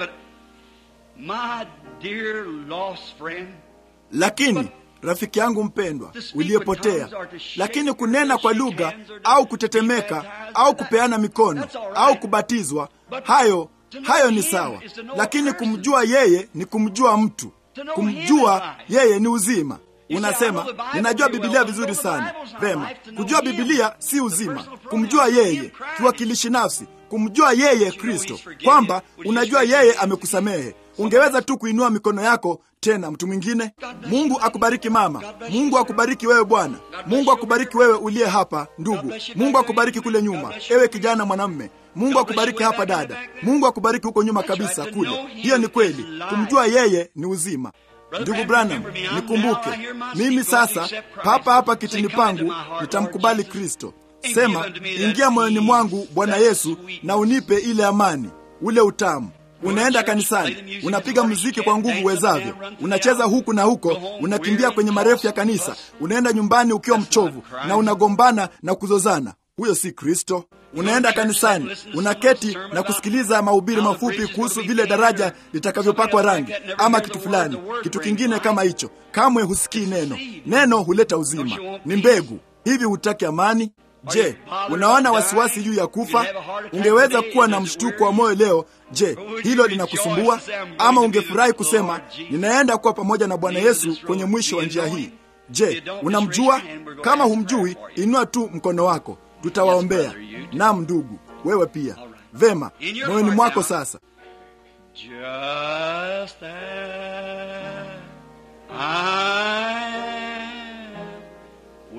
My dear lost friend, lakini rafiki yangu mpendwa uliyepotea, lakini kunena kwa lugha au kutetemeka au kupeana mikono au kubatizwa, hayo hayo ni sawa, lakini kumjua yeye ni kumjua mtu. Kumjua yeye ni uzima. Unasema ninajua Bibilia vizuri sana. Vema, kujua Bibilia si uzima. Kumjua yeye, kiwakilishi nafsi, kumjua yeye Kristo, kwamba unajua yeye amekusamehe. Ungeweza tu kuinua mikono yako tena. Mtu mwingine. Mungu akubariki mama. Mungu akubariki wewe bwana. Mungu akubariki wewe uliye hapa ndugu. Mungu akubariki kule nyuma, ewe kijana mwanamme. Mungu akubariki hapa dada. Mungu akubariki huko nyuma kabisa kule. Hiyo ni kweli. Kumjua yeye ni uzima. Ndugu Branham, nikumbuke mimi sasa, papa hapa kitini pangu, nitamkubali Kristo. Sema, ingia moyoni mwangu Bwana Yesu, na unipe ile amani, ule utamu. Unaenda kanisani, unapiga muziki kwa nguvu uwezavyo, unacheza huku na huko, unakimbia kwenye marefu ya kanisa, unaenda nyumbani ukiwa mchovu na unagombana na kuzozana. Huyo si Kristo. Unaenda kanisani, unaketi na kusikiliza mahubiri mafupi kuhusu vile daraja litakavyopakwa rangi ama kitu fulani, kitu kingine kama hicho. Kamwe husikii neno. Neno huleta uzima, ni mbegu. Hivi hutaki amani? Je, unaona wasiwasi juu ya kufa? Ungeweza kuwa na mshtuko wa moyo leo. Je, hilo linakusumbua? Ama ungefurahi kusema ninaenda kuwa pamoja na Bwana Yesu kwenye mwisho wa njia hii? Je, unamjua? Kama humjui, inua tu mkono wako, tutawaombea. Naam, ndugu, wewe pia. Vema, moyoni mwako sasa. just as I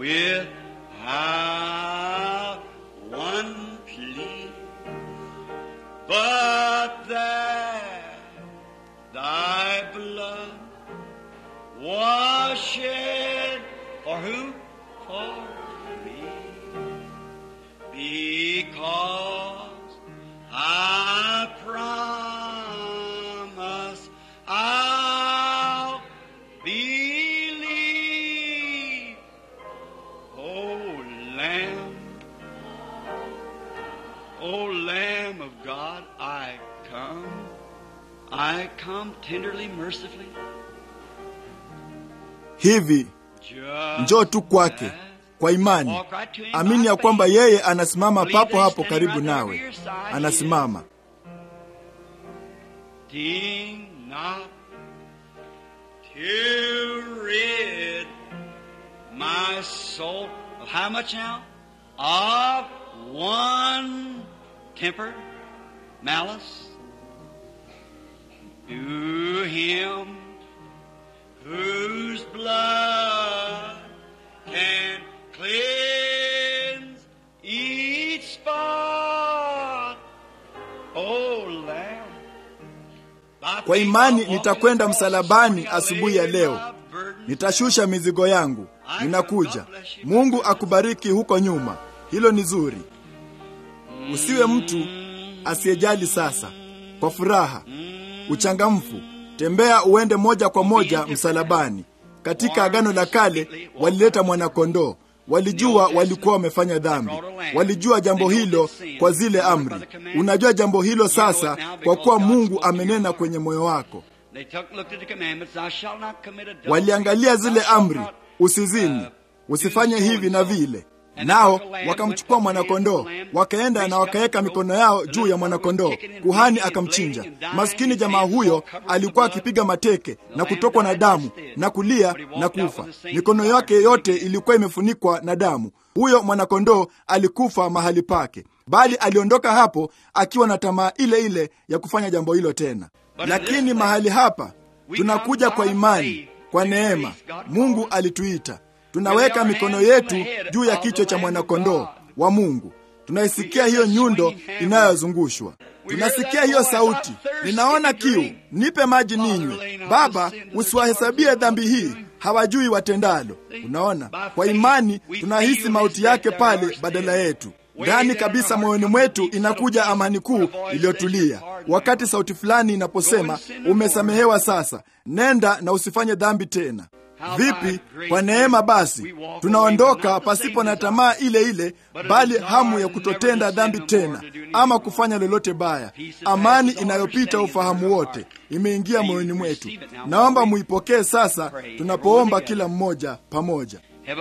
without one plea, but that thy blood was shed for who? For me. Because I promise I'll believe. Oh, Lamb, oh, Lamb of God, I come. I come tenderly, mercifully. hivi njoo tu kwake kwa imani amini ya kwamba yeye anasimama papo hapo karibu nawe anasimama Ding not to rid my soul of how much now? Of one temper, malice. To him whose blood can cleanse each spot. Oh, Lamb. Kwa imani nitakwenda msalabani asubuhi ya leo. nitashusha mizigo yangu ninakuja mungu akubariki huko nyuma hilo ni zuri usiwe mtu asiyejali sasa kwa furaha uchangamfu tembea uende moja kwa moja msalabani katika agano la kale walileta mwanakondoo walijua walikuwa wamefanya dhambi walijua jambo hilo kwa zile amri unajua jambo hilo sasa kwa kuwa mungu amenena kwenye moyo wako waliangalia zile amri usizini usifanye hivi na vile nao wakamchukua mwanakondoo wakaenda na wakaweka mikono yao juu ya mwanakondoo kuhani akamchinja maskini jamaa huyo alikuwa akipiga mateke na kutokwa na damu na kulia na kufa mikono yake yote ilikuwa imefunikwa na damu huyo mwanakondoo alikufa mahali pake bali aliondoka hapo akiwa na tamaa ile ile ya kufanya jambo hilo tena lakini mahali hapa tunakuja kwa imani kwa neema mungu alituita tunaweka mikono yetu juu ya kichwa cha mwanakondoo wa mungu tunaisikia hiyo nyundo inayozungushwa tunasikia hiyo sauti ninaona kiu nipe maji ninywe baba usiwahesabie dhambi hii hawajui watendalo unaona kwa imani tunahisi mauti yake pale badala yetu ndani kabisa moyoni mwetu inakuja amani kuu iliyotulia wakati sauti fulani inaposema umesamehewa sasa nenda na usifanye dhambi tena vipi kwa neema basi tunaondoka pasipo na tamaa ile ile bali hamu ya kutotenda dhambi tena ama kufanya lolote baya amani inayopita ufahamu wote imeingia moyoni mwetu naomba muipokee sasa tunapoomba kila mmoja pamoja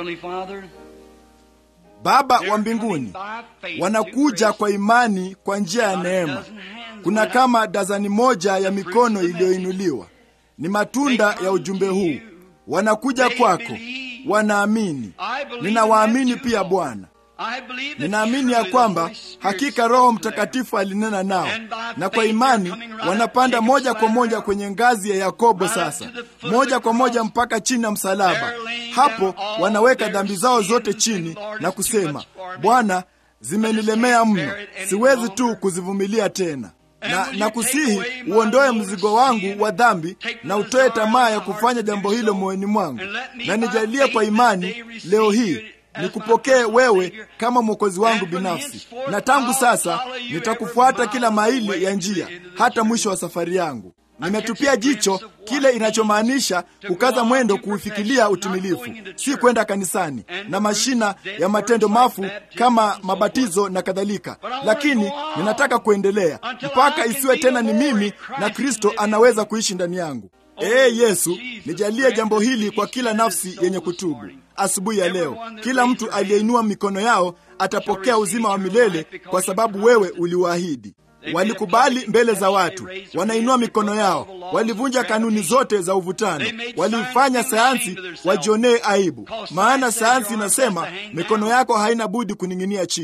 baba wa mbinguni wanakuja kwa imani kwa njia ya neema kuna kama dazani moja ya mikono iliyoinuliwa ni matunda ya ujumbe huu wanakuja kwako wanaamini ninawaamini pia bwana ninaamini ya kwamba hakika roho mtakatifu alinena nao na kwa imani wanapanda moja kwa moja kwenye ngazi ya yakobo sasa moja kwa moja mpaka chini ya msalaba hapo wanaweka dhambi zao zote chini na kusema bwana zimenilemea mno siwezi tu kuzivumilia tena na, na kusihi uondoe mzigo wangu wa dhambi na utoe tamaa ya kufanya jambo hilo moyoni mwangu na nijalie kwa imani leo hii nikupokee wewe kama mwokozi wangu binafsi na tangu sasa nitakufuata kila maili ya njia hata mwisho wa safari yangu nimetupia jicho kile inachomaanisha kukaza mwendo kuufikilia utimilifu si kwenda kanisani na mashina ya matendo mafu kama mabatizo na kadhalika lakini ninataka kuendelea mpaka isiwe tena ni mimi na kristo anaweza kuishi ndani yangu ee yesu nijalie jambo hili kwa kila nafsi yenye kutubu asubuhi ya leo kila mtu aliyeinua mikono yao atapokea uzima wa milele kwa sababu wewe uliwaahidi walikubali mbele za watu wanainua mikono yao walivunja kanuni zote za uvutano walifanya sayansi wajionee aibu maana sayansi inasema mikono yako haina budi kuning'inia chini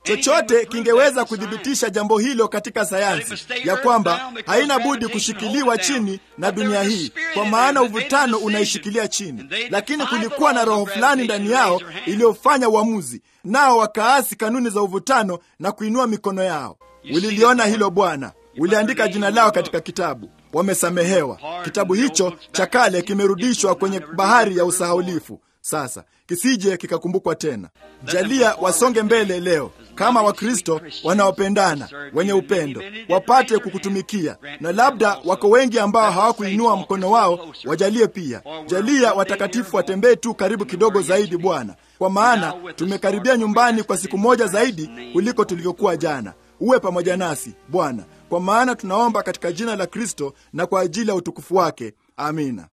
chochote kingeweza kuthibitisha jambo hilo katika sayansi ya kwamba haina budi kushikiliwa chini na dunia hii, kwa maana uvutano unaishikilia chini. Lakini kulikuwa na roho fulani ndani yao iliyofanya uamuzi, nao wakaasi kanuni za uvutano na kuinua mikono yao. Uliliona hilo Bwana, uliandika jina lao katika kitabu, wamesamehewa. Kitabu hicho cha kale kimerudishwa kwenye bahari ya usahaulifu sasa kisije kikakumbukwa tena. Jalia wasonge mbele leo kama Wakristo wanaopendana wenye upendo, wapate kukutumikia, na labda wako wengi ambao hawakuinua mkono wao, wajalie pia. Jalia watakatifu watembee tu karibu kidogo zaidi, Bwana, kwa maana tumekaribia nyumbani kwa siku moja zaidi kuliko tulivyokuwa jana. Uwe pamoja nasi Bwana, kwa maana tunaomba katika jina la Kristo na kwa ajili ya utukufu wake. Amina.